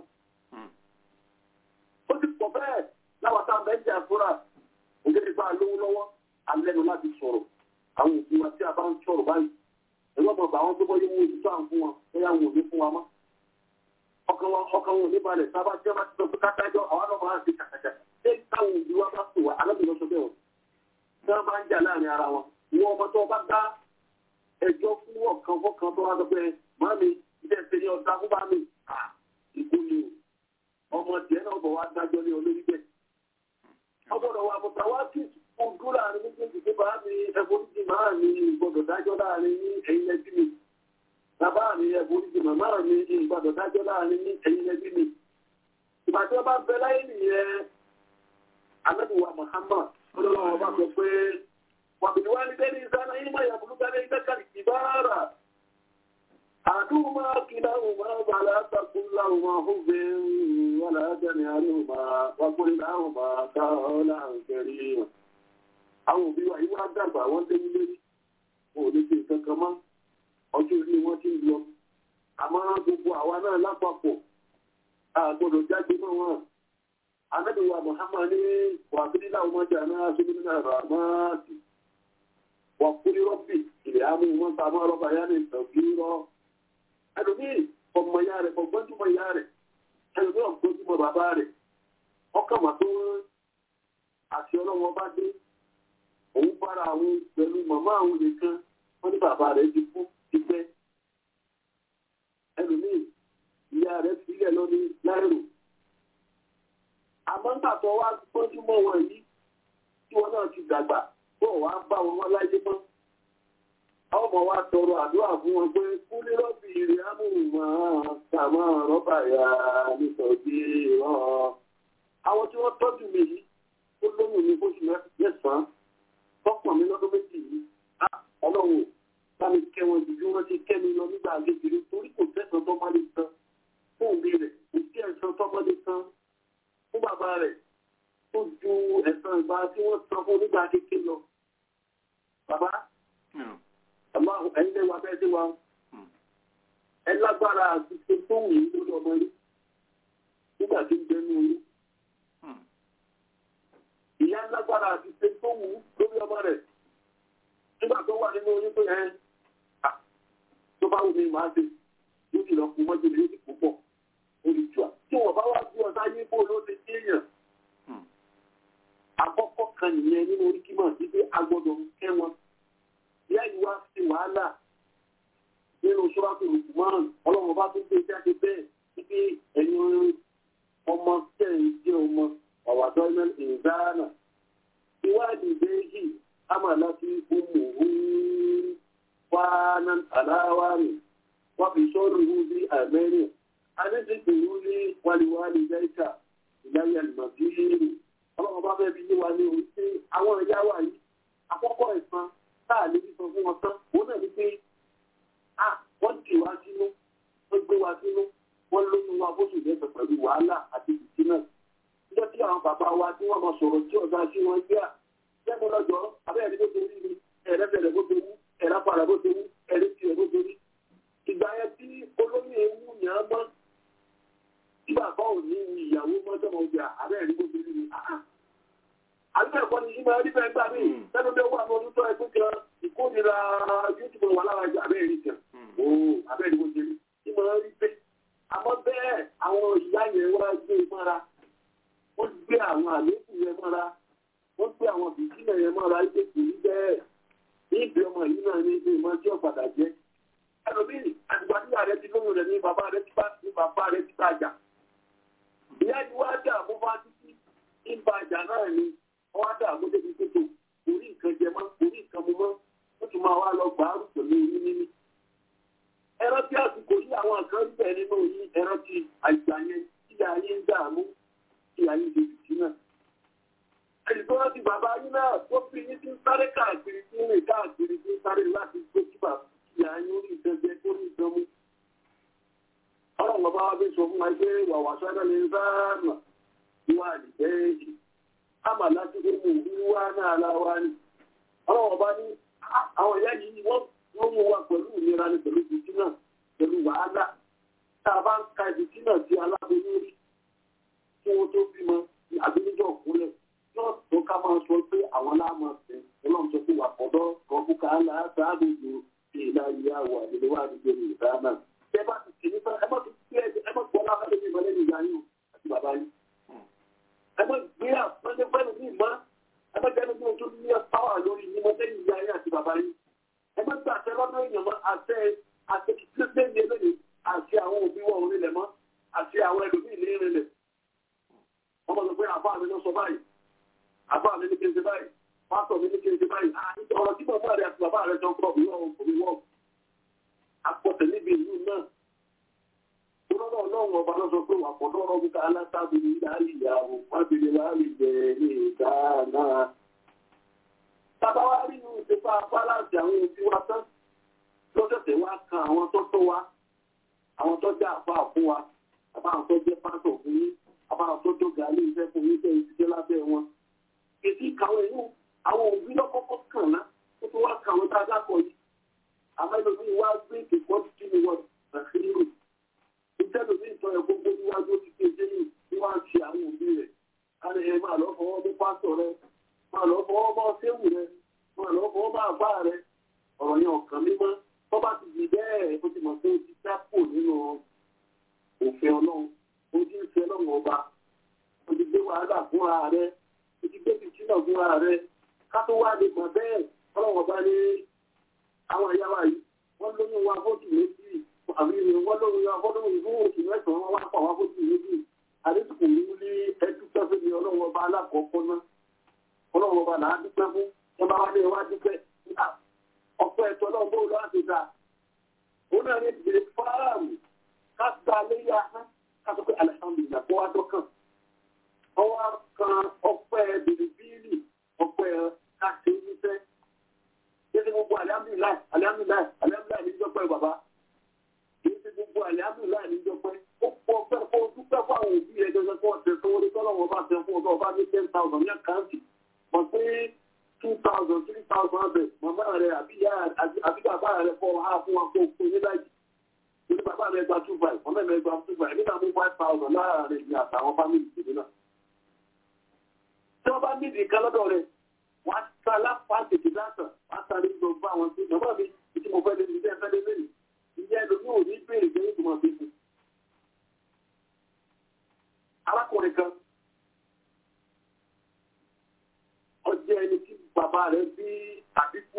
Ó ti pọ̀ bẹ́ẹ̀ láwọn tá a bẹ́ẹ̀ jẹ́ àfúrà ògèdè bá a lówó lọ́wọ́ alẹ́nu láti sọ̀rọ̀ àwọn òbí wa tí a bá ń sọ̀rọ̀ báyìí. Ẹ̀rọ ọmọ bàwọn tó bọ́ yẹ wo òtítọ́ à ń fún wọn bóyá wọn ò ní fún wa mọ́. Ọkàn wọn ọkàn wọn ò ní balẹ̀ sábà tí wọ́n bá ti sọ pé kátájọ́ àwọn náà máa ń ṣe kàkàkà. Ṣé táwọn òbí wa bá pè wá alábìnrin sọ bẹ́ẹ̀ o? tí wọ́n bá ń jà láàrin ara wọn wọ́n ọmọ tó bá dá ẹjọ́ fún ọ̀kan fọ́kan tó wá sọ pé màmí ilé ẹsẹ̀ ní ọ̀dà fún bàmí ìkú ni o ọmọ tiẹ̀ náà bọ̀ wá dájọ́ ní olórí bẹ́ẹ̀. ọgbọ́dọ̀ wa bọ̀tà wá sí ojú láàrin méjèèjì pé bàmí ẹ̀fọ́ríjì máa ní ìgbọ́dọ̀ dájọ́ láàrin ní ẹ̀yìn ẹbí mi bàbá mi ẹ̀fọ́ríjì màmá mi ìgbọ́dọ̀ dájọ́ láàrin ní ẹ̀yìn ẹbí mi. ìgbà tí wọ́n bá bẹ láyé nìyẹn anábìwá Muhammad ọlọ́run bá sọ pé wàbìnrin wá ní bẹ́ẹ̀ni ìsáná yìí máa yàgùn lúgbàdé ìtẹ́kàlì ìbára àdúgbò máa kí láhùn máa bà látàkùn láhùn máa fún bẹ́ẹ̀ wà látàrí àríhùn máa wákùnrin láhùn máa káà láhùn kẹrí àwọn òbí wa yìí wá dàgbà wọ́n dé nílé wọn ò lè ṣe nǹkan kan mọ́ ọjọ́ orí wọn ti ń lọ àmọ́ gbogbo àwa náà lápapọ̀ àgbọ̀dọ̀ jáde mọ́ wọn anabi wa muhammad ni wa bidila wa jana subina rahmati wa kuli rabbi ilẹ̀ amu wọn ta ma rọba ya ni tọ̀gírọ̀ ẹlòmí ọmọ ya rẹ̀ ọgbọ́njúmọ̀ ya rẹ̀ ẹlòmí ọgbọ́njúmọ̀ bàbá rẹ̀ ọkàn mà tó àti ọlọ́wọ́ bá dé òun bára àwọn pẹ̀lú màmá àwọn nìkan wọ́n ní bàbá rẹ̀ ti kú ti pẹ́ ẹlòmí ìyá rẹ̀ sílẹ̀ lọ ní láìrò àmọ́ nígbà tó wá gbọ́jú mọ́ wọn yìí tí wọn náà ti dàgbà tó wá bá wọn wọn láyé mọ́ ọmọ wa tọrọ àdúrà fún wọn pé kúlé rọ́bì rẹ̀ amúhùnmá kàmá rọ́bà yá nítorí wọn. àwọn tí wọ́n tọ́jú mi yìí ó lóyún mi fóṣù mẹ́sàn-án tọ́pọ̀ mi lọ́dún méjì yìí á ọlọ́run bá mi kẹ́ wọn jù bí wọ́n ti kẹ́ mi lọ nígbà kékeré torí kò tẹ̀sán tó má lè san fún òbí rẹ̀ kò sí ẹ̀sán tó má lè san fún bàbá rẹ̀ tó ju ẹ̀sán ìgbà tí wọ́n san fún nígbà kékeré lọ. bàbá àmọ́ ẹ̀yin lè wà bẹ́ẹ̀ sí wa ẹ lágbára àti ṣe tó wù yín lórí ọmọ yín nígbà tí ń bẹ ní oyún. ìyá lágbára àti ṣe tó wù lórí ọmọ rẹ̀ nígbà tó wà nínú oyún pé ẹ tó bá wù mí máa ṣe yóò sì lọ kú mọ́jú ní oṣù púpọ̀ olùjọ́ tí wọ́n bá wá bí ọ̀tá yín bó ló ti dé èèyàn. àkọ́kọ́ kan nìyẹn nínú orí kímọ̀ sí pé a gbọ́dọ̀ kẹ́ wọn ìyá yìí wá sí wàhálà nínú ṣọ́ráṣí lùkùmọ́ràn ọlọ́run bá tún gbé jáde bẹ́ẹ̀ wípé ẹ̀yin ọmọ tẹ̀ ń jẹ́ ọmọ ọ̀wàdọ́ ìdáná ìwádìí bẹ́ẹ̀jì àmàlà sí ọmọ òun wánà aláwárí wọ́n fi sọ́rọ̀ ìhú sí àmẹ́rin adéṣètò ìhú ní wàlíwàlí jẹ́ìkà ìdáyà ìmọ̀síìrì ọlọ́run bá fẹ́ fi yé wa ní orí sí àwọn ìyá wa yìí àkọ́kọ́ ẹ̀sán táà lè fi sọ fún wọn tán òun náà ní pé à wọ́n dì wá sínú wọ́n gbé wá sínú wọ́n lóyún wa bóṣù lẹ́sẹ̀ pẹ̀lú wàhálà àti ìdí náà níjọ́ tí àwọn bàbá wa tí wọ́n mọ sọ̀rọ̀ tí ọ̀gá sí wọn gbé à lẹ́nu lọ́jọ́ abẹ́rẹ́ bó ṣe rí ni ẹ̀rẹ́bẹ̀rẹ̀ bó ṣe wú ẹ̀rápàrà bó ṣe wú ẹ̀rí tiẹ̀ bó ṣe rí ìgbà yẹn tí olóyún ewu yàn án mọ́ tí bàbá ò ní ìyàwó mọ́tọ́mọ́ ọjà abẹ́rẹ́ bó ṣe rí ni àbíkẹ́ ẹ̀kọ́ ni ìmọ̀ ẹ̀rí bẹ́ẹ̀ gbà mí lẹ́nu bẹ́ẹ̀ wà lọ́dún tó ẹgbẹ́ kan ìkórira youtube wà lára ẹja abẹ́rẹ́ rí kan ooo abẹ́rẹ́ bó ṣe rí ìmọ̀ ẹ̀rí bẹ́ẹ̀ àmọ́ bẹ́ẹ̀ àwọn ìyá yẹn wá gbé mọ́ra wọ́n gbé àwọn àlékún yẹn mọ́ra wọ́n gbé àwọn bìtínà yẹn mọ́ra ẹgbẹ́ kò ní bẹ́ẹ̀ ní ìgbé ọmọ yìí náà ní ìgbé ìmọ̀ tí ó padà jẹ́ ẹlòmíì àgbà nígbà rẹ ti lóyún rẹ ní bàbá rẹ ti bá ní bàbá rẹ ti bá jà ìyá yìí wá dà mú bá títí ìbá àjà náà ni wọ́n á dà mú débi tótó orí nǹkan jẹ mọ́ orí nǹkan mu mọ́ wọ́n tún máa wá lọ gbàárù pẹ̀lú oyún níní. ẹran tí àsìkò yí àwọn nǹkan ń bẹ̀ nínú yín ẹran tí àìgbà yẹn tí ayé ń dààmú tí ayé ń dojú sí náà. ẹnì tó rántí bàbá yín náà tó fi yín tí ń sáré káàkiri tí ń rìn káàkiri tí ń sáré láti gbé kí bàbá kí ayé orí nǹkan jẹ kó ní nǹkan mú. ọlọ́run bàbá wa fi sọ fún wa pé wàwà sáré lè sáà mà ìwà àdìgbẹ́yìn àmà láti gbé mú wíwá náà láwá ní. Ọlọ́wọ́ bá ní àwọn ìyá yìí wọ́n wọ́n mú wa pẹ̀lú ìlera ní pẹ̀lú ìdí náà pẹ̀lú wàhálà. Tá a bá ń ka ìdí náà sí aláboyún rí kí wọ́n tó bímọ àbí níjọ́ òkúlẹ̀. Yóò tó ká máa sọ pé àwọn láàmú ọ̀sẹ̀ ọlọ́run sọ pé wà pọ̀dọ́ rọ́bùkà aláàbò sí ìlà ìyá wà nílé wà nígbè ní ìdá náà. Ẹ bá ti kì í fẹ́ ẹ má ti kí ẹ má gbọ́ lábẹ́ mi ìmọ̀lẹ́ ní ìyá yín àti bàbá yín ẹgbẹ́ gbé àpẹẹrẹ ní ìmọ̀ ẹgbẹ́ jẹ́ nígbà tó ní pàwà lórí ìmọ̀ lẹ́yìn ìyá ayé àti bàbá yìí ẹgbẹ́ gbé àṣẹ lọ́dún èèyàn mọ́ àṣẹ àṣẹ kìtìlẹ́ ní eléyìí àṣẹ àwọn òbí wọn ò nílẹ̀ mọ́ àṣẹ àwọn ẹlòmíì ní ìrìnlẹ̀ wọ́n mọ̀ sọ pé àbá mi ló sọ báyìí àbá mi ní kéde báyìí pásọ̀ mi ní kéde báyìí ọ̀rọ̀ tí bàbá rẹ̀ àti bàbá rẹ̀ jọ ń kọ́ òbí wọn àpọ̀tẹ̀ níbi ìlú náà Ọlọ́run ọlọ́run ọba ló sọ pé wà pọ̀ lọ́rọ̀ wípé alátábìlì láàrin ìyàwó mábìlì láàrin ìbẹ̀rẹ̀ ní ìgbà náà. Bàbá wa rí inú ìṣèpá fáláàsì àwọn òbí wa tán. Lọ́sẹ̀sẹ̀ wá kan àwọn tó tó wa, àwọn tó jẹ́ àpá fún wa, àbá àwọn tó jẹ́ pásọ̀ fún yín, àbá àwọn tó tó gàálì iṣẹ́ fún yín tẹ́ ìṣiṣẹ́ lábẹ́ wọn. Èsì ìkàwé inú àwọn òbí lọ́kọ́kọ́ kàn ná, ó tún wá kàwé tá a dákọ̀ yìí. Àmọ́ ẹlòmíì wá gbé ìkẹ́kọ̀ọ́ sí ni wọ́n àṣírí ìtẹ́lómi ìtọ́ ẹ̀ gbogbo níwájú ti kéde ní bí wọ́n á ṣe àwọn òbí rẹ̀. a ní ẹ máa lọ fọwọ́ mú pásítọ̀ rẹ máa lọ fọwọ́ bá séwù rẹ máa lọ fọwọ́ bá àbá rẹ ọ̀rọ̀ yẹn ọ̀kan mímọ́ tó bá ti di bẹ́ẹ̀ ó ti mọ̀ pé ó ti dápò nínú òfin ọlọ́run ó ti ń fẹ́ ọlọ́run ọba ó ti gbé wàhálà fúnra rẹ ó ti gbé fìtínà fúnra rẹ ká tó wá lè mọ̀ bẹ́ẹ̀ ọlọ́run ọba ní àwọn ìyá wa yìí wọ́n lóyún wa fóòtù méjì àbí wọ́n lóyún wa fọ́lọ́run ìlú òkè mẹ́sàn-án wọ́n wá pa wá fóòtù méjì àdéhùn ní ní ẹjú pẹ́fẹ́ ní ọlọ́run ọba alákọ̀ọ́kọ́ náà ọlọ́run ọba là á dúpẹ́ fún ẹ bá wá ní ẹwà dúpẹ́ ọpẹ́ ẹ̀tọ́ náà bó tọ́lọ́wọ́ bá fẹ́ fún ọ̀dọ́ ọba ní ten thousand ní àkáǹtì mọ̀ pé two thousand three thousand abẹ màmá rẹ àbí bàbá rẹ fọ ha fún wa kó fún ní láyé torí bàbá rẹ gba two five màmá rẹ gba two five nígbà mú five thousand láàárín ìyá àtàwọn fámìlì tèmi náà. tí wọ́n bá nídìí nǹkan lọ́dọ̀ rẹ̀ wọ́n á sá lápá tètè dáàtàn wọ́n á sáré lọ bá àwọn tí bàbá mi tí mo fẹ́ lé ní ilé ẹ̀fẹ́ lé lẹ́yìn ìyá ẹlòmíì ò ní béèrè jẹ́ ìtumọ̀ fi fún. arákùnrin kan ọjọ́ ẹni tí bàbá rẹ̀ bí àbíkú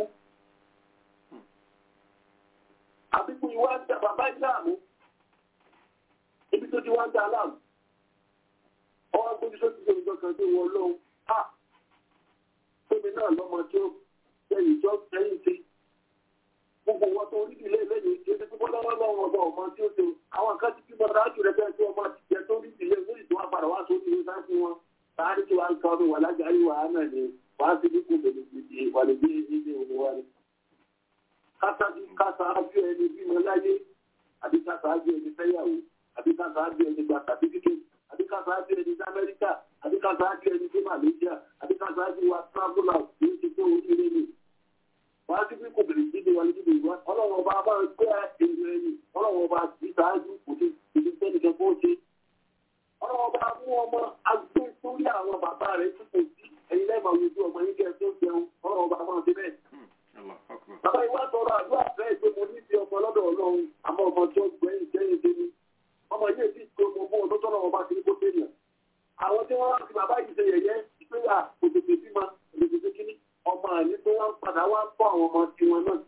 àbíkú yìí wá ń da bàbá yìí láàmú ibi tó ti wá ń da láàmú ọwọ́ gbójú tó ti ṣe ìjọ kan tó wọ lọ́wọ́ à tóbi náà lọ́mọ tí ó lẹ́yìn tó lẹ́yìn tí gbogbo wọn tó rí ìdílé lẹ́yìn tí ó ti kúkọ́ lọ́wọ́ lọ́wọ́ ọba ọmọ tí ó ṣe àwọn kan ti bímọ dájú rẹ bẹ́ẹ̀ tí ọmọ ti jẹ tó rí ìdílé lórí tó wá padà wá sórí ìwé sáà fún wọn láàárín tí wàá ń kọ́ ọdún wà lájàrí wàá náà ni wàá ti dínkù bẹ̀rẹ̀ ìdí ìwàlẹ̀ bí ilé òní wá ní. kátàbí kátàájú ẹni bímọ láyé àbí kátàájú ẹni fẹ́yàwó àbí kátàájú ẹni gba sàtífíkẹ́tì àbí kátàájú ẹni ní amẹ́ríkà àbí kátàájú ẹni ní malaysia àbí kátàájú wa travel out ní ti tó oríire ni. wàá ti dínkù bẹ̀rẹ̀ ìdí ìwàlẹ̀ bí ìwà ọlọ́wọ́ bá bá gbé èrò ẹ̀yìn ọlọ́wọ́ bá ti sáájú kò sí ìdí sẹ́nìkan kó ṣe ọlọ́wọ́ bá mú ọmọ agbé sórí àwọn bàbá rẹ̀ tí kò sí ẹ̀yin lẹ́ẹ̀mọ̀ ojú ọmọ yín kẹ́ ẹ tó jẹun ọlọ́wọ́ bá máa ṣe bẹ́ẹ̀. bàbá ìwà tọrọ àdúrà bẹ́ẹ̀ pé mo ní ti ọmọ lọ́dọ̀ ọlọ́run àmọ́ ọmọ tí ó gbẹ̀yìn jẹ́yìn dé ní. ọmọ yìí ti tó mo mú ọdún tọ́lọ́wọ́ bá ti ní kó dé nìyà. àwọn tí wọ́n wá sí bàbá yìí ṣe yẹ̀yẹ́ ìpínlẹ̀ òtètè bímọ òtètè kíní ọmọ àní tó wá ń padà wá bọ́ àwọn ọmọ tiwọn náà.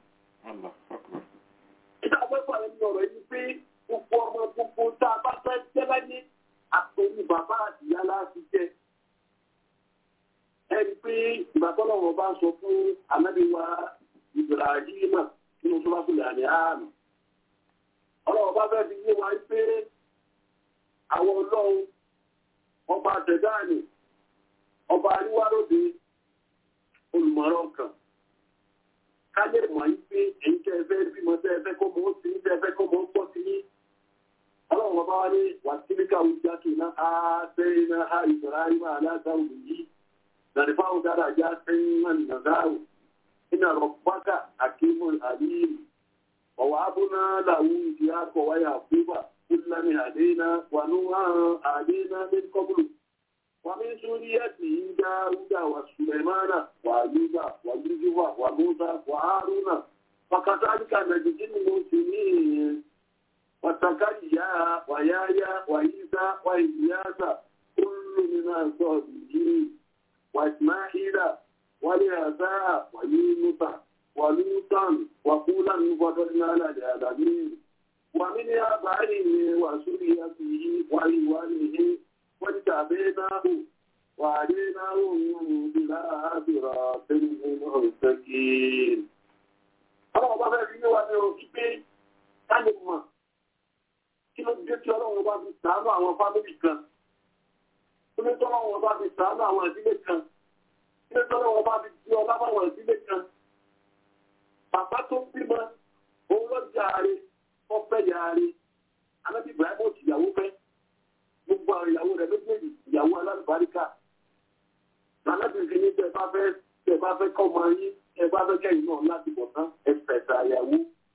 ìdá pẹ́pọ̀ ẹni ọ̀rọ̀ yìí pé gbogbo ọmọ gbogbo tá a bá fẹ́ jẹ́ láyé àpèjì bàbá àtìyá láti jẹ́. ẹni pé ìgbàtọ́lọ́wọ́ bá sọ fún anábíwá Ibrahima nínú tó bá kúlẹ̀ àní àmì. ọlọ́wọ́ bá fẹ́ fi yé wa pé àwọn ọlọ́run ọba àtẹ̀dáàní ọba àríwáròde olùmọ̀ràn kan ká lè mọ̀ yí pé èyí tẹ́ ẹ fẹ́ bímọ tẹ́ ẹ fẹ́ kó mọ́ sí tẹ́ ẹ fẹ́ kó mọ́ pọ̀ sí yín ọlọ́run ọba wa ní wàtíríkà wùjákì náà á sẹ́yìn náà á ìbáraẹ̀mà aláàdáwò yìí nàìjíríà dára já sẹ́yìn náà nàzáwò iná rọ̀bákà àkímù àlíyìn ọ̀wà abúná làwù ìdí akọ̀ wáyà fúbà kúlánì àdéná wà ní wọn àdéná ní kọ́bùlù wà ní súríyàtì dáúdà wà sùlẹ̀mánà wà yúdà wà yúdùwà wà múdà wà hárúnà wàkàtàlíkà nàìjíríà ní mo sì ní ìyẹn وزكريا ويايا وعيسى وإلياس كل من الصالحين وإسماعيل واليساع ويونس ولوطا وكلا فضلنا على العالمين ومن آبائه وذريته وإخوانه واجتبيناه وهديناهم إلى صراط مستقيم. Ọlọ́run bá fẹ́ fi ní wa ní orí pé ká lè mọ̀ kí ló dé tí ọlọ́run bá fi sàánú àwọn fámìlì kan kí ló tọ́lọ́run bá fi sàánú àwọn ìdílé kan kí ló tọ́lọ́run bá fi di ọlá báwọn ìdílé kan bàbá tó bímọ òun lọ jàre ọpẹ́ jàre anábì ibrahim òtù ìyàwó fẹ́ gbogbo àwọn ìyàwó rẹ̀ méjèèjì ìyàwó alálùbáríkà anábì fi ní tẹ bá fẹ́ tẹ bá fẹ́ kọ́ ọmọ yín ẹ bá fẹ́ kẹ́yìn náà láti bọ̀ tán ẹ fẹ̀sà ìyàwó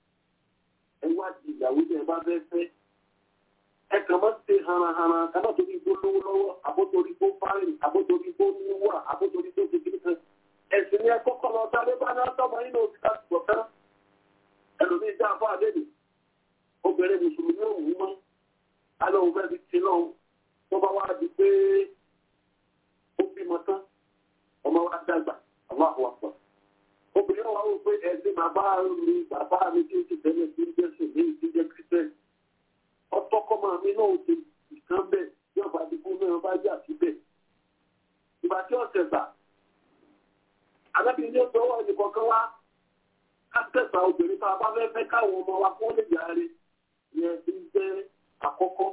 ẹ wá di ìyàwó tẹ bá fẹ́ fẹ́ ẹ kàn máa ṣe hanahana kánà torí gbó lówó lọ́wọ́ àbótorí gbó fárin àbótorí gbó níwà àbótorí gbó kékeré kan ẹ̀sìn ni ẹ kọ́kọ́ lọ sáré bá náà tọ́mọ nínú òbí láti bọ̀ tán ẹlòmíì dá fún àdéhùn obìnrin mùsùlùmí ò wú mọ́ alẹ́ òun fẹ́ẹ́ fi ti náà tó bá wá di pé ó bímọ tán ọmọ wa dàgbà ọmọ àwọn àpọ̀ obìnrin wa wò pé ẹ̀sìn bàbá mi bàbá mi tí ó ti tẹ́lẹ̀ tí ó jẹ́ sùn ní ìdíjẹ́ kírísítẹ́nì ọtọkọmọ mi náà ó ti ìkan bẹ́ẹ̀ bí ọba àdìgún náà bá jà síbẹ̀ ìgbà tí ọ̀sẹ̀ gbà alábìrin ní ọ̀sẹ̀ ọwọ́ ẹnìkan kan wá ká tẹ̀sà obìnrin tá a bá fẹ́ fẹ́ káwọn ọmọ wa kó lè yáre yẹn ti ń jẹ́ àkọ́kọ́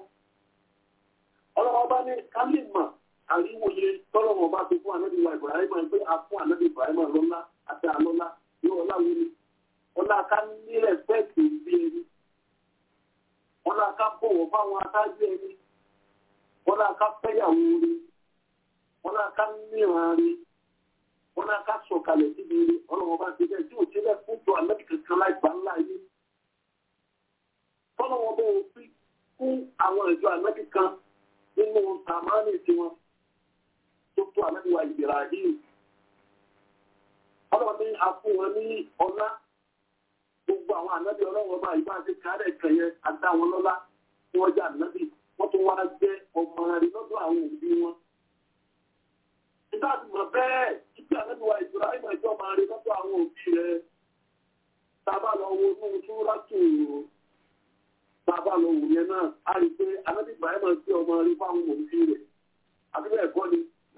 ọlọ́wọ́ bá ní kálímà àríwòye tọ́lọ́wọ́ bá ti fún ànábì wa Ibrahim pé a fún ànábì Ibrahim lọ́lá àti àlọ́lá yóò ọlá wo ni ọlá ká ní rẹ̀spẹ̀tì bí ẹni wọn náà ká bọ̀wọ̀ fáwọn atájú ẹni wọ́n náà ká fẹ́yàwó rí wọ́n náà ká níran rí wọ́n náà ká sọ̀kalẹ̀ síbi rí ọlọ́wọ́ bá ti bẹ́ẹ̀ tí ò sílẹ̀ fún jọ àlẹ́bí kankan láì gbà ńlá yìí tọ́lọ́wọ́ bọ́ òfin fún àwọn ìjọ àlẹ́bí kan nínú tàmánì tiwọn tó tó àlẹ́bí wa ìgbéra yìí ọlọ́wọ́ ní afún wọn ní ọlá gbogbo àwọn ànábì ọlọ́wọ́ bá ìbá ti kárẹ̀ kẹyẹ àdá wọn lọ́lá tí wọ́n jẹ́ ànábì wọ́n tún wá jẹ́ ọmọ rẹ̀ lọ́dọ̀ àwọn òbí wọn. nígbà tí mo bẹ́ẹ̀ títí ànábì wa ìtura ìmọ̀ ìjọ máa rí lọ́dọ̀ àwọn òbí rẹ̀ tábà lọ wo inú túrá tù ú tábà lọ wò yẹn náà á rí i pé ànábì Ibrahim jẹ́ ọmọ rẹ̀ fáwọn òbí rẹ̀ àbí bẹ́ẹ̀ kọ́ ni.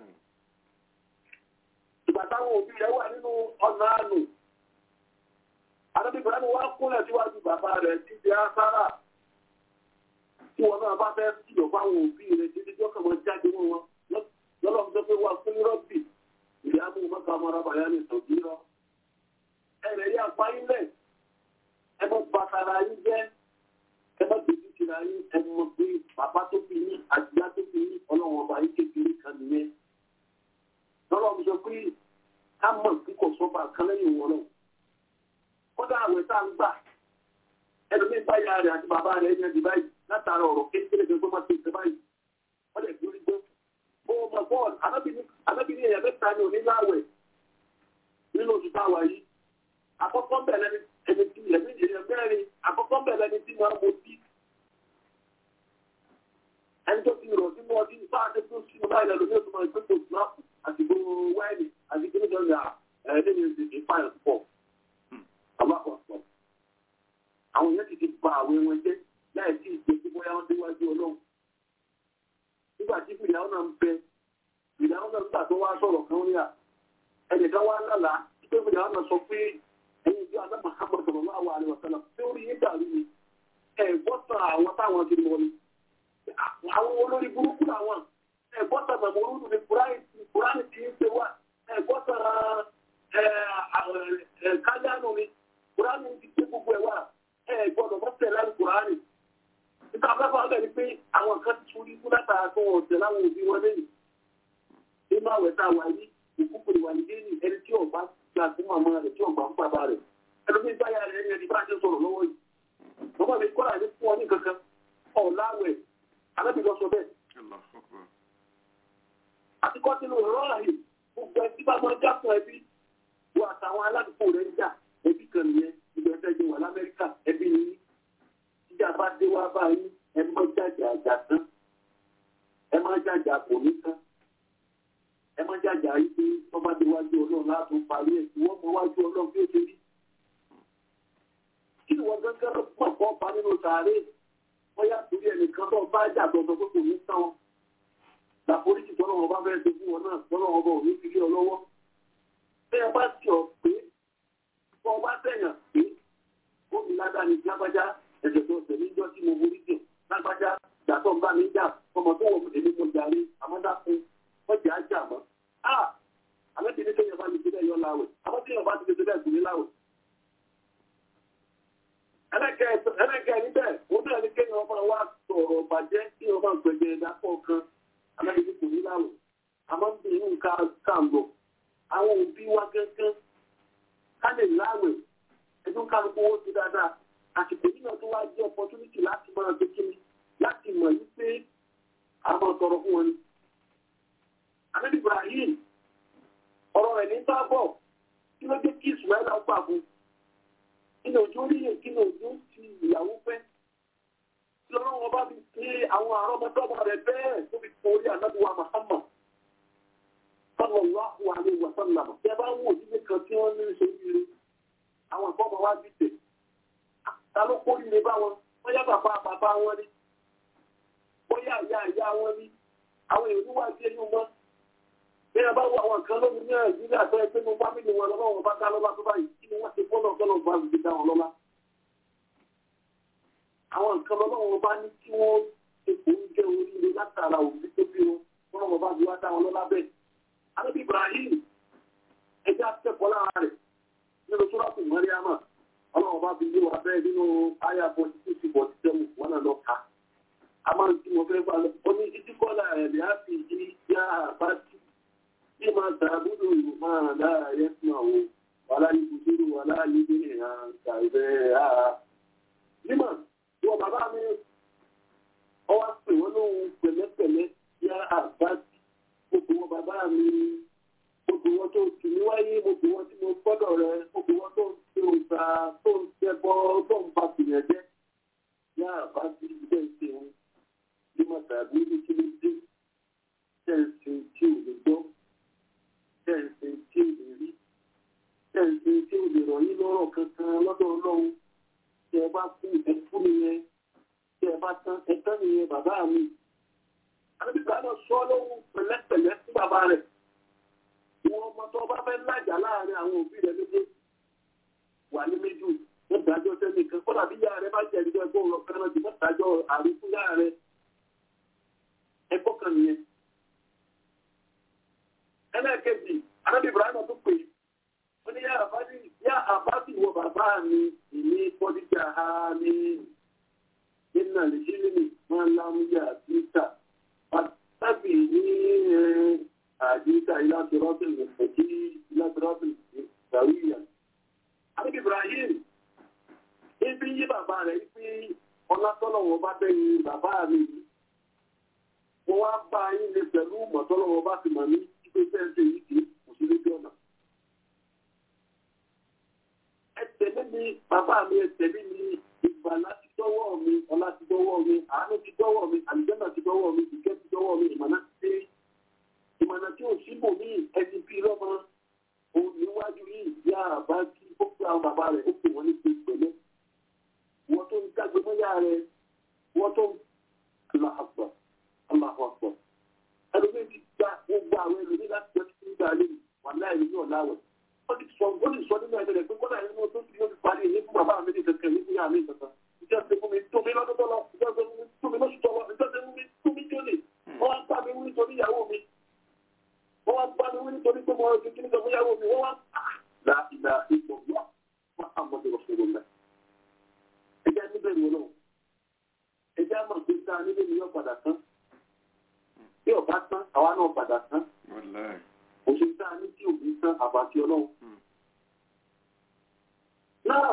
ìgbà táwọn òbí rẹ̀ wà nínú ọ̀nà àánú Àdọ́bí Ibrahim wá kúnlẹ̀ síwájú bàbá rẹ̀ títí á sára tí wọn náà bá fẹ́ kìlọ̀ fáwọn òbí rẹ̀ títí tí ó kàn wọ́n jáde wọn wọn lọ́lọ́run tó pé wá fún rọ́bì ìyá mú mọ́ta mọ́ra bàyá ní ìtọ́jú rọ. Ẹ̀rẹ̀ yá pa ilẹ̀ ẹ mọ́ bàtàrà yín jẹ́ ẹ mọ́ tètè tìrà yín ẹ mọ́ pé bàbá tó fi yín àtìyá tó fi yín ọlọ́run ọba yín kékeré kan nìyẹn. Lọ́lọ́run sọ pé ká mọ̀ kíkọ̀ sọ́ba kan lẹ́yìn wọn náà kódà àwẹ̀ tá ń gbà ẹlòmíì báyà rẹ̀ àti bàbá rẹ̀ ẹ̀yàn di báyìí látara ọ̀rọ̀ kékeré tó máa ti ṣe báyìí wọ́n lè fi orí gbé. ó mọ bọ́ọ̀lù anábìíní èèyàn mẹ́ta ní oníláwẹ̀ nínú oṣù táwa yìí àkọ́kọ́ bẹ̀rẹ̀ ẹni tí ẹ̀mí èèyàn mẹ́rin àkọ́kọ́ bẹ̀rẹ̀ ẹni tí máa ń mutí. ẹni tó ti rọ̀ sínú ọdún nípa àti tó sínú báyìí lẹ́nu ní oṣù máa ń gbé tó sùnáàpù àti gbogbo wáìnì àti gbogbo alákọ̀ọ́sọ. Àwọn èèyàn ti ti ba àwẹ̀ wọn jẹ́ láì sí ìgbé tí bóyá wọ́n déwájú ọlọ́run. Nígbà tí fìdáwọ́ náà ń bẹ, fìdáwọ́ náà nígbà tó wá sọ̀rọ̀ kan rí à. Ẹnìkan wá lálàá pé fìdáwọ́ náà sọ pé ẹ̀yin ìjọ Adá Muhammad sallallahu alaihi wasallam tí ó rí yín dàrú ni. Ẹ gbọ́tàn àwọn táwọn ti lọ ni. Àwọn olórí burúkú làwọn. Ẹ gbọ́tàn màmúrúdù ni Kùránì ti ń ṣe wá. Ẹ gbọ́tàn kájánù ni kùránì ti gbé gbogbo ẹ̀ wá ẹ gbọ́dọ̀ mọ́ tẹ̀lé àlù kùránì. nípa afẹ́fẹ́ ọ̀gá ni pé àwọn kan ti tún ikú látara tó wọ́n tẹ̀lé àwọn òbí wọn lẹ́yìn. nínú àwẹ̀ tá a wà yí òkú pèrè wà ní déènì ẹni tí ọba gbà fún màmá rẹ̀ tí ọba fún bàbá rẹ̀. ẹlòmí báyà rẹ̀ ẹni ẹni bá a ṣe sọ̀rọ̀ lọ́wọ́ yìí. bàbá mi kọ́ra ní fún ọ ní kankan ọ̀làwẹ̀ alábìlọ sọ bẹ́ẹ̀. àti kọ́ sínú rọ́ọ̀hì gbogbo ẹ tí bá máa já fún ẹbí wọ àtàwọn aládùúgbò rẹ̀ ń jà ẹbí kan nìyẹn ibi ẹfẹ jẹ wà lamẹríkà ẹbí ni ìjà bá dé wá báyìí ẹ má jàjà àjà tán ẹ má jàjà kò ní tán ẹ má jàjà yìí pé tọ́ba dé wájú ọlọ́run láti parí ẹ̀ tí wọ́n mọ wájú ọlọ́run bí ó ṣe rí. kí ni wọ́n gángan pọ̀ pọ̀ pa nínú sàárè wọ́n yà torí ẹnìkan tó bá jà gbọ̀ngàn pé kò ní tán wọn. làforíjì tọ́lọ́wọ́n bá fẹ́ẹ́ ṣe fún wọn náà tọ́lọ́wọ́n bá ò ní fi lé ọ lọ́wọ́. bẹ́ẹ̀ bá ti ọ̀ pé wọ́n wá sẹ́yìn pé ó mi ládàá ní lágbájá ẹ̀jẹ̀ tó tẹ̀lé jọ́ tí mo borí jù lágbájá ìyàtọ̀ ń bá mi jà ọmọ tó wọ̀ èmi mo jàre àmọ́dá fún wọ́n jẹ́ ajá mọ́. a àmọ́ tí ní kéèyàn bá mi ṣe bẹ́ẹ̀ yọ láwẹ̀ àmọ́ tí èèyàn bá ti ṣe bẹ́ẹ̀ gùn ní láwẹ̀. ẹlẹ́kẹ̀ẹ́ níbẹ̀ ó bẹ̀rẹ̀ ní kéèyàn máa wá sọ̀rọ̀ bàjẹ́ kí wọ́n máa gbẹ̀gbẹ̀ ẹ̀dá kọ̀ọ̀kan àmọ́ tí kò ní láwẹ̀ àmọ́ tí inú nǹkan kàǹgọ̀ àwọn òbí wa gẹ́gẹ́ ká lè láwẹ̀ ẹdún kálukú owó ti dáadáa àsìkò yìí náà tó wá jẹ́ opportunity láti máa gbé kíni láti mọ̀ yí pé àwọn ọ̀tọ̀rọ̀ fún wọn ni. Ànábì Ibrahim ọ̀rọ̀ rẹ̀ ní sábọ̀ kí ló dé kí Ismail gbà fún kí ni òjò rí yẹn kí ni òjò ti ìyàwó fẹ́. Kí lọ́rọ́ wọn bá fi ṣe àwọn àrọ́mọdọ́mọ rẹ̀ bẹ́ẹ̀ tó fi fún orí Ànábì wa Muhammad. Sallallahu alaihi wa sallam. Ṣé bá wò nílé kan tí wọ́n ní ṣe rí àwọn ìfọ́mọ̀ wá bí tẹ̀. Ta ló kó líle bá wọn? Bóyá bàbá bàbá wọn rí. Bóyá ìyá ìyá wọn rí. Àwọn èrò wá sí ẹnu mọ́. Bí a bá wo àwọn nǹkan lómi ní Nàìjíríà tó ẹ pé mo fámìlì wọn lọ́wọ́ wọn bá dá lọ́lá tó báyìí kí ni wọ́n ti fọ́nà ọ̀gọ́nà bá fi dá wọn lọ́lá. Àwọn nǹkan lọ́wọ́ wọn bá ní kí wọ́n ṣe kò ń jẹ́ oríire látara òbí tó bí wọn. Wọ́n wọn bá fi wá dá wọn lọ́lá bẹ́ẹ̀. Àbí Ibrahim ẹja akẹ́kọ̀ọ́ lára rẹ̀ nínú sọ́dọ̀tù mọ́ríámà ọlọ́run bá fi yé wa bẹ́ẹ̀ nínú àyà forty two sí forty seven wọn náà lọ ka a máa ń tí mo fẹ́ bá lọ ó ní títí kọ́lá rẹ̀ bí a fi di yá àbá tí bí máa tàbúrò máa lára yẹ fún àwọn wàhálà ní kùsùrù wàhálà ní bíi hàn kàìbẹ́ àá. nímọ̀ wọ bàbá mi ọwọ́ pè wọ́n lóhun pẹ̀lẹ́pẹ̀lẹ́ yá àbá tí gbogbo wọn bàbá mi gbogbo wọn tó tì mí wáyé gbogbo wọn tí mo gbọ́dọ̀ rẹ gbogbo wọn tó ń ṣe òǹtà tó ń ṣẹbọ tó ń ba tìyẹn jẹ́ yá àbá tí ilé ìṣe wọn bí mo tàbí ní kí ló dé tẹ̀sí tí ò lè gbọ́ tẹ̀sí tí ò lè rí tẹ̀sí tí ò lè rọ̀ yín lọ́rọ̀ kankan lọ́dọ̀ ọlọ́run tí ẹ bá kú ẹkú nìyẹn tí ẹ bá tán ẹtán nìyẹn bàbá mi. àbíkà náà sọ lóhùn pẹ̀lẹ́pẹ̀lẹ́ fún bàbá rẹ̀ wọn ọmọ tó bá fẹ́ lájà láàrin àwọn òbí rẹ̀ méjèèjì wà ní méjì wọ́n dájọ́ sẹ́nìkan kọ́dà bí yára rẹ̀ bá jẹ́ ìdíjọ́ ẹgbẹ́ òun lọ fẹ́ràn jù wọ́n dájọ́ àríkú yára rẹ̀ ẹgbọ́ kan nìyẹn. ẹlẹ́ẹ̀kejì anábì ibrahim tó pè ó ní yá àbájú yá àbájú wọ bàbá mi ìní pọ́díjà ha ní nínú àlejò ní máa lámúyà títà pàtàkì ní àdíkà ìlàtọ̀rọ̀bìn ìfẹ̀kí ìlàtọ̀rọ̀bìn ìgbàwíyà. anábì ibrahim ibi yí bàbá rẹ̀ pé ọlátọ́lọ́wọ́ bá bẹ́yìn bàbá mi yìí mo wá bá yín lè pẹ̀lú mọ̀tọ́lọ́wọ́ bá ti mọ̀ ní ipe sẹ́ńsì yìí kì í kò sí lójú ọ̀nà. ẹ tẹ̀lé mi bàbá mi ẹ tẹ̀lé mi ìgbà láti dọ́wọ́ mi ọlá ti dọ́wọ́ mi àánú ti dọ́wọ́ mi àlùjẹ́nà ti dọ́wọ́ mi ìkẹ́ ti dọ́wọ́ mi ìmọ̀nà ti dé ìmọ̀nà tí ò síbò ní ẹni bí lọ́mọ òun níwájú yìí yá àbá kí ó pé àwọn bàbá rẹ̀ ó pè wọ́n ní pé pẹ̀lẹ́ wọ́n tó ń dágbé mọ́yá rẹ̀ wọ́n tó ń lọ àgbà aláwọ̀pọ̀. ẹlòmí ti gba gbogbo àwọn ẹlòmí láti jẹ́ kí nígbà lè wà láì ní ọ̀làwẹ̀. wọ́n ti sọ wọ́n ti sọ nínú ẹgbẹ́ rẹ̀ pé kọ́dà nínú tó ti yóò fi parí ní fún bàbá mi ní kẹ̀kẹ́ ní fún yàrá mi kankan. ìjọ ti fún mi tó mi lọ́dún tó lọ ìjọ ti fún mi tó mi lóṣù tó lọ ìjọ ti fún mi tó mi tó lè. wọ́n wá bá mi wí nítorí ìyàwó mi. wọ́n wá bá mi wí nítorí pé mo ti kíni sọ fún ìyàwó mi. wọ́n wá la ìlà ìgbọ̀ wá wọ́n á mọ̀ tó fún mi. ẹ jẹ́ níbẹ̀ ni ọlọ́run ẹ jẹ́ àmọ̀ pé sáà nílé mi yọ padà tán tí ọba tán àwa náà padà tán òṣèlú tá a ní tí òbí tán àbàtì ọlọ́run. náà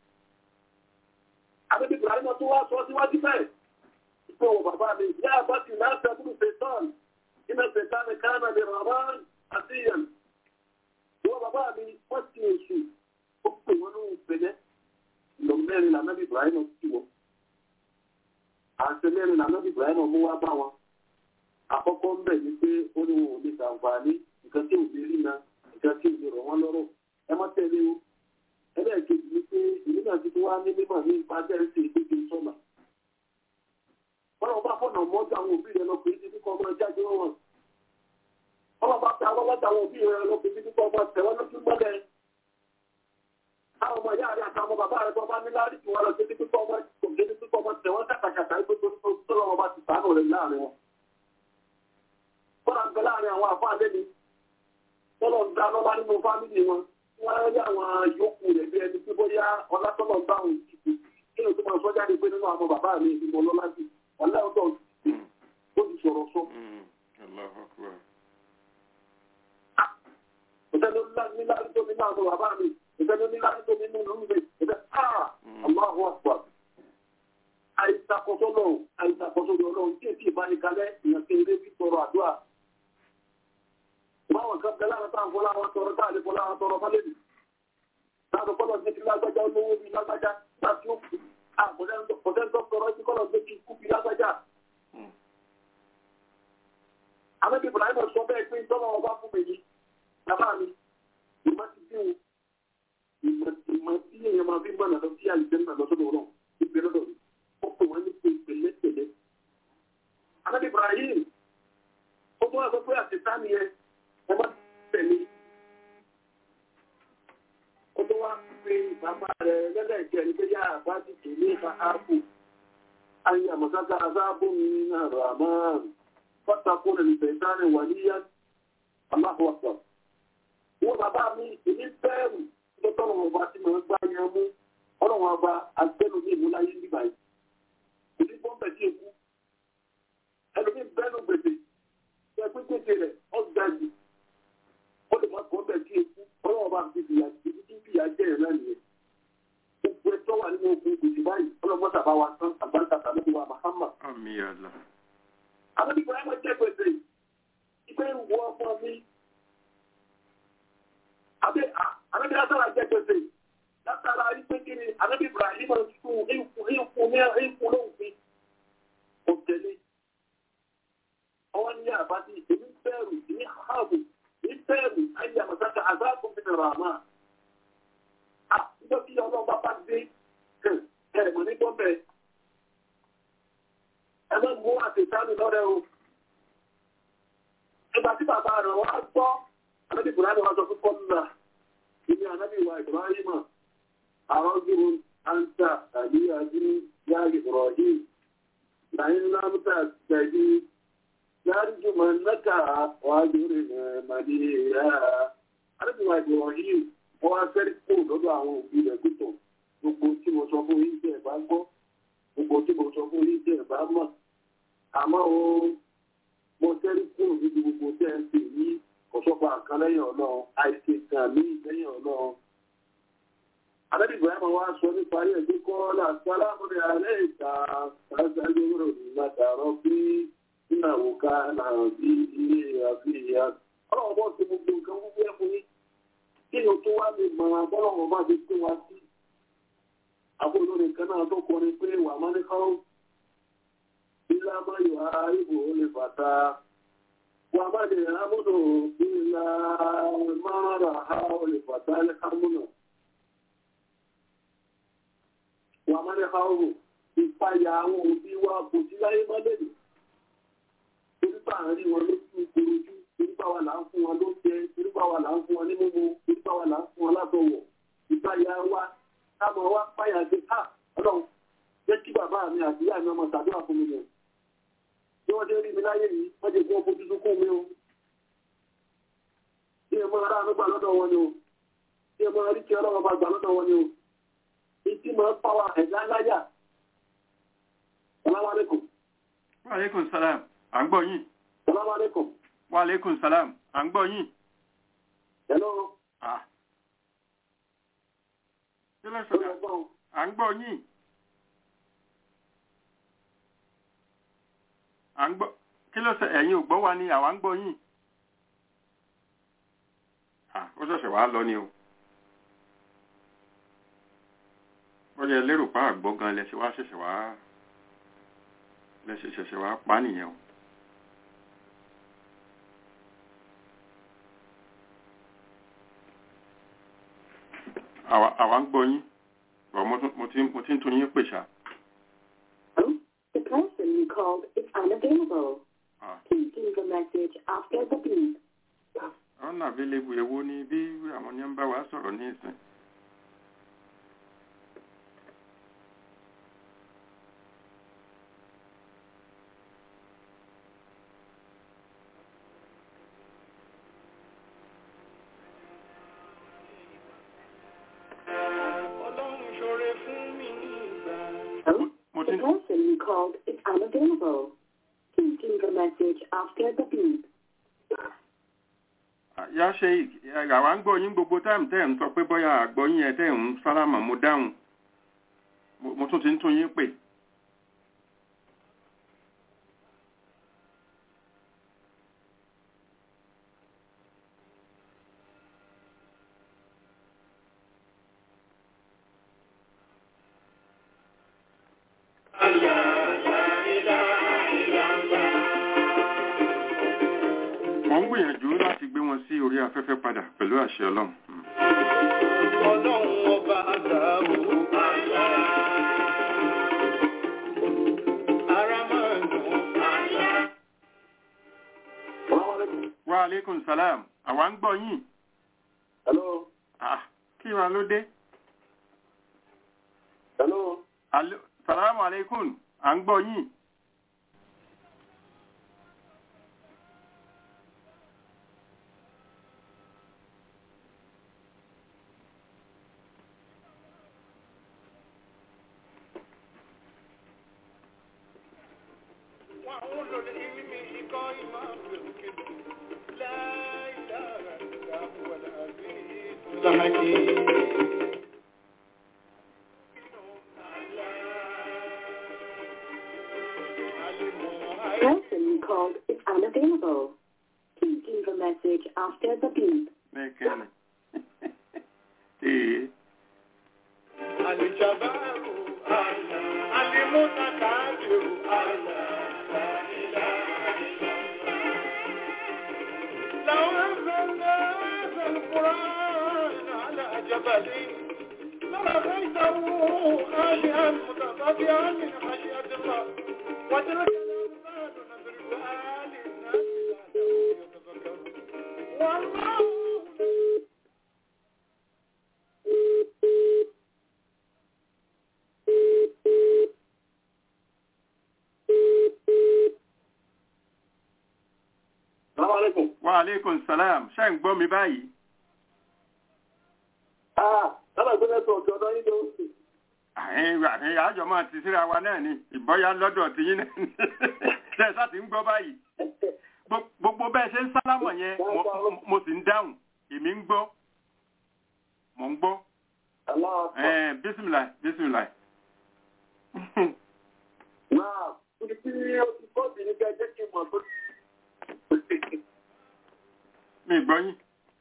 àbẹ̀bí ibrahim tó wá sọ síwájú bẹ́ẹ̀ pé wọ bàbá mi yá àbátì náà sẹ́kùrù ṣètàn iná ṣètàn ní kánà lè rà wọ́n àti ìyàn. ìwọ bàbá mi wọ́n ti èṣù ó pè wọ́n lóhùn pẹ̀lẹ́ lọ mẹ́rin lànàbí ibrahim ti wọ̀. àṣẹ mẹ́rin lànàbí ibrahim mú wá bá wọn àkọ́kọ́ ń bẹ̀ ní pé ó ní wọn ò lè ṣàǹfààní nǹkan tí ò lè rí na nǹkan tí ò lè rọ̀ wọ́n lọ́rọ̀ ẹ má tẹ̀lé o ẹlẹ́ẹ̀kejì ni pé ìlú náà ti tún wá ní mímọ̀ ní ipa tẹ́ǹsì ìpèsè sọ́nà wọ́n bá fọ̀nà mọ́jú àwọn òbí rẹ̀ lọ pé ní kíkọ́ ọmọ jáde wọn wọ́n bá ta wọ́n lọ́ta àwọn òbí rẹ̀ lọ pé ní kíkọ́ ọmọ tẹ̀wọ́n lójú mọ́lẹ̀ àwọn ọmọ ìyá rẹ̀ àtàwọn bàbá rẹ̀ tó bá ní láàrín tí wọ́n lọ sí ní kíkọ́ ọmọ tẹ̀wọ́n kàkàkàkà ìpèsè tó lọ́wọ́ bá ti sàánù rẹ̀ láàrin wọn kọ́nà ń bẹ láàrin àwọn àfáà lẹ́ni tọ́lọ̀ ń dá lọ́lá nínú fámìlì wọn wọ́n á rí àwọn yòókù rẹ̀ bí ẹni tí bóyá ọlátọ́lọ̀ ń bá òun ìdìbò kí ló tó máa sọ jáde pé nínú àwọn bàbá mi ìmọ̀ lọ́lá sí ọ̀lẹ́ ọ̀dọ́ ó ti sọ̀rọ̀ sọ. ìfẹ́ni nílá tó nínú àwọn bàbá mi ìfẹ́ni nílá tó nínú ìlú mi ìfẹ́ Allahu Akbar àìsàkóso náà àìsàkóso náà tí èsì ìbánikalẹ̀ ìyànké ilé fi tọrọ àdúrà báwọn kan bẹ láwọn táwọn fọlá wọn tọrọ táà lè fọlá wọn tọrọ fálẹ́bì láwọn kọ́lọ̀ ní kí lágbájá olówó bí lágbájá láti ó kù àpọ̀tẹ́ńtọ́ tọrọ sí kọ́lọ̀ ní kí kú bí lágbájá. Àmọ́bí Ibrahim sọ bẹ́ẹ̀ pé tọ́lọ́ ọba fún mi yìí bàbá mi ìmọ̀ ti dín o ìmọ̀ tí èèyàn máa fi gbọ́nà lọ sí àlùjẹ́ náà lọ́sọ̀dọ̀ náà ìgbẹ́ lọ́dọ̀ ó pè wọ́n ní pé pẹ̀lẹ́pẹ̀lẹ́. Àmọ́bí Ibrahim ó tún wà sọ pé àtẹ̀tá nìyẹn ọmọ tẹ̀lé ó tó wá pé bàbá rẹ̀ lẹ́lẹ́kẹ̀ ní pé yá àbá ti tè ní ìfà áàpù ayé àmọ̀sáká azáàbò mi náà rà máa pátákó lè fẹ̀ sáré wà níyá aláhùwàpọ̀. wọ́n bàbá mi èmi bẹ́ẹ̀rù tó tọ́nà ọba tí mo ń gbá yẹn mú ọlọ́run ọba agbẹ́nu ní ìmúláyé nígbà yìí. èmi bọ́m̀bẹ̀ sí èkú oúnjẹ rẹ̀ ọ̀gbà jù ó lè má kọ́ bẹ́ẹ̀ kí eku ọlọ́wọ́ bá fi fìyà jẹ ibi tí fìyà jẹ rẹ̀ náà nìyẹn gbogbo ẹjọ́ wà nínú ogun gbèsè báyìí ọlọ́wọ́ tàbá wa tán àgbáńtà tàbí wa Muhammad àmì àlà àwọn ìgbà ẹ̀mọ́ jẹ́ gbèsè ìgbẹ́ ìwọ ọmọ mi àbí àbí látara jẹ́ gbèsè látara ìpè kí ni àbí Ibrahim fún ìfún ìfún ní ìfún lóhùn kò tẹ̀lé ọwọ́ ní àbájí èmi bẹ̀rù ní ààbò ní bẹ̀rù ayé àmọ̀sáka àzáàkùn fi nàrà àmà à nígbà tí ọlọ́ba bá dé ẹ̀ mọ̀ ní gbọ́bẹ̀ ẹ má mú àtẹ̀sánù lọ́rẹ́ o ìgbà tí bàbá rẹ̀ wá gbọ́ ànábì Ibrahim wá sọ fún kọ́ńdà ìní ànábì wa Ibrahim àwọn gbòòrò àǹtà tàbí àjí yá Ibrahim làyín lámúta tẹ̀lé yárìjú mọ̀ nẹ́ka wájúrì màdìyà ànábì wa Ibrahim wọ́n wá fẹ́rí kó lọ́dọ̀ àwọn òbí rẹ̀ gbọ́tọ̀ gbogbo tí mo sọ fún yín tẹ̀ bá gbọ́ gbogbo tí mo sọ fún yín tẹ̀ bá mọ̀ àmọ́ o mo tẹ́rí kúrò níbi gbogbo tẹ́ ń pè ní ọ̀ṣọ́pá kan lẹ́yìn ọlọ́run àìsè kan ní lẹ́yìn ọlọ́run. Adébí Ibrahim wá sọ nípa ayé ẹ̀dí kọ́lá sálámù ní alẹ́ ìta ṣáṣájú rò ní látàrọ́ bí ìnáwó ká náà bí ilé àfihàn. Ọlọ́run bọ́ sí gbogbo nǹkan gbogbo ẹ̀ fún yín. Kí ni o tó wá lè mọ abọ́lọ́run bá ti pé wá sí? Àbúrò nìkan náà tó kọrin pé wà má ní kọ́ ilá máa yọ àìbò lè fàtà wà má lè rámúnà ilá máa rà á lè fàtà lẹ́kàmúnà wà má lè ha ọrùn ìpayà àwọn òbí wa kò sí láyé má lè lè torípa àárín wọn ló tún korojú torípa wa là ń fún wọn lóúnjẹ torípa wa là ń fún wọn ní mímu torípa wa là ń fún wọn látọwọ ìpayà wa káàmọ wa páyà sí ká Ọlọ́run jẹ́ kí bàbá mi àti ìyá mi ọmọ ṣàdúrà fún mi nìyẹn bí wọ́n ṣe rí mi láyé yìí wọ́n ti gbọ́ fojú sunkún mi o bí ẹ máa rà nígbà lọ́dọ̀ wọn ni o bí ẹ máa rí kí ọlọ́wọ́ bá gbà lọ́dọ̀ wọn ni o ìtì máa ń pàwọ́ ẹ̀dá láyà salamu alaikum wa aleykum salam à ń gbọ́ yín salamu alaikum wa aleykum salam à ń gbọ́ yín hello ah kí ló ó sọ̀rọ̀ yẹ gbọ́n à ń gbọ́ yín à ń gbọ́ kí ló sọ ẹ̀yin ò gbọ́ wa ni àwa ń gbọ́ yín ah ó ṣẹ̀ṣẹ̀ wá lọ ni o ó yẹ lérò pa àgbọ́ gan lẹ́sẹ̀ wá ṣẹ̀ṣẹ̀ wá lẹ́sẹ̀ ṣẹ̀ṣẹ̀ wá pa nìyẹn o àwa àwa ń gbọ́ yín bọ̀ mo tún- mo ti mo ti ń tún yín pè ṣá The person you called is unavailable. ah Please leave a message after the beep. ọ̀nà àbílẹ̀bù èwo ni bí àwọn yẹn ń bá wa sọ̀rọ̀ ní ìsìn Ọlọ́run ṣoore fún mi ní ìgbà. Hello? mo The ti person you called is unavailable. Please leave a message after the beep. yá ṣe àwa ń gbọ́ yín gbogbo táìmù tẹ́ ẹ̀ ń sọ pé bọ́yá àgbọ́ yín ẹ tẹ́ ẹ̀ ń sálámà mo dáhùn Mo- mo tún ti ń tún yín pè wọ́n ń gbìyànjú láti gbé wọn sí orí afẹ́fẹ́ padà pẹ̀lú àṣẹ ọlọ́run Mm. Ọlọ́run ọba àgbàwò. Ara máa ń dùn. salamu alaikum wa aleykum salam àwa ń gbọ́ yín hello ah kí wa ló dé hello Alo- salamu aleykum à ń gbọ́ yín وأولو العلم قائما بالقسط لا إله إلا هو العزيز الحكيم The person you called is unavailable. Please leave a message after the beep. Bẹ́ẹ̀kẹ́ni. Ee. الجبار الله المتكبر الله لا إله إلا الله لو أنزلنا هذا القرآن على جبل لرأيته خاشعا متصدعا من خشية الله وتلك الأمثال نضربها للناس لعلهم يتفكرون والله Salaam alaikum. Wa aleykum salam. Ṣé ń gbọ́ mi báyìí? Ah, sábà gbé lẹ́sọ̀ ọ̀kẹ́ ọ̀dọ́ yín tó ń sìn. Àyìn àyìn àjọ máa ti síra wa náà ni. Ìbọ́yá lọ́dọ̀ ti yín náà ni. Ṣé ẹ sáà ti ń gbọ́ báyìí? Gbo- Gbogbo bẹ́ẹ̀ ṣe ń sálámọ̀ yẹn, mo- mo sì ń dáhùn. Èmi ń gbọ́. Mò ń gbọ́. Aláwọ̀ àpọ̀. Ẹ̀ẹ́n bísímìlà bísímìlà. Náà, ibi tí ó ti kọ́ọ̀tì ní kẹ́ jẹ́ kí n mọ̀ tó. Mi ì gbọ́ yín.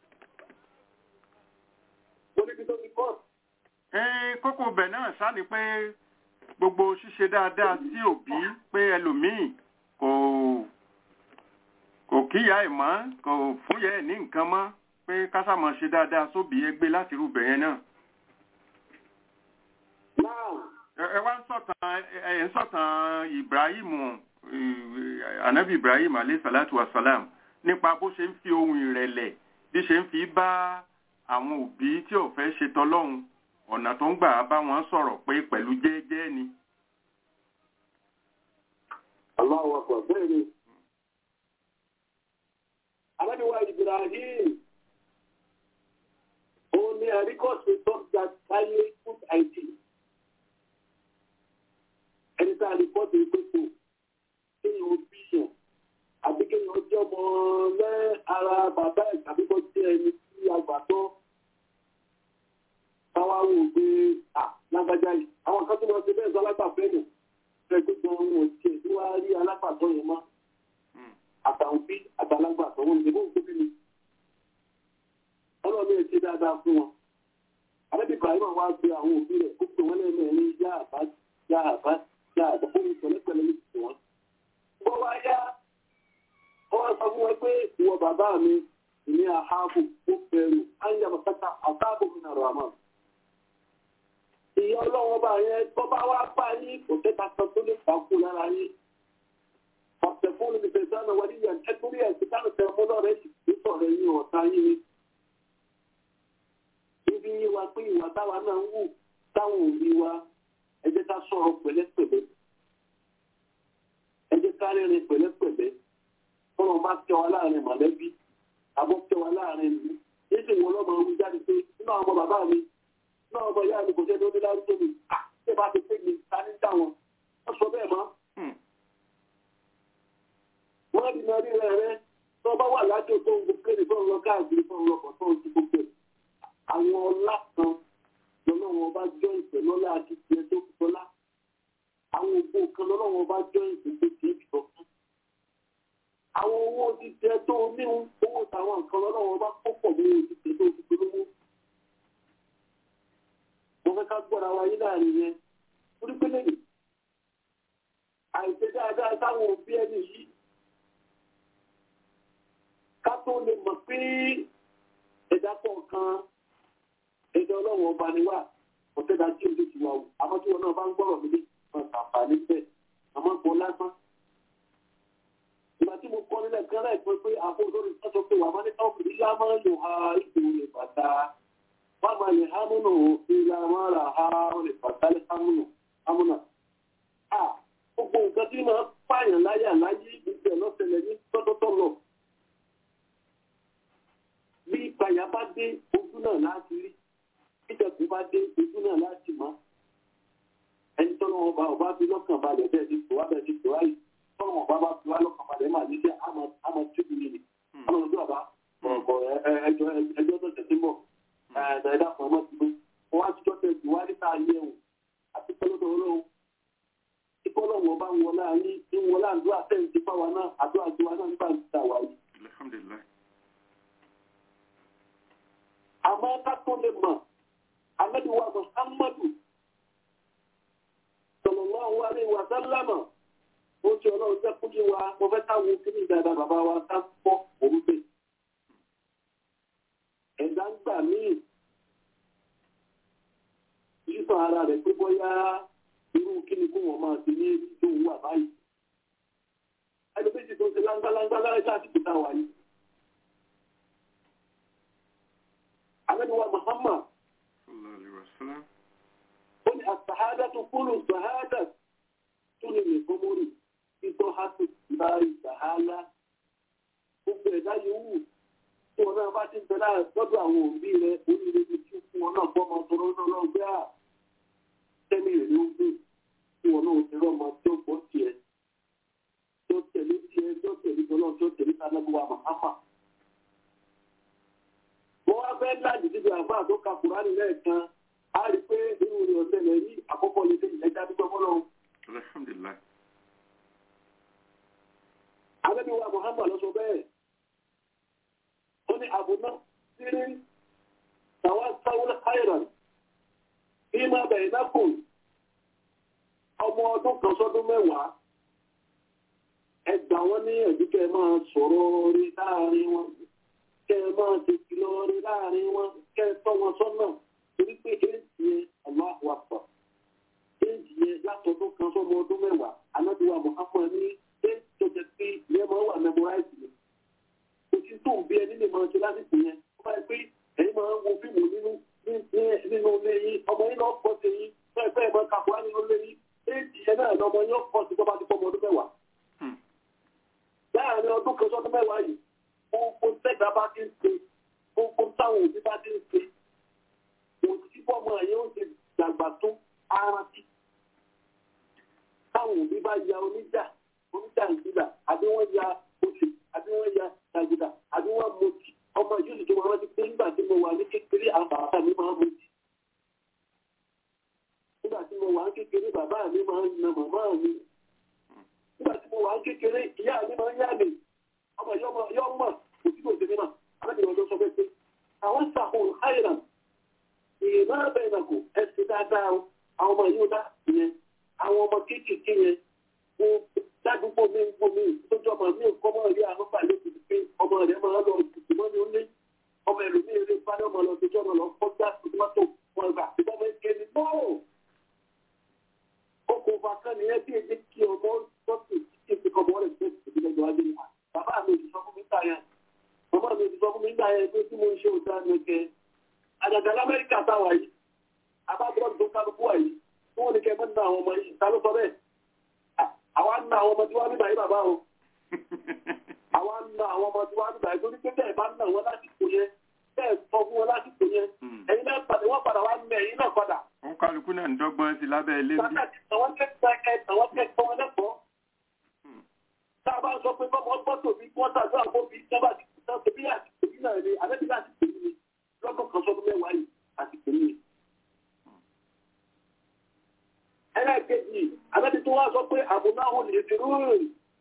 Mo níbi tó ti kọ́ọ̀tì. Ẹ̀ẹ́n kókó bẹ̀ náà sá ni pé gbogbo ṣíṣe dáadáa sí òbí pé ẹlòmíì kò kò kíyà ẹ̀ mọ́ kò fúnyẹ́ ẹ̀ ní nǹkan mọ́ pé kásámọ̀ ṣe dáadáa sóbì ẹgbẹ́ láti rúbẹ̀ yẹn náà. Náà, ẹ ẹ wá ń sọ̀tàn ẹ ẹ ń sọ̀tàn Ibrahim eh, anabi Ibrahim alayhi salatu wa salam nípa bó ṣe ń fi ohun ìrẹ̀lẹ̀ bí ṣe ń fi bá àwọn òbí tí ò fẹ́ ṣe tọlọ́hun ọ̀nà tó ń gbà bá wọn sọ̀rọ̀ pé pẹ̀lú jẹ́ẹ́jẹ́ ni. aláwọ̀ àpọ̀ bẹ́ẹ̀ ni. Alábíwá Ibrahim, òun ni àríkọ̀sí tó ga táyé food ID. Ẹni tá a lè kọ́ sí pépò, kéèyàn ó bí yàn, àbí kéèyàn ó jẹ́ ọmọ lẹ́ ara bàbá ẹ̀ tàbí kó jẹ́ ẹni tí a gbà tọ́. Táwa wò pé à lágbájá yìí, àwọn kan tó máa ṣe bẹ́ẹ̀ sọ alágbàfẹ́ nù fẹ́ gbogbo ohun ọ̀tí ẹ̀ tí wàá rí alápàtọ́ yẹn mọ́ àtàwọn bí àtàlágbàtọ́ wọn ìdìbò ń tóbi ni ọlọ́run ẹ̀ ṣe dáadáa fún wọn àbẹ́bí ibrahim wá gbé àwọn òbí rẹ̀ ó pè wọ́n lẹ́nu ẹ̀rí yá àbá yá àbá yá àbá fún ìpẹ̀lẹ́pẹ̀lẹ́ ní ti wọn. bó wá yá wọ́n wá sọ fún wọn pé ìwọ bàbá mi ìní àhábù ó bẹ̀rù áyàmọ̀ kẹta àtàbò mi nàrọ̀ àmọ́ ìyá ọlọ́wọ́ bá yẹn tó bá wá bá yín kò tẹ́ta kan tó lè fà kú lára yín. ọ̀sẹ̀ fún mi fẹ́ sánà wọlé yẹn ẹ torí ẹ̀ síta ní tẹ̀wọ́ lọ́rẹ́ yìí ní sọ̀rọ̀ yín ọ̀tá yín ni. ibi yín wa pé ìwà táwa náà ń wù táwọn òbí wa ẹ jẹ́ ká sọ̀rọ̀ pẹ̀lẹ́pẹ̀lẹ́. ẹ jẹ́ ká rìnrìn pẹ̀lẹ́pẹ̀lẹ́. fọlọ́ bá tẹ wa láàrin mọ̀lẹ́bí àbọ̀ tẹ wa láàrin ìlú. yéṣe wọn lọ́mọ wí jáde pé nínú àwọn bàbá mi náà ọmọ ìyá mi kò jẹ́ lórí lárúgbó mi ṣé bá ti pé mi ta ní dá wọn wọ́n sọ bẹ́ẹ̀ mọ́. wọ́n rí náà rí rẹ̀ rẹ́ tó bá wà lájò tó ń gbé ní tó ń lọ káàkiri tó ń lọ kọ̀ tó ń ti gbogbo ẹ̀. àwọn ọlá kan lọ́nà wọn bá jọ ìpè lọ́lá àti tiẹ̀ tó fi tọ́lá. àwọn ògbó kan lọ́nà wọn bá jọ ìpè tó ti fi tọ́ fún. àwọn owó ti tẹ tó níhun owó tàwọn nǹkan lọ́nà wọn bá kó pọ̀ mọ́ owó ti tẹ tó fi polówó mo fẹ́ ká gbọ́ra wa yín láàrin yẹn torí pé lẹ́yìn àìṣe dáadáa táwọn òbí ẹni yìí ká tó lè mọ̀ pé ẹ̀dá kọ̀ọ̀kan ẹ̀dá ọlọ́run ọba ni wà ọ̀tẹ́dá tí ojú ti wà wò àmọ́ tí wọn náà bá ń gbọ́rọ̀ mi ní wọn àǹfààní bẹ́ẹ̀ àmọ́ kò lásán. ìgbà tí mo kọ́ nílẹ̀ kan láìpẹ́ pé àpò olórí sọ́sọ́ pé wà á máa ní káwọn ìlú máa ń lò ha ìṣòro ìbàdà fama le hamunu ila mara ha ole fatale hamunu hamuna a gbogbo nǹkan tí máa pààyàn láyà láyé ìgbẹ́ lọ́sẹ̀lẹ̀ ní tọ́tọ́tọ́ lọ bí ìpayà bá dé ojú náà láti rí ìjẹ̀kú bá dé ojú náà láti mọ́ ẹni tọ́nà ọba ọba bí lọ́kàn balẹ̀ bẹ́ẹ̀ ti tò wá bẹ́ẹ̀ ti tò wáyé tọ́nà ọba bá ọlọ́run jẹ́ kúlé wa mo fẹ́ káwọn kíní dáadáa bàbá wa ká pọ̀ òun bẹ̀. ẹ̀dá ń gbà míì sísọ ara rẹ̀ pé bóyá irú kíni kó wọn máa ti ní èyí tó wà báyìí. ẹni méjì tó ń ṣe láńgbáláńgbá láyé láti kúta wà yìí. Ànábì wa Muhammad sallallahu alaihi wasallam. ó ní àsàhádà tó kúrò sàhádà tó lè lè fọmọrì títọ́ hásù láì sàhálà. Gbogbo ẹ̀dá yòówù tí wọn náà bá ti ń bẹ láàrín lọ́dọ̀ àwọn òbí rẹ̀ oríire ti tún fún wọn náà fọ́mọ tọrọ náà lọ gbé à. Tẹ́mi rẹ̀ ló ń gbé tí wọn náà ti rọ́mọ tí ó gbọ́ tiẹ̀. Tí ó tẹ̀lé tiẹ̀ tí ó tẹ̀lé tọ́lọ́ tí ó tẹ̀lé tánábùwà Màhámà. Mo wá fẹ́ láti síbi àbá tó ka Kùránì lẹ́ẹ̀kan. A rí pé irú rẹ̀ ọ̀sẹ̀ lẹ̀ rí àkọ́kọ́ lè dé ẹja dúpẹ́ fọ́lọ́run. alhamdulillah. Ànábì wa Muhammad lọ sọ bẹ́ẹ̀. Ó ní àbùná sírí tàwa sáwọ́lá Iron. Bí máa bẹ̀rẹ̀ nákùn ọmọ ọdún kan sọ́dún mẹ́wàá. Ẹ gbà wọ́n ní ẹ̀jú kẹ́ ẹ máa sọ̀rọ̀ rí láàrin wọn. Kẹ́ ẹ máa ti kìlọ̀ rí láàrin wọn. Kẹ́ ẹ tọ́ wọn sọ́nà. Torí pé èsì yẹn Allahu Akbar. Èsì yẹn látọdún kan sọ́mọ ọdún mẹ́wàá. Ànábì wa Muhammad ní èsì tó jẹ pé ìyẹn máa wà memorize ni òtí tó ń bí ẹni lè máa ṣe lásìkò yẹn ó bá yẹ pé ẹ̀yin máa ń wo fíìmù nínú nínú ilé yín ọmọ yín náà pọ̀ sí yín bẹ́ẹ̀ bẹ́ẹ̀ máa kàkúrá nínú ilé yín éèjì yẹn náà lọ́mọ yín pọ̀ sí tọ́ba ti pọ̀ ọmọ ọdún mẹ́wàá. láàárín ọdún kan sọ́dún mẹ́wàá yìí gbogbo tẹ́gbà bá ti ń ṣe gbogbo táwọn òbí bá ti ń ṣe òtí bọ́mọ yẹn ó ṣe dàgbà tó ara sí. táwọn òbí bá ya oníjà oníjà ìgbìlà àbí wọ́n ya oṣù àbí wọ́n ya tàgídà àbí wọ́n mutí ọmọ yìí tó máa rántí pé nígbà tí mo wà ní kékeré àwọn bàbá mi máa ń mutí. nígbà tí mo wà ní kékeré bàbá mi máa ń na màmá mi. nígbà tí mo wà ní kékeré ìyá mi máa ń yá mi ọmọ yọ mọ̀ kò sí kò sí mímọ̀ alábìyàn ló sọ pé pé àwọn sàkóso àìràn ìyè máa bẹ̀rẹ̀ nàkó ẹ̀sìn dáadáa o àwọn ọmọ yìí ó dá ìyẹn àwọn ọmọ kéékèèké yẹn ládùúgbò mi ń gbó mi lójú ọmọ mi ò kọ́ mọ́ rí àwọn balẹ̀ ti pé ọmọ rẹ̀ máa lọ ìtùtù mọ́ ní onílé ọmọ ẹlòmí eré parí ọmọ lọ sí ọmọ lọ kọjá tòmátò wọn ìgbà tí wọ́n fẹ́ ké ní bọ́ọ̀. okùnfà kan nìyẹn bí èdè kí ọmọ sọ́ọ̀tì kí èsì kan mọ́ rẹ̀ ṣe ìdílé ìjọba dé nípa bàbá mi ò ti sọ fún mi gbà yẹn màmá mi ò ti sọ fún mi gbà yẹn pé tí mo ń ṣe òṣà nìkẹ́ àgàgà lamẹ́ríkà táwa yìí abájọ́ tó kálukú wà yìí tí wọ́n ní kẹ́ mọ́ nínú àwọn ọmọ yìí ta ló sọ bẹ́ẹ̀ àwa ń na àwọn ọmọ tí wọ́n nígbà yìí bàbá o àwa ń na àwọn ọmọ tí wọ́n nígbà yìí torí pé bẹ́ẹ̀ bá ń na wọn lásìkò yẹn bẹ́ẹ̀ sọ fún wọn lásìkò yẹn ẹ̀yin náà padà wọ́n padà wá ń mẹ ẹ̀yin náà padà. wọn kálukú náà ń dọ́gbọ́n sí lábẹ́ ilé bí. pàtàkì àwọn kẹ́kẹ́ ẹ̀ àwọn kẹ́kẹ́ wọn lẹ́kọ̀ọ́. tá a bá sọ pé bọ́mọ gbọ́tò bí wọ́n tàgbà àbóbi sábà ti kú sáà tóbi àsìkò yìí náà ni àbẹ́bí láti pè mí lọ́dún kan sọ́dún mẹ́wàá yìí àsìkò yìí. ẹlẹ́ẹ̀kejì àbẹ́bí tó wá sọ pé àbùnáhùn lè fi rúrìn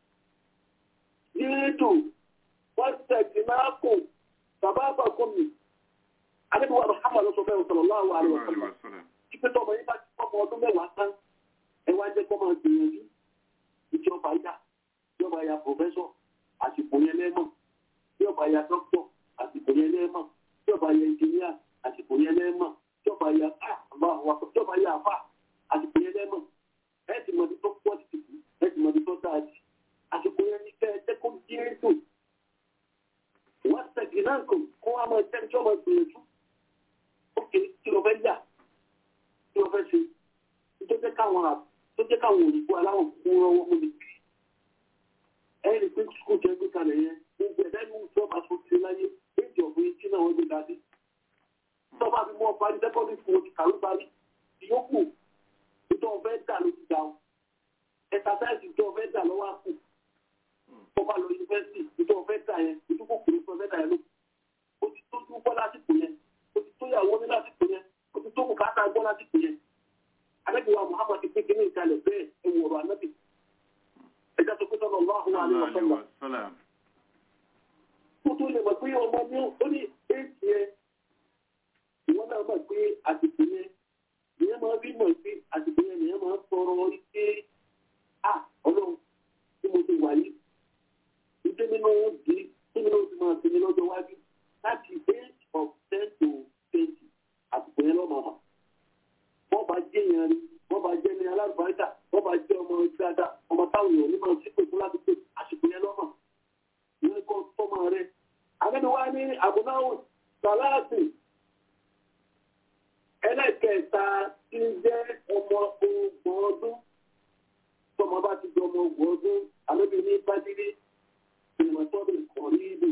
yíìtù wọ́n tẹ̀sí náà kù bàbá àbàkùn mi àbẹ́bí wa Muhammad ló sọ bẹ́ẹ̀ sallallahu alaihi wasallam ìpè tọmọ yín bá ti kọ́mọ ọdún mẹ́wàá tán ẹ wá jẹ́ kọ́mọ gbìyànjú ìjọba ìjà ìjọba ya pòfẹ́sọ̀ àsìkò yẹn lẹ́mọ̀ ìjọba ya dókítọ̀ àsìkò yẹn lẹ́mọ̀ ìjọba ya ẹnjìníà àsìkò yẹn lẹ́mọ̀ ìjọba ya ìjọba ya àfà àsìkò yẹn lẹ́mọ̀ ẹ ti mọ̀ ní tó pọ̀ sí ẹ ti mọ̀ ní tó dáa sí àsìkò yẹn ní kẹ́ ẹ jẹ́ kó di ètò wọ́n tẹ̀gì náà kò kó wá máa jẹ́ ìjọba gbìyànjú ó kéré kí ló fẹ́ yà kí wọ́n fẹ́ ṣe tó jẹ́ káwọn tó jẹ́ káwọn òyìnbó aláwọ̀ kú rọwọ́ mú mi. ẹ̀rí pé skul jẹ́ gbé kalẹ̀ yẹn gbogbo ẹ̀dá ìlú tí wọ́n bá tó ṣe láyé méjì ọ̀gbìn tí náà wọ́n gbé dání. tó bá fi mọ́ ọba ní sẹ́kọ́ndì fún oṣù kàwé parí ìyókù tó ọ̀fẹ́ dà ló ti dà ọ́. ẹ̀sàsáìsì tó ọ̀fẹ́ dà lọ́wọ́ àpò. tó bá lọ yunifásitì tó ọ̀fẹ́ dà yẹn ìdúgbò kùnú tó ọ̀fẹ́ dà yẹn ló. ó ti tó dúpọ́ lásìkò yẹn ó ti tó yàwó ní lásìkò yẹn otu tó bùkátà gbọ́ láti pè é anábì wa muhammad ti kékeré ìkàlẹ̀ bẹ́ẹ̀ ẹ wù ọ̀rọ̀ anábì ẹja tó kó sọ́nà ọlọ́hùn wa ní ọ̀sánlá tó tó lè mọ̀ pé ọmọ ní ó ní éèkì yẹn ìwọ́n náà mọ̀ pé àsìkò yẹn ìyẹn máa bí mọ̀ pé àsìkò yẹn nìyẹn máa tọrọ ike à ọlọ́run tí mo nínú di nínú oṣù máa sinmi lọ́jọ́ iwájú láti age of ten to twenty àsìkò yẹn lọ́mọ mọ̀. wọ́n bá jẹ́ yẹn rí wọ́n bá jẹ́ ní alábàáríkà wọ́n bá jẹ́ ọmọ dáadáa ọmọ táwọn èèyàn ní máa ń sípò fún láti pé àsìkò yẹn lọ́mọ. ìyẹn kọ́ tọ́mọ rẹ̀. àgbẹ̀dẹ̀ wa ní àbúnáwò sàláàtì ẹlẹ́kẹ̀ẹ́ta tí ń jẹ́ ọmọ ọgbọ̀n ọdún tọmọ bá ti di ọmọ ọgbọ̀n ọdún àlóbi ní bádìrí ìmọ̀tọ́bẹ̀ kọ̀rí ibò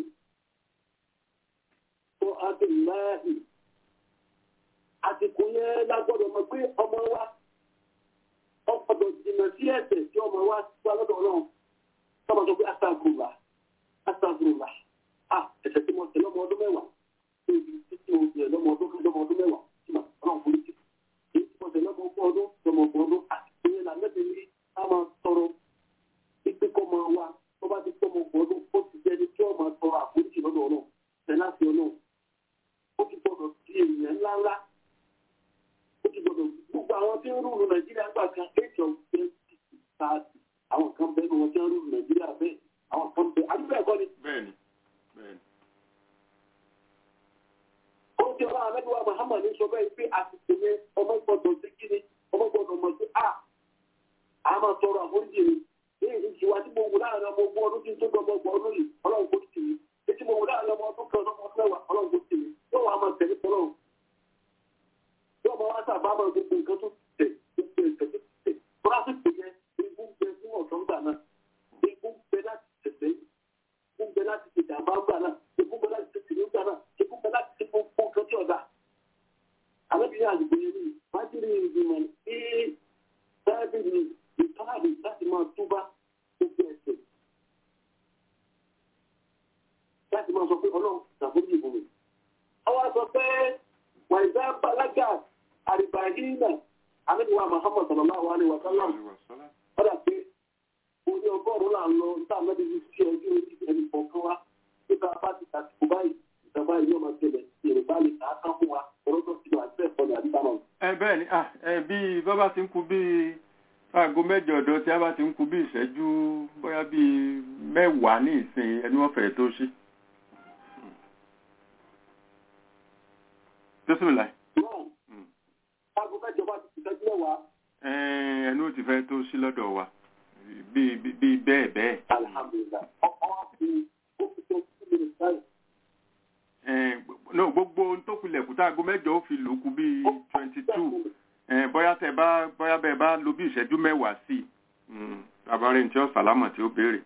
tó adùnláàhì àsìkò yẹn lágbọ́dọ̀ mọ̀ pé ọmọ wa ọgbọ́dọ̀ jìnnà sí ẹ̀ṣẹ̀ tí ọmọ wa wá lọ́dọ̀ náà tọmọ sọ pé astagfurullah astagfurullah ah ẹ̀ṣẹ̀ tí mo ṣẹ̀ lọ́mọ ọdún mẹ́wàá ebi títí mo ṣẹ̀ lọ́mọ ọdún lọ́mọ ọdún mẹ́wàá tí mà ọlọ́run kò ní ti èyí tí mo ṣẹ̀ lọ́mọ ọgbọ̀n ọdún lọ́mọ ọgbọ̀n ọdún àsìkò yẹn làmẹ́bí ní a máa sọ̀rọ̀ pípé kọ́ máa wá tó bá ti tọ́ ọmọ ọgbọ̀n ọdún ó ti jẹ́ni tí ó máa sọ̀rọ̀ àforíjì lọ́dọ̀ ọlọ́run tẹ̀lá sí ọlọ́run ó ti gbọdọ̀ di èèyàn ńláńlá ó ti gbọdọ̀ gbogbo àwọn tí ń rúlu nàìjíríà gbà kan eight of twenty thirty àwọn kan bẹ́ẹ̀ ni wọ́n ti ń rúlu nàìjíríà bẹ́ẹ̀ àwọn kan bẹ́ẹ̀ àdúgbò ẹ̀kọ́ ni. bẹ́ẹ̀ni bẹ́ẹ̀ni. ó ti ọlọ́run amẹ́dùwà muhammad ní sọ bẹ́ẹ̀ pé àsìkò yẹn ọmọ gbọdọ̀ sí kíni ọmọ gbọdọ̀ mọ̀ sí a a máa tọrọ àforíjì ni èyí ìṣìwà tí mo wù láàrin ọmọ ogún ọdún tí ń tó dọ̀ ọmọ ọgbọ̀n ọdún yìí ọlọ́run kò tì mí ètí mo wù láàrin ọmọ ọdún kan ọmọ ọdún mẹ́wàá ọlọ́run kò tì mí yóò wá máa tẹ̀lé tọ́lọ́run yóò máa wá sábà máa gbogbo nǹkan tó tẹ̀ gbogbo nǹkan tó tẹ̀ fúnra sí pé yẹn egun bẹ fún ọ̀sán gbà náà egun bẹ láti tẹ̀sẹ̀ egun bẹ láti tẹ̀ jàmbá gbà náà egun bẹ láti tẹ̀ tìlú gbà náà egun bẹ láti tẹ̀ gbogbo nǹkan tí ọ̀dà àlébìnrin àdìgbò yẹn ní májèlé ìgbìmọ̀ ee dáàbì ní ìtọ́láàbì láti máa túbá gbogbo ẹ̀sẹ̀ láti máa sọ pé ọlọ́run ṣàfihàn ìbò mi. àwọn sọ pé wàìdá balaga àrìbàhínà àlébìwá muhammad sallallahu alayhi wa sallam ọ̀dà pé orí ọgọ́rùn-ún là ń lọ níta mẹ́rin ní sí ọjọ́ orí ẹnì kọ̀ọ̀kan wa nípa bá ti tàkùkù báyìí ìjọba yìí yóò máa tẹ̀lé yorùbá lè kà á kán fún wa ọlọ́dọ̀ sí wa bẹ́ẹ̀ kọ́ ní àdúgbò náà. ẹ bẹ́ẹ̀ ni ah ẹ bí bọ́bá ti ń kú bí aago mẹ́jọ ọ̀dọ́ tí a bá ti ń kú bí ìṣẹ́jú bóyá bí mẹ́wàá ní ìsìn ẹni wọ́n fẹ̀ẹ́ tó ṣí. bísímìlà. náà aago mẹ́jọ bá ti ṣẹ́jú mẹ́wàá. ẹni ó ti fẹ́ tó ṣí lọ́dọ̀ wa bí bí bẹ́ẹ̀ bẹ́ẹ̀. alihamudulilayi ọkọ wa fi ó fi tó sí mi nìkan. no gbogbo ohun tó kulẹ̀ kúta aago mẹ́jọ ó fi lòókù bíi twenty two bóyá tẹ bá bóyá bẹ́ẹ̀ bá lo bí ìṣẹ́jú mẹ́wàá sí i àbárẹ̀ ní tí ó sàlámà tí ó béèrè.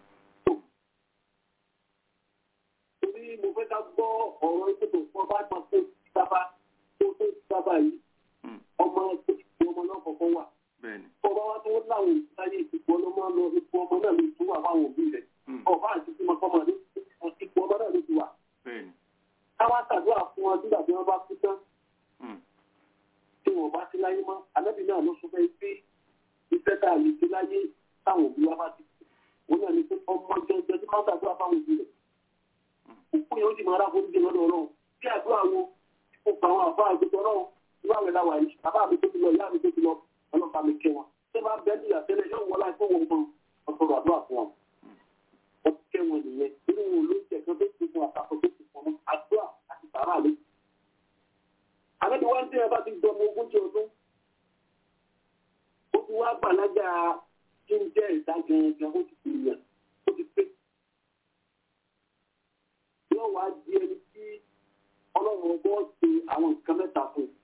torí mo fẹ́ ká gbọ́ ọ̀rọ̀ ìṣètò fún ọba àgbà tó ti sábà tó tó ti sábà yìí ọmọ tó ti fún ọmọ náà kọ̀ọ̀kan wà. bẹ́ẹ̀ni. ọba wa tó láwọn ìsáyé ìsìnkú ọlọ́mọ lọ ipò ọmọ náà ló tún wà fáwọn òbí rẹ̀. ọba àti tí mo kọ́ mọ̀ ní ipò ọmọ náà ló ti wà. bẹ́ẹ̀ni. káwá ṣàdúrà fún wọn nígbà tí wọ́n bá kú tán tí wọn bá sí láyé mọ́ alábì náà ló sọ fẹ́ pé iṣẹ́ tá a lè ṣe láyé táwọn òbí wa bá ti kú wọn náà ní pé ọmọ jẹjẹ tí wọn ṣàdúrà fáwọn òbí rẹ̀ òkú yẹn ó sì máa ráforí jẹ lọ́dọ̀ ọlọ́run bí àdúrà wo kó pa àwọn àbá àgbẹ̀tọ̀ ọlọ́run irú àwẹ̀ làwà yìí bàbá mi tó ti lọ ìyá mi tó ti lọ ọlọ́pàá mi kẹ́ wọn ṣé máa bẹ́ẹ̀ ní ìyàtẹ́lẹ̀ yóò wọlé àìpé wọn gan ọ̀sọ̀rọ̀ àdúrà fún wọn wọ́n kẹ́ wọn nìyẹn nínú wọn ló ń jẹ kan tó ti fún àtàkọ́ tó ti fún àdúrà àti sàrà lé àbẹ́bí wá ń tẹ́ ẹ bá ti dọmọ ogójì ọdún ó ti wá gbàlájà kí n jẹ́ ìta gangan ó ti fi yàn ó ti pé yóò wá di ẹni tí ọlọ́run ọgbọ́n ṣe àwọn nǹkan mẹ́ta fún un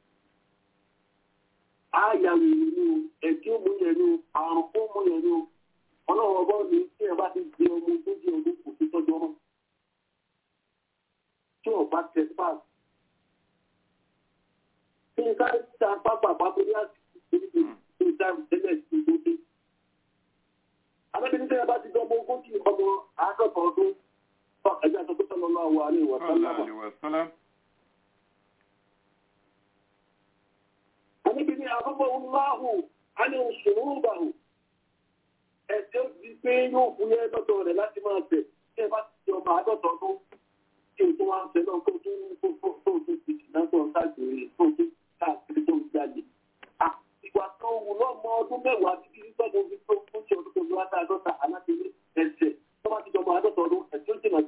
àyà wèrè ni o ẹ̀kí ó mú yẹn ni o àrùn ó mú yẹn ni o ọlọ́run ọgbọ́n ní tí ẹ bá ti di ọmọ ogójì ọdún kò sí tọ́jú ọmọ tí ò bá tẹ fáàsì kí n ká ta pápá pápá ní àsìkò ní ìdáhùn tẹ́lẹ̀ sí tó dé. Abẹ́bí nígbà bá ti dán ọmọ ogójì ọmọ àádọ́ta ọdún fún ẹgbẹ́ àtọ́kọ́ sọ́nà náà wà ní ìwọ̀n sálámà. Àníbi ní àkọ́kọ́ ńláhù á ní òṣùwò bàhù. Ẹ̀sẹ̀ di pé yóò fún yẹn lọ́dọ̀ rẹ̀ láti máa tẹ̀ kí ẹ bá ti di ọmọ àádọ́ta ọdún kí o tó wá ń tẹ náà kó tó tó tó tó ti dìnnà tó ń káàkiri tó tó káàkiri tó ń jáde. Ìgbà tó wù lọ́mọ ọdún mẹ́wàá títí tí tọ́jú fi tó fún ṣe ọdún tó wá tá àádọ́ta alábẹ́lé ẹ̀sẹ̀ tó bá ti jọmọ àádọ́ta ọdún ẹ̀sẹ̀ ó jìnà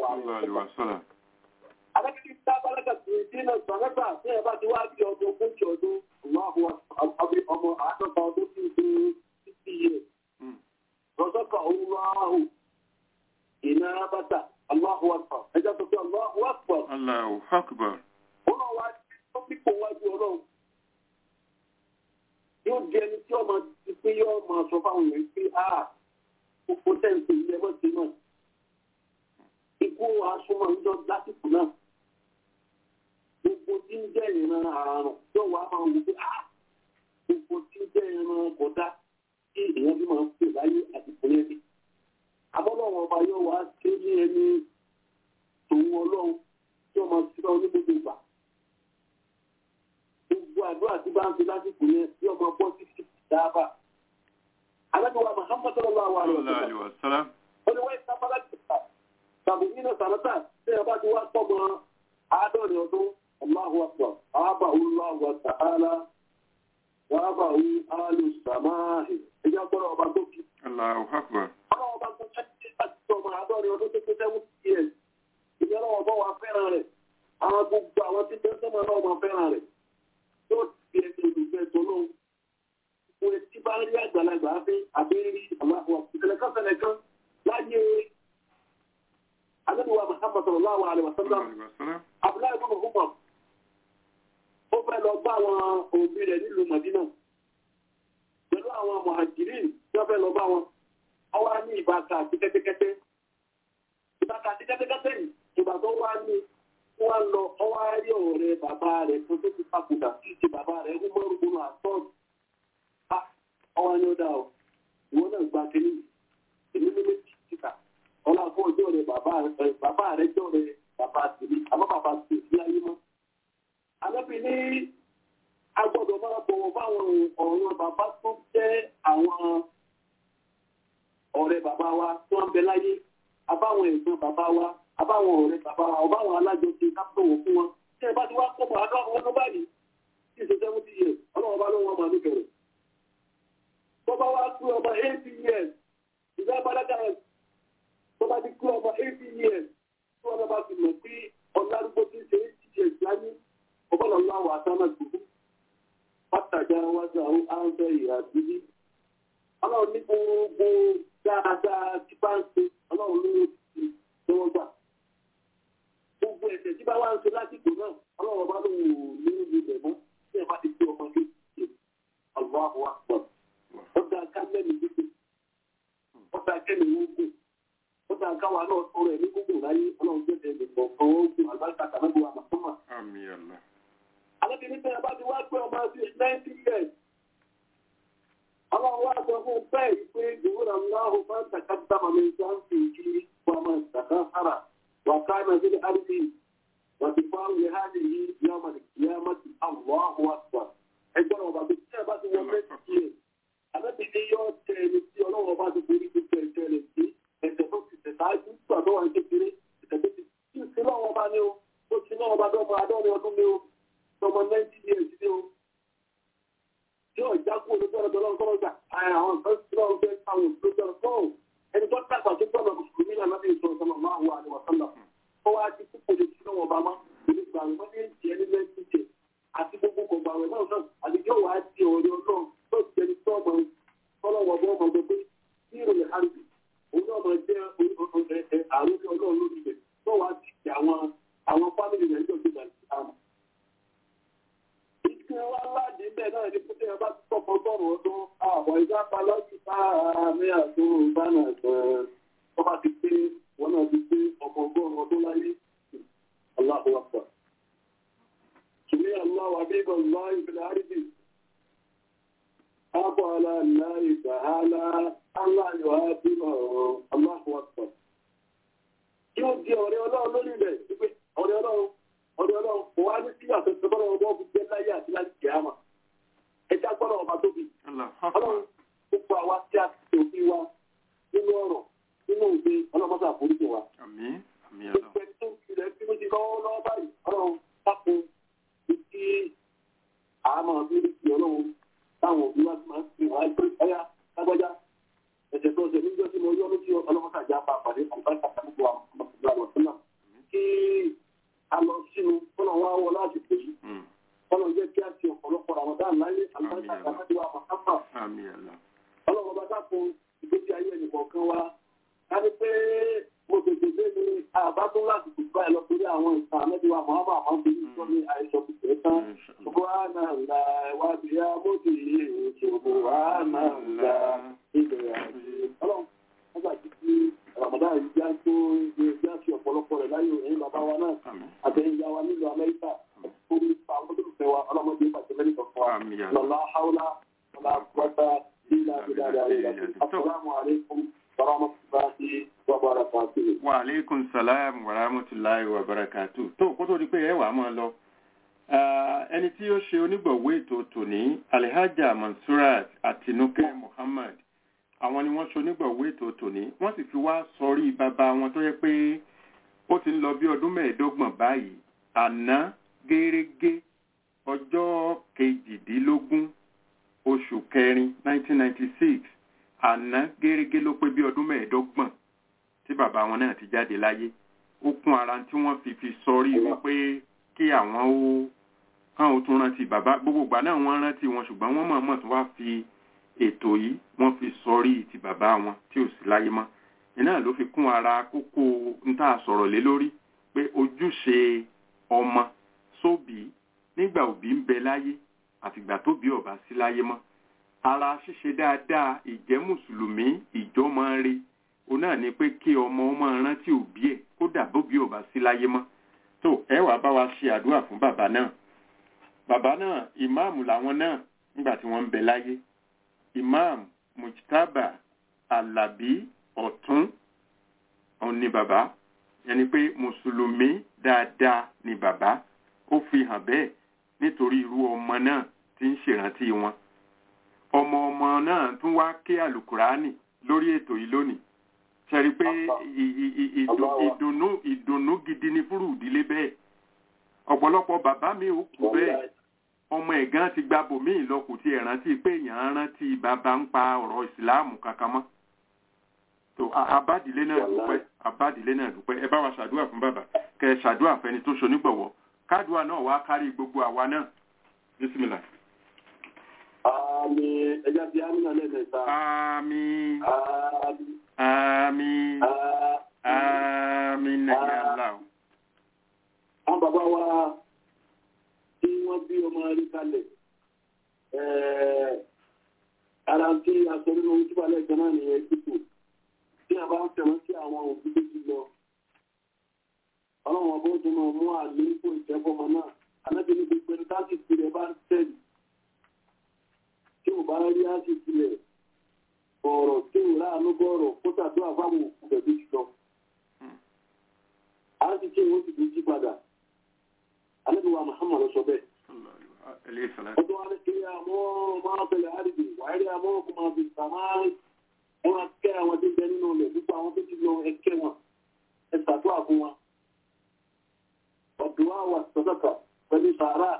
sallallahu alaihi wasallam. Alákìtì tá a bá lẹ́kà sí ìdínà sọ̀rẹ́gbà tí ẹ bá ti wá bí ọdún ogójì ọdún ọmọ àádọ́ta ọdún tí ó ṣe títí yẹ. Mm. Rọ̀sọ́kà Allahu iná bàtà Allahu Akbar. Ẹja sọ pé Allahu Akbar. Allahu akbar. Ó náà wá tó pípò wájú ọlọ́run. Yóò di ẹni tí ọmọ ti pé yóò máa sọ fáwọn èèyàn pé a kò tẹ̀sí ilé ẹgbẹ́ ti náà. Ikú asúnmọ́ ń jọ lásìkò náà gbogbo tí ń jẹ́ ìran àrùn yóò wá máa wù pé ah gbogbo tí ń jẹ́ ìran kọ̀dá tí èèyàn bí máa ń pè láyé àti ìpínlẹ̀ bí. abọ́lọ́wọ́ ọba yóò wá ṣe ní ẹni tòun ọlọ́run tí wọ́n máa ti lọ ní gbogbo ìgbà. gbogbo àdúrà tí bá ń fi lásìkò yẹn tí ọmọ bọ́ sí sí dáàbà. alágbèwà Muhammad sallallahu alaihi Sallallahu alaihi wasallam. ó ní wọ́n ń sábà láti ṣe tàbí nínú sàrátà tí ẹ bá ti wá pọ̀ mọ́ àádọ́rin ọdún Allahu akbar àbá Allahu wa ta'ala wa àbá alu samahi ẹjọ́ gbọ́dọ̀ ọba tó kí. Allahu akbar. ọlọ́wọ́ ọba tó kí láti sọ ọmọ àádọ́rin ọdún tó kí sẹ́wọ́n ti yẹ ìyẹn lọ́wọ́ bọ́ wa fẹ́ràn rẹ̀ àwọn gbogbo àwọn tí tẹ́ sọ́mọ náà máa fẹ́ràn rẹ̀ yóò fi ẹsẹ̀ olùfẹ́ tó lóhùn. Ìwé tí bá rí àgbàlagbà fi àbẹ́rí àwọn ìṣẹ̀lẹ̀ kan ṣẹlẹ̀ kan láyé Ànábì wa Muhammad sallallahu alaihi wa sallam Sallallahu alaihi wasallam. Abdullahi ibn Umar ó fẹ́ lọ bá àwọn òbí rẹ̀ nílùú Madina pẹ̀lú àwọn Muhajirin tí wọ́n fẹ́ lọ bá wọn wọ́n wá ní ìbáka àti kẹ́tẹ́kẹ́tẹ́ ìbáka àti kẹ́tẹ́kẹ́tẹ́ yìí ìgbà tó wá ní wọ́n lọ ọwọ́ rí ọ̀rẹ́ bàbá rẹ̀ tó tó ti papòdà sí ti bàbá rẹ̀ ní mọ́rùn-ún àtọ́ọ̀dù ọwọ́ ni ó dá o ìwọ náà gba kínní èmi ní méjì síta ọlá fún ọjọ́ rẹ̀ bàbá rẹ̀ bàbá rẹ̀ jọ rẹ̀ bàbá tèmi àmọ́ bàbá tèmi sí ayé mọ́. Àlọ́bí ní agbọ́dọ̀ máa bọ̀wọ̀ fáwọn ọ̀rọ̀ bàbá tó jẹ́ àwọn ọ̀rẹ́ bàbá wa tó ń bẹ láyé abáwọn ẹ̀gbọ́n bàbá wa abáwọn ọ̀rẹ́ bàbá wa ọbáwọn alájọṣe ká bọ̀wọ̀ fún wọn. Ṣé ẹ bá ti wá pọ̀ bọ̀ àdó àwọn ọdún báyìí? Tí ìṣe seventy years, ọlọ́wọ́ bá lọ́wọ́ máa ní bẹ̀rẹ̀. Tọ́ba wá kú ọba eighty years, ìgbà balaga tọ́ba ti kú ọba eighty years, tí wọ́n bá ti mọ̀ pé ọ̀làdúgbò ti ṣe eighty years láyé ọgbọ́dọ̀ lọ àwọn àtàmà gbogbo pátàjà wájú àwọn áńfẹ́ ìhà bíbí ọlọ́run ní gbogbo dáadáa tí bá ń ṣe ọlọ́run ló ti tí wọ́n gbà gbogbo ẹ̀ṣẹ̀ tí bá wá ń ṣe lásìkò náà ọlọ́run bá lóun ò ní ìlú rẹ̀ mọ́ tí ẹ bá ti gbé ọmọ ní ìṣe àwọn àwọn àpọ̀ ọ̀dà kámẹ́lì gbígbé ọ̀dà kẹ́mi wọ́gbò ọ̀dà káwa náà sọ̀rọ̀ ẹ̀ ní gbogbo láyé ọlọ́run jẹ́ ẹ̀ lẹ́kọ̀ọ́ ọ̀gbọ̀n àgbàkà kàmẹ́gbọ̀ àmàtọ́mà Àmín Allah. Alábìnrin tẹ́ ẹ bá ti wá pé ọmọ sí ninety years. Ọlọ́run wá sọ fún bẹ́ẹ̀ yìí pé ìwúrà ńláhùn máa ń tàkà dáma mi sá ń fi kí wọ́n máa ń tàkà sára. Wà ká náà sí ní àdìsí. Wà ti fọ́ àwọn ìhà ní yìí ní ọmọ ní kìí ọmọ sí àwọn àwọn àgbà. Ẹgbẹ́ ọba tó tẹ́ ẹ bá ti wọ ninety years. Alábìnrin yóò tẹ ẹni tí ọlọ́run ọba ti borí gbogbo ẹ̀jẹ̀ rẹ̀ sí. Ẹ̀jẹ̀ tó ti tẹ̀ sáájú gbà tó wà ní kékeré. Ẹ̀jẹ̀ tó ti tí ì sí lọ́wọ́ ọba ní o. Ó ti náà ọba dọ́gba adọ́rin ọdún ní o ọmọ ninety years ni o yóò jákú olùsọ̀rọ̀ tó lọ́wọ́ sọ́wọ́ gbà àwọn nǹkan tí wọ́n fẹ́ àwọn olùsọ̀rọ̀ sọ́wọ́ ẹni tó tàgbà tó gbọ́dọ̀ mùsùlùmí náà lábẹ́ ìṣòro sọ́nà máa wà ní wàsánà ó wá ti kúkú lè sí lọ́wọ́ bàmá èmi gbà wọ́n ní ìjẹ́ ní ninety years àti gbogbo kọ̀gbà rẹ̀ náà náà àti yóò wá di ọ̀rẹ́ ọlọ́run tó ti ẹni tó ọmọ ọlọ́wọ́ bọ́ ọmọ gbogbo tí ìròyìn àrùbí òun náà máa jẹ́ àrùn ọlọ́run lórí rẹ̀ tó wá ti àwọn àwọn fámìlì rẹ̀ níjọ́ tó gbà sí àmọ́ ìpín wa láàdì bẹ́ẹ̀ náà ní pété ọba tó pọ̀ gbọ́rọ̀ ọdún àwọn ìjápa lọ́sí àmì àti ìbánà ẹ̀sẹ̀ ọba ti pé wọn náà ti pé ọmọ ọgọ́rùn ọdún láyé Allahu Akbar. Sùmí aláwọ̀ àbíbọ̀ ńlá ìfìlẹ̀ àrídì. Àbọ̀ aláàlá ìgbàhálà aláyọ̀ àbíbọ̀ Allahu Akbar. Yóò di ọ̀rẹ́ ọlọ́run lórí rẹ̀ wípé ọ̀rẹ́ ọlọ́run ọdún ọlọ́run kò wá ní sí àtẹ̀sẹ̀ bọ́lá ọgbọ́n fi jẹ́ láyé àti láti jẹ́ àmà ẹja gbọ́dọ̀ ọba tóbi ọlọ́run gbogbo àwa tí a ti òfin wa nínú ọ̀rọ̀ nínú òde ọlọ́mọdé àforíjì wa. Àmín. Àmín Allah. gbogbo ẹni tó ń fi rẹ̀ tí mo ti lọ́wọ́ lọ́wọ́ báyìí ọlọ́run dákun ìdí àmọ́ abírí ti ọlọ́run táwọn òbí wa ti máa ń fi wá ẹgbẹ́ ọ̀yá lágbájá ẹ̀sẹ̀ tó ṣe níjọ́ tí mo yọ́ lójú ọlọ́mọdé àjà pa àpàdé àǹfààní àtàkùn àwọn ọmọ náà láyé àlùbáríkà àtàkùn wa màkàmà àmì àlá ọlọ́run bá dákun ìgbésí ayé ẹnìkọ̀ọ̀kan wa ká ní pé mo tètè dé ní àbá tó láti kù báyìí lọ sórí àwọn ìtàn àmẹ́bíwá màmá àwọn tó ní sọ ní àìsàn kùtẹ́ tán gbogbo wa náà ń la ìwádìí ya mo ti yé ìṣòro wa náà ń la ìbẹ̀rẹ̀ àti ọlọ́run wọ́n gbà títí ramadan yìí já tó já sí ọ̀pọ̀lọpọ̀ rẹ̀ láyé ẹ̀yìn bàbá wa náà àtẹ̀yìn ìyá wa nílùú amẹ́ríkà orí àwọn tó fẹ́ wa ọlọ́mọdé pàṣẹ mẹ́rin kan fún wa àmì àlá lọ́lá haúlá lọ́lá pátá lílá ìdára ìdára assalamu alaikum warahmatullahi wabarakatuh. wa aleykum salam wa rahmatulahi wa barakatu tó kó tó di pé ẹ wà á máa lọ Ah, ẹni tí ó ṣe onígbọ̀wé ètò tòní alhaja mansurat àtinúkẹ muhammad àwọn ni wọ́n ṣe onígbọ̀wé ètò tòní wọ́n sì fi wá sọrí bàbá wọn tó yẹ pé ó ti ń lọ bí ọdún mẹ́ẹ̀ẹ́dọ́gbọ̀n báyìí àná gẹ́rẹ́gẹ́ ọjọ́ kejìdínlógún oṣù kẹrin 1996 àná gẹ́rẹ́gẹ́ ló pé bí ọdún mẹ́ẹ̀ẹ́dọ́gbọ̀n tí bàbá wọn náà ti jáde láyé ó kún ara tí wọ́n fi fi sọrí wípé kí àwọn ó kán ó tún rántí bàbá gbogbo ìgbà náà wọ́n rántí wọn ṣùgbọ́n wọ́n mọ̀ọ́mọ̀ tún wá fi ètò yìí wọ́n fi sọrí ti bàbá wọn tí ò sí láyé mọ́ iná ló fi kún ara kókó ń tà sọ̀rọ̀ lé lórí pé ojúṣe ọmọ sóbì nígbà òbí ń bẹ láyé àtìgbà tóbi ọba sí láyé mọ́ ara ṣíṣe dáadáa ìjẹ́ mùsùlùmí ìjọmọ rí òun náà ni pé kí ọmọ ọmọ rántí òbí ẹ̀ kódà bóbi ọba sí láyé mọ́ tó ẹ wàá bá wa ṣe àdúrà fún bàbá náà bàbá náà ìmáàmù làwọn náà nígbà tí wọ́n ń bẹ láyé ìmáàmù mujtaba alábí ọ̀tún òun ni bàbá ẹni pé mùsùlùmí dáadáa ni bàbá ó fi hàn bẹ́ẹ̀ nítorí irú ọmọ náà tí ń ṣèrántí wọn ọmọ ọmọ náà tún wá ké àlùkùránì lórí ètò yìí lónìí ṣẹ́rí pé ì- ì- ì- ìdùn- ìdùnnú ìdùnnú gidi ni fúrú ìdílé bẹ́ẹ̀ ọ̀pọ̀lọpọ̀ bàbá mi ò kú bẹ́ẹ̀ ọmọ ẹ̀gán ti gba bòmíì lọ kò tiẹ̀ rántí pé èèyàn rántí bàbá ń pa ọ̀rọ̀ ìsìláàmù kankan mọ́ tó a- abádìlé náà dúpẹ́ abádìlé náà dúpẹ́ ẹ bá wa ṣàdúrà fún bàbá kẹ ẹ ṣàdúrà fẹni tó ṣonígbọ̀wọ́ kádùá náà wá kárí gbogbo àwa náà bísímìlà. àmì ẹja bíi amínà lẹ́ẹ̀mẹ́ta. àmín àmì àmín àmín nàìjíríà ńlá o. àwọn bàbá wa tí wọ́n bí ọmọ rí kalẹ̀ ara tí a sọ nínú ojúbà lẹ́ẹ̀kan náà nìyẹn dípò tí a bá ń fẹ̀wọ́n sí àwọn òbí tó ti lọ ọlọ́run ọgbọ́n tó máa mú àlékún ìjẹ́fọ́mọ náà alábìnrin gbogbo ẹni táàkì ìpìlẹ̀ bá ń tẹ̀lé tí ò bá rí àṣì ìpìlẹ̀ ọ̀rọ̀ tí ò ráàánú bọ̀rọ̀ kó tàdúrà fáwọn òkú bẹ̀bí jùlọ àti tí ìwọ́n ti fi jí padà alẹ́bíwá muhammad sọ bẹ́ẹ̀ alayhi salam. ọdún wa ní kiri àmọ́ máa bẹ̀rẹ̀ àdìgbò wàhálì àmọ́ kò máa fi sàmá ẹ máa kẹ́ àwọn tó ń bẹ nínú ilẹ̀ gbogbo àwọn tó ti lọ ẹ kẹ́ wọn ẹ ṣàdúrà fún wọn ọdún wa wà sọ́dọ̀kà pẹ̀lú sàárà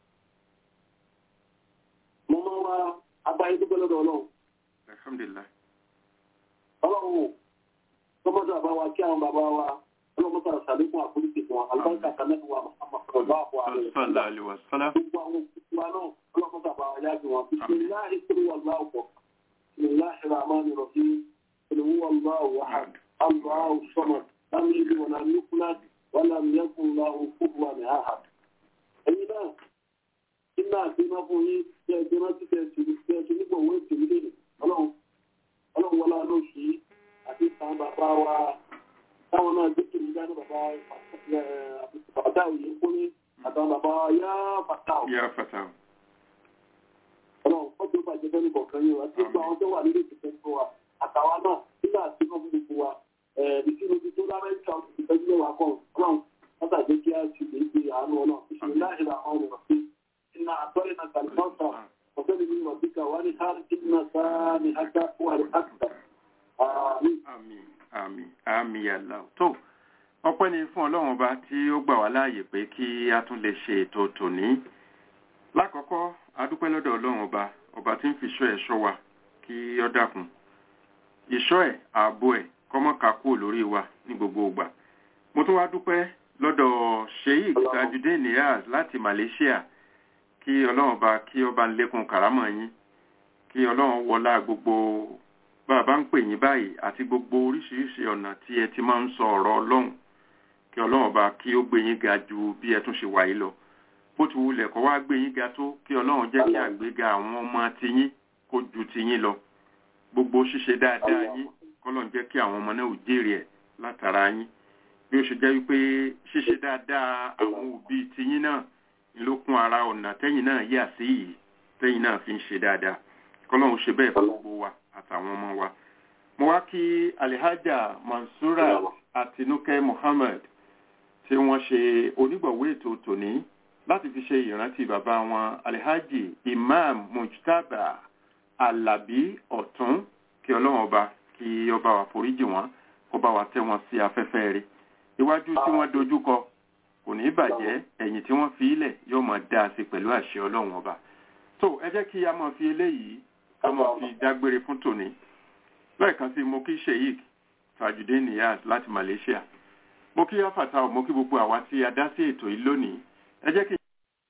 mo máa wá abáyé dúpẹ́ lọ́dọ̀ ọlọ́run alhamdulilah. ọlọ́run ò tọ́mọ́tò àbáwá kí àwọn bàbá wa ọlọ́mọ́tò àṣàlékún àforíjì fún wa alùbáríkà kanẹ́tù wa muhammad ọ̀dọ́ àpò àrẹ sallallahu alayhi wa sallam. gbogbo àwọn òkúta wa náà ọlọ́mọ́tò àbáwá yá bí wọn bisimilahi kúrú wàlláhu bọ̀ bisimilahi rahman rahim kúrú wàlláhu wahad allahu samad lam yalid wa lam yulad wa lam yakun lahu kufuwan ahad. ẹ̀yin náà iná àti iná fún yín tí ẹ jẹ́ rántí tẹ̀ sí tẹ̀ sí nígbà owó ètò ìdílé ọlọ́run ọlọ́run wọlé lóṣù yìí àti ìtàn bàbá wa táwọn náà gbé kiri dání bàbá bàbá òye kúnlé àtàwọn bàbá yá bàtà ò. ya fata. ọlọ́run ọjọ́ bàjẹ́ fẹ́ ní kọ̀ọ̀kan yìí wá tí gbogbo àwọn tó wà nílé ìtìfẹ́ fún wa àtàwọn náà nígbà tí wọ́n fún gbogbo wa ìṣirò ti tó lámẹ́ríkà ìtọ́jú mẹ́wàá kan ọlọ́run wọ́n tàbí kí á ti lè gbé àánú ọlọ́run ìṣirò láìra àwọn ọmọ sí iná àtọ́rẹ́ náà kàlífọ́ọ̀tà ọ̀fẹ́ mi ní wàbíkà wà ní hàn ìdínà sáà ní ajá wà ní àkùtà. àmín. àmín àmín àmín yàlá tó ọpẹ́ ni fún ọlọ́run ọba tí ó gbà wá láàyè pé kí a tún lè ṣe ètò tòní lákọ̀ọ́kọ́ adúpẹ́ lọ́dọ̀ ọlọ́run ọba ọba tí ń fi ṣọ́ ẹ̀ ṣọ́ wa kí ó dákun ìṣọ́ ẹ̀ ààbò ẹ̀ kọ́mọ́ka kúrò lórí wa ní gbogbo ìgbà mo tún wá dúpẹ́ lọ́dọ̀ sheik tajudeen niaz láti malaysia kí ọlọ́run bá kí ọba ń lékun kàrámọ̀ yín kí ọlọ́run wọlá gbogbo bàbá ń pè yín báyìí àti gbogbo oríṣiríṣi ọ̀nà tí ẹ ti máa ń sọ ọ̀rọ̀ ọlọ́run kí ọlọ́run bá kí ó gbé yín ga ju bí ẹ tún ṣe wà yìí lọ bó ti wulẹ̀ kọ́ wá gbé yín ga tó kí ọlọ́run jẹ́ kí àgbéga àwọn ọmọ tiyín kó ju tiyín lọ gbogbo ṣíṣe dáadáa yín kọ́lọ́run jẹ́ kí àwọn ọmọ náà ò jèrè ẹ̀ látara yín bí ó ṣe jẹ́ wípé ṣíṣe dáadáa àwọn òbí tiyín náà ló kún ara ọ̀nà tẹ́yìn náà yà sí yìí tẹ́yìn náà fi ń ṣe dáadáa kọ́lọ́run ṣe bẹ́ẹ̀ fún gbogbo wa àtàwọn ọmọ wa. mo wá kí alihaja mansura àtinúkẹ́ muhammed tí wọ́n ṣe onígbọ̀wé ètò tòní láti fi ṣe ìrántí bàbá wọn alihaji imam mujtaba alabi ọ̀tún kí ọlọ́run ọba kí ọba wa foríjì wọn kó bá wa tẹ́ wọn sí afẹ́fẹ́ rẹ̀ iwájú tí wọ́n dojú kọ kò ní bàjẹ́ ẹ̀yìn tí wọ́n fi ilẹ̀ yóò máa dá a sí pẹ̀lú àṣẹ ọlọ́run ọba tó ẹ jẹ́ kí a máa fi eléyìí ká máa fi dágbére fún tòní lẹ́ẹ̀kan sí mo kí sheik tajudeen niyaz láti malaysia mo kí afata mo kí gbogbo àwa tí a dá sí ètò yìí lónìí ẹ jẹ́ kí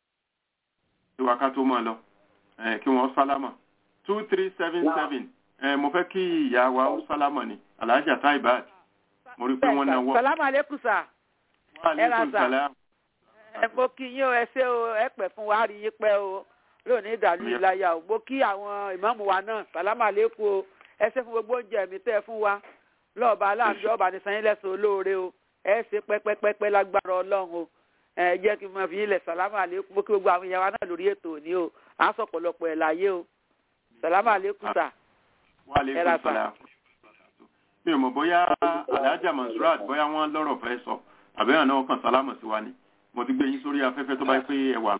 ìwà ká tó máa lọ kí wọ́n sálámà two three seven seven mo fẹ́ kí ìyá wa ó sálámà ni alhaja taibat mo rí pé wọ́n náwó. salamu aleykum sa. wa aleykum salam. ẹ mo kí yín o ẹ ṣé o ẹ pẹ́ fún wa rí yín pẹ́ o lónìí ìdàlú ìlàyà o mo kí àwọn ìmáàmù wa náà salamu aleykum o ẹ ṣé fún gbogbo oúnjẹ mi tẹ́ ẹ fún wa lọ́ọ̀bà aláàbí ọba ní sanyín lẹ́sàn olóore o ẹ ṣe pẹ́pẹ́pẹ́pẹ́ lágbára ọlọ́run o ẹ jẹ́ kí n máa fi yín lẹ̀ salamu aleykum mo kí gbogbo àwọn ìyá wa náà lórí ètò òní o à ń sọ pọ̀lọpọ̀ ẹ̀ láyé o salamu aleykum sa. wa aleykum salam mi ò mọ̀ bóyá alhaja mansurat bóyá wọ́n lọ́rọ̀ fẹ́ sọ àbẹ́yàn náà kàn sálámù sí wa ni mo ti gbé yín sórí afẹ́fẹ́ tó bá pé ẹ wà.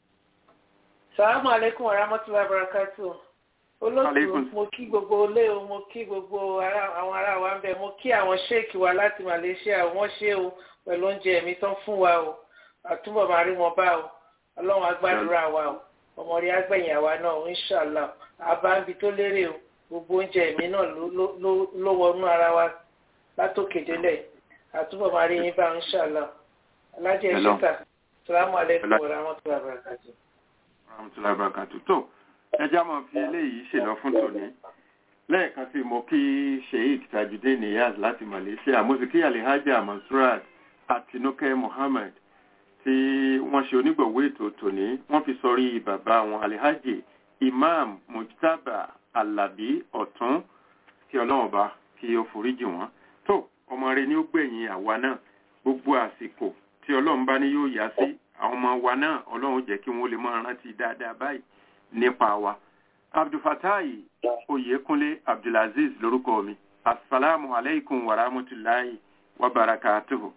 sàlámù aleykum wa rahmatulahi barakatu olóòtú mo kí gbogbo olé o mo kí gbogbo àwọn ará wa ń bẹ mo kí àwọn sheik wa láti malaysia wọ́n ṣe o pẹ̀lú oúnjẹ mi tán fún wa o àtúbọ̀ máa rí wọn bá o ọlọ́run agbádùúrà wa o ọmọ rí agbẹ̀yìn àwa náà inshallah àbámbi tó lérè o gbogbo oúnjẹ mi náà ló wọnú ara wa látòkè délẹ̀ àtúbọ̀ máa rí yín bá inshallah alájẹ ìṣẹ́ta salamu aleykum wa rahmatulahi wa barakatuh. rahmatulahi wa barakatuh tó ẹjá máa fi eléyìí ṣèlọ fún tòní lẹ́ẹ̀kan sí mo kí sheik tajudeen niyaz láti malaysia mo sì kí alihaja mansurat àtinúkẹ́ mohammed tí wọ́n ṣe onígbọ̀wé ètò tòní wọ́n fi sọrí bàbá wọn alihaji imam mujtaba alabi ọ̀tún kí ọlọ́run bá kí ó foríjì wọ́n tó ọmọ rẹ ni ó gbẹ̀yìn àwa náà gbogbo àsìkò tí ọlọ́run bá ní yóò yá sí àwọn ọmọ wa náà ọlọ́run jẹ́ kí wọ́n lè máa rántí dáadáa báyìí nípa wa abdulfatayi oyekunle abdulaziz lórúkọ mi asalaamu aleykum wa rahmatulahi wa barakatuhu.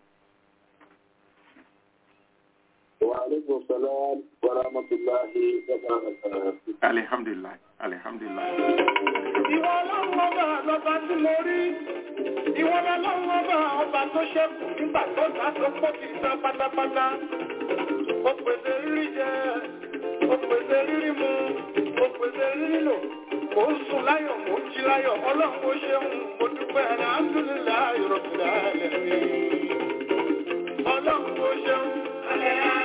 وعليكم السلام ورحمة الله وبركاته alihamdulilayi alihamdulilayi. Ìwọ ọlọ́run ọba lọ́ba tí mo rí. Ìwọ ọlọ́run ọba ọba tó ṣẹ́kù nígbà tó dá tó pọ̀ kì í tán pátápátá. Ó pèsè rírí jẹ, ó pèsè rírí mu, ó pèsè rírí lò. Mò ń sùn láyọ̀, mò ń jí láyọ̀. Ọlọ́run ó ṣeun, mo dúpẹ́ alhamdulilayi rabbil alamin. Ọlọ́run ó ṣeun.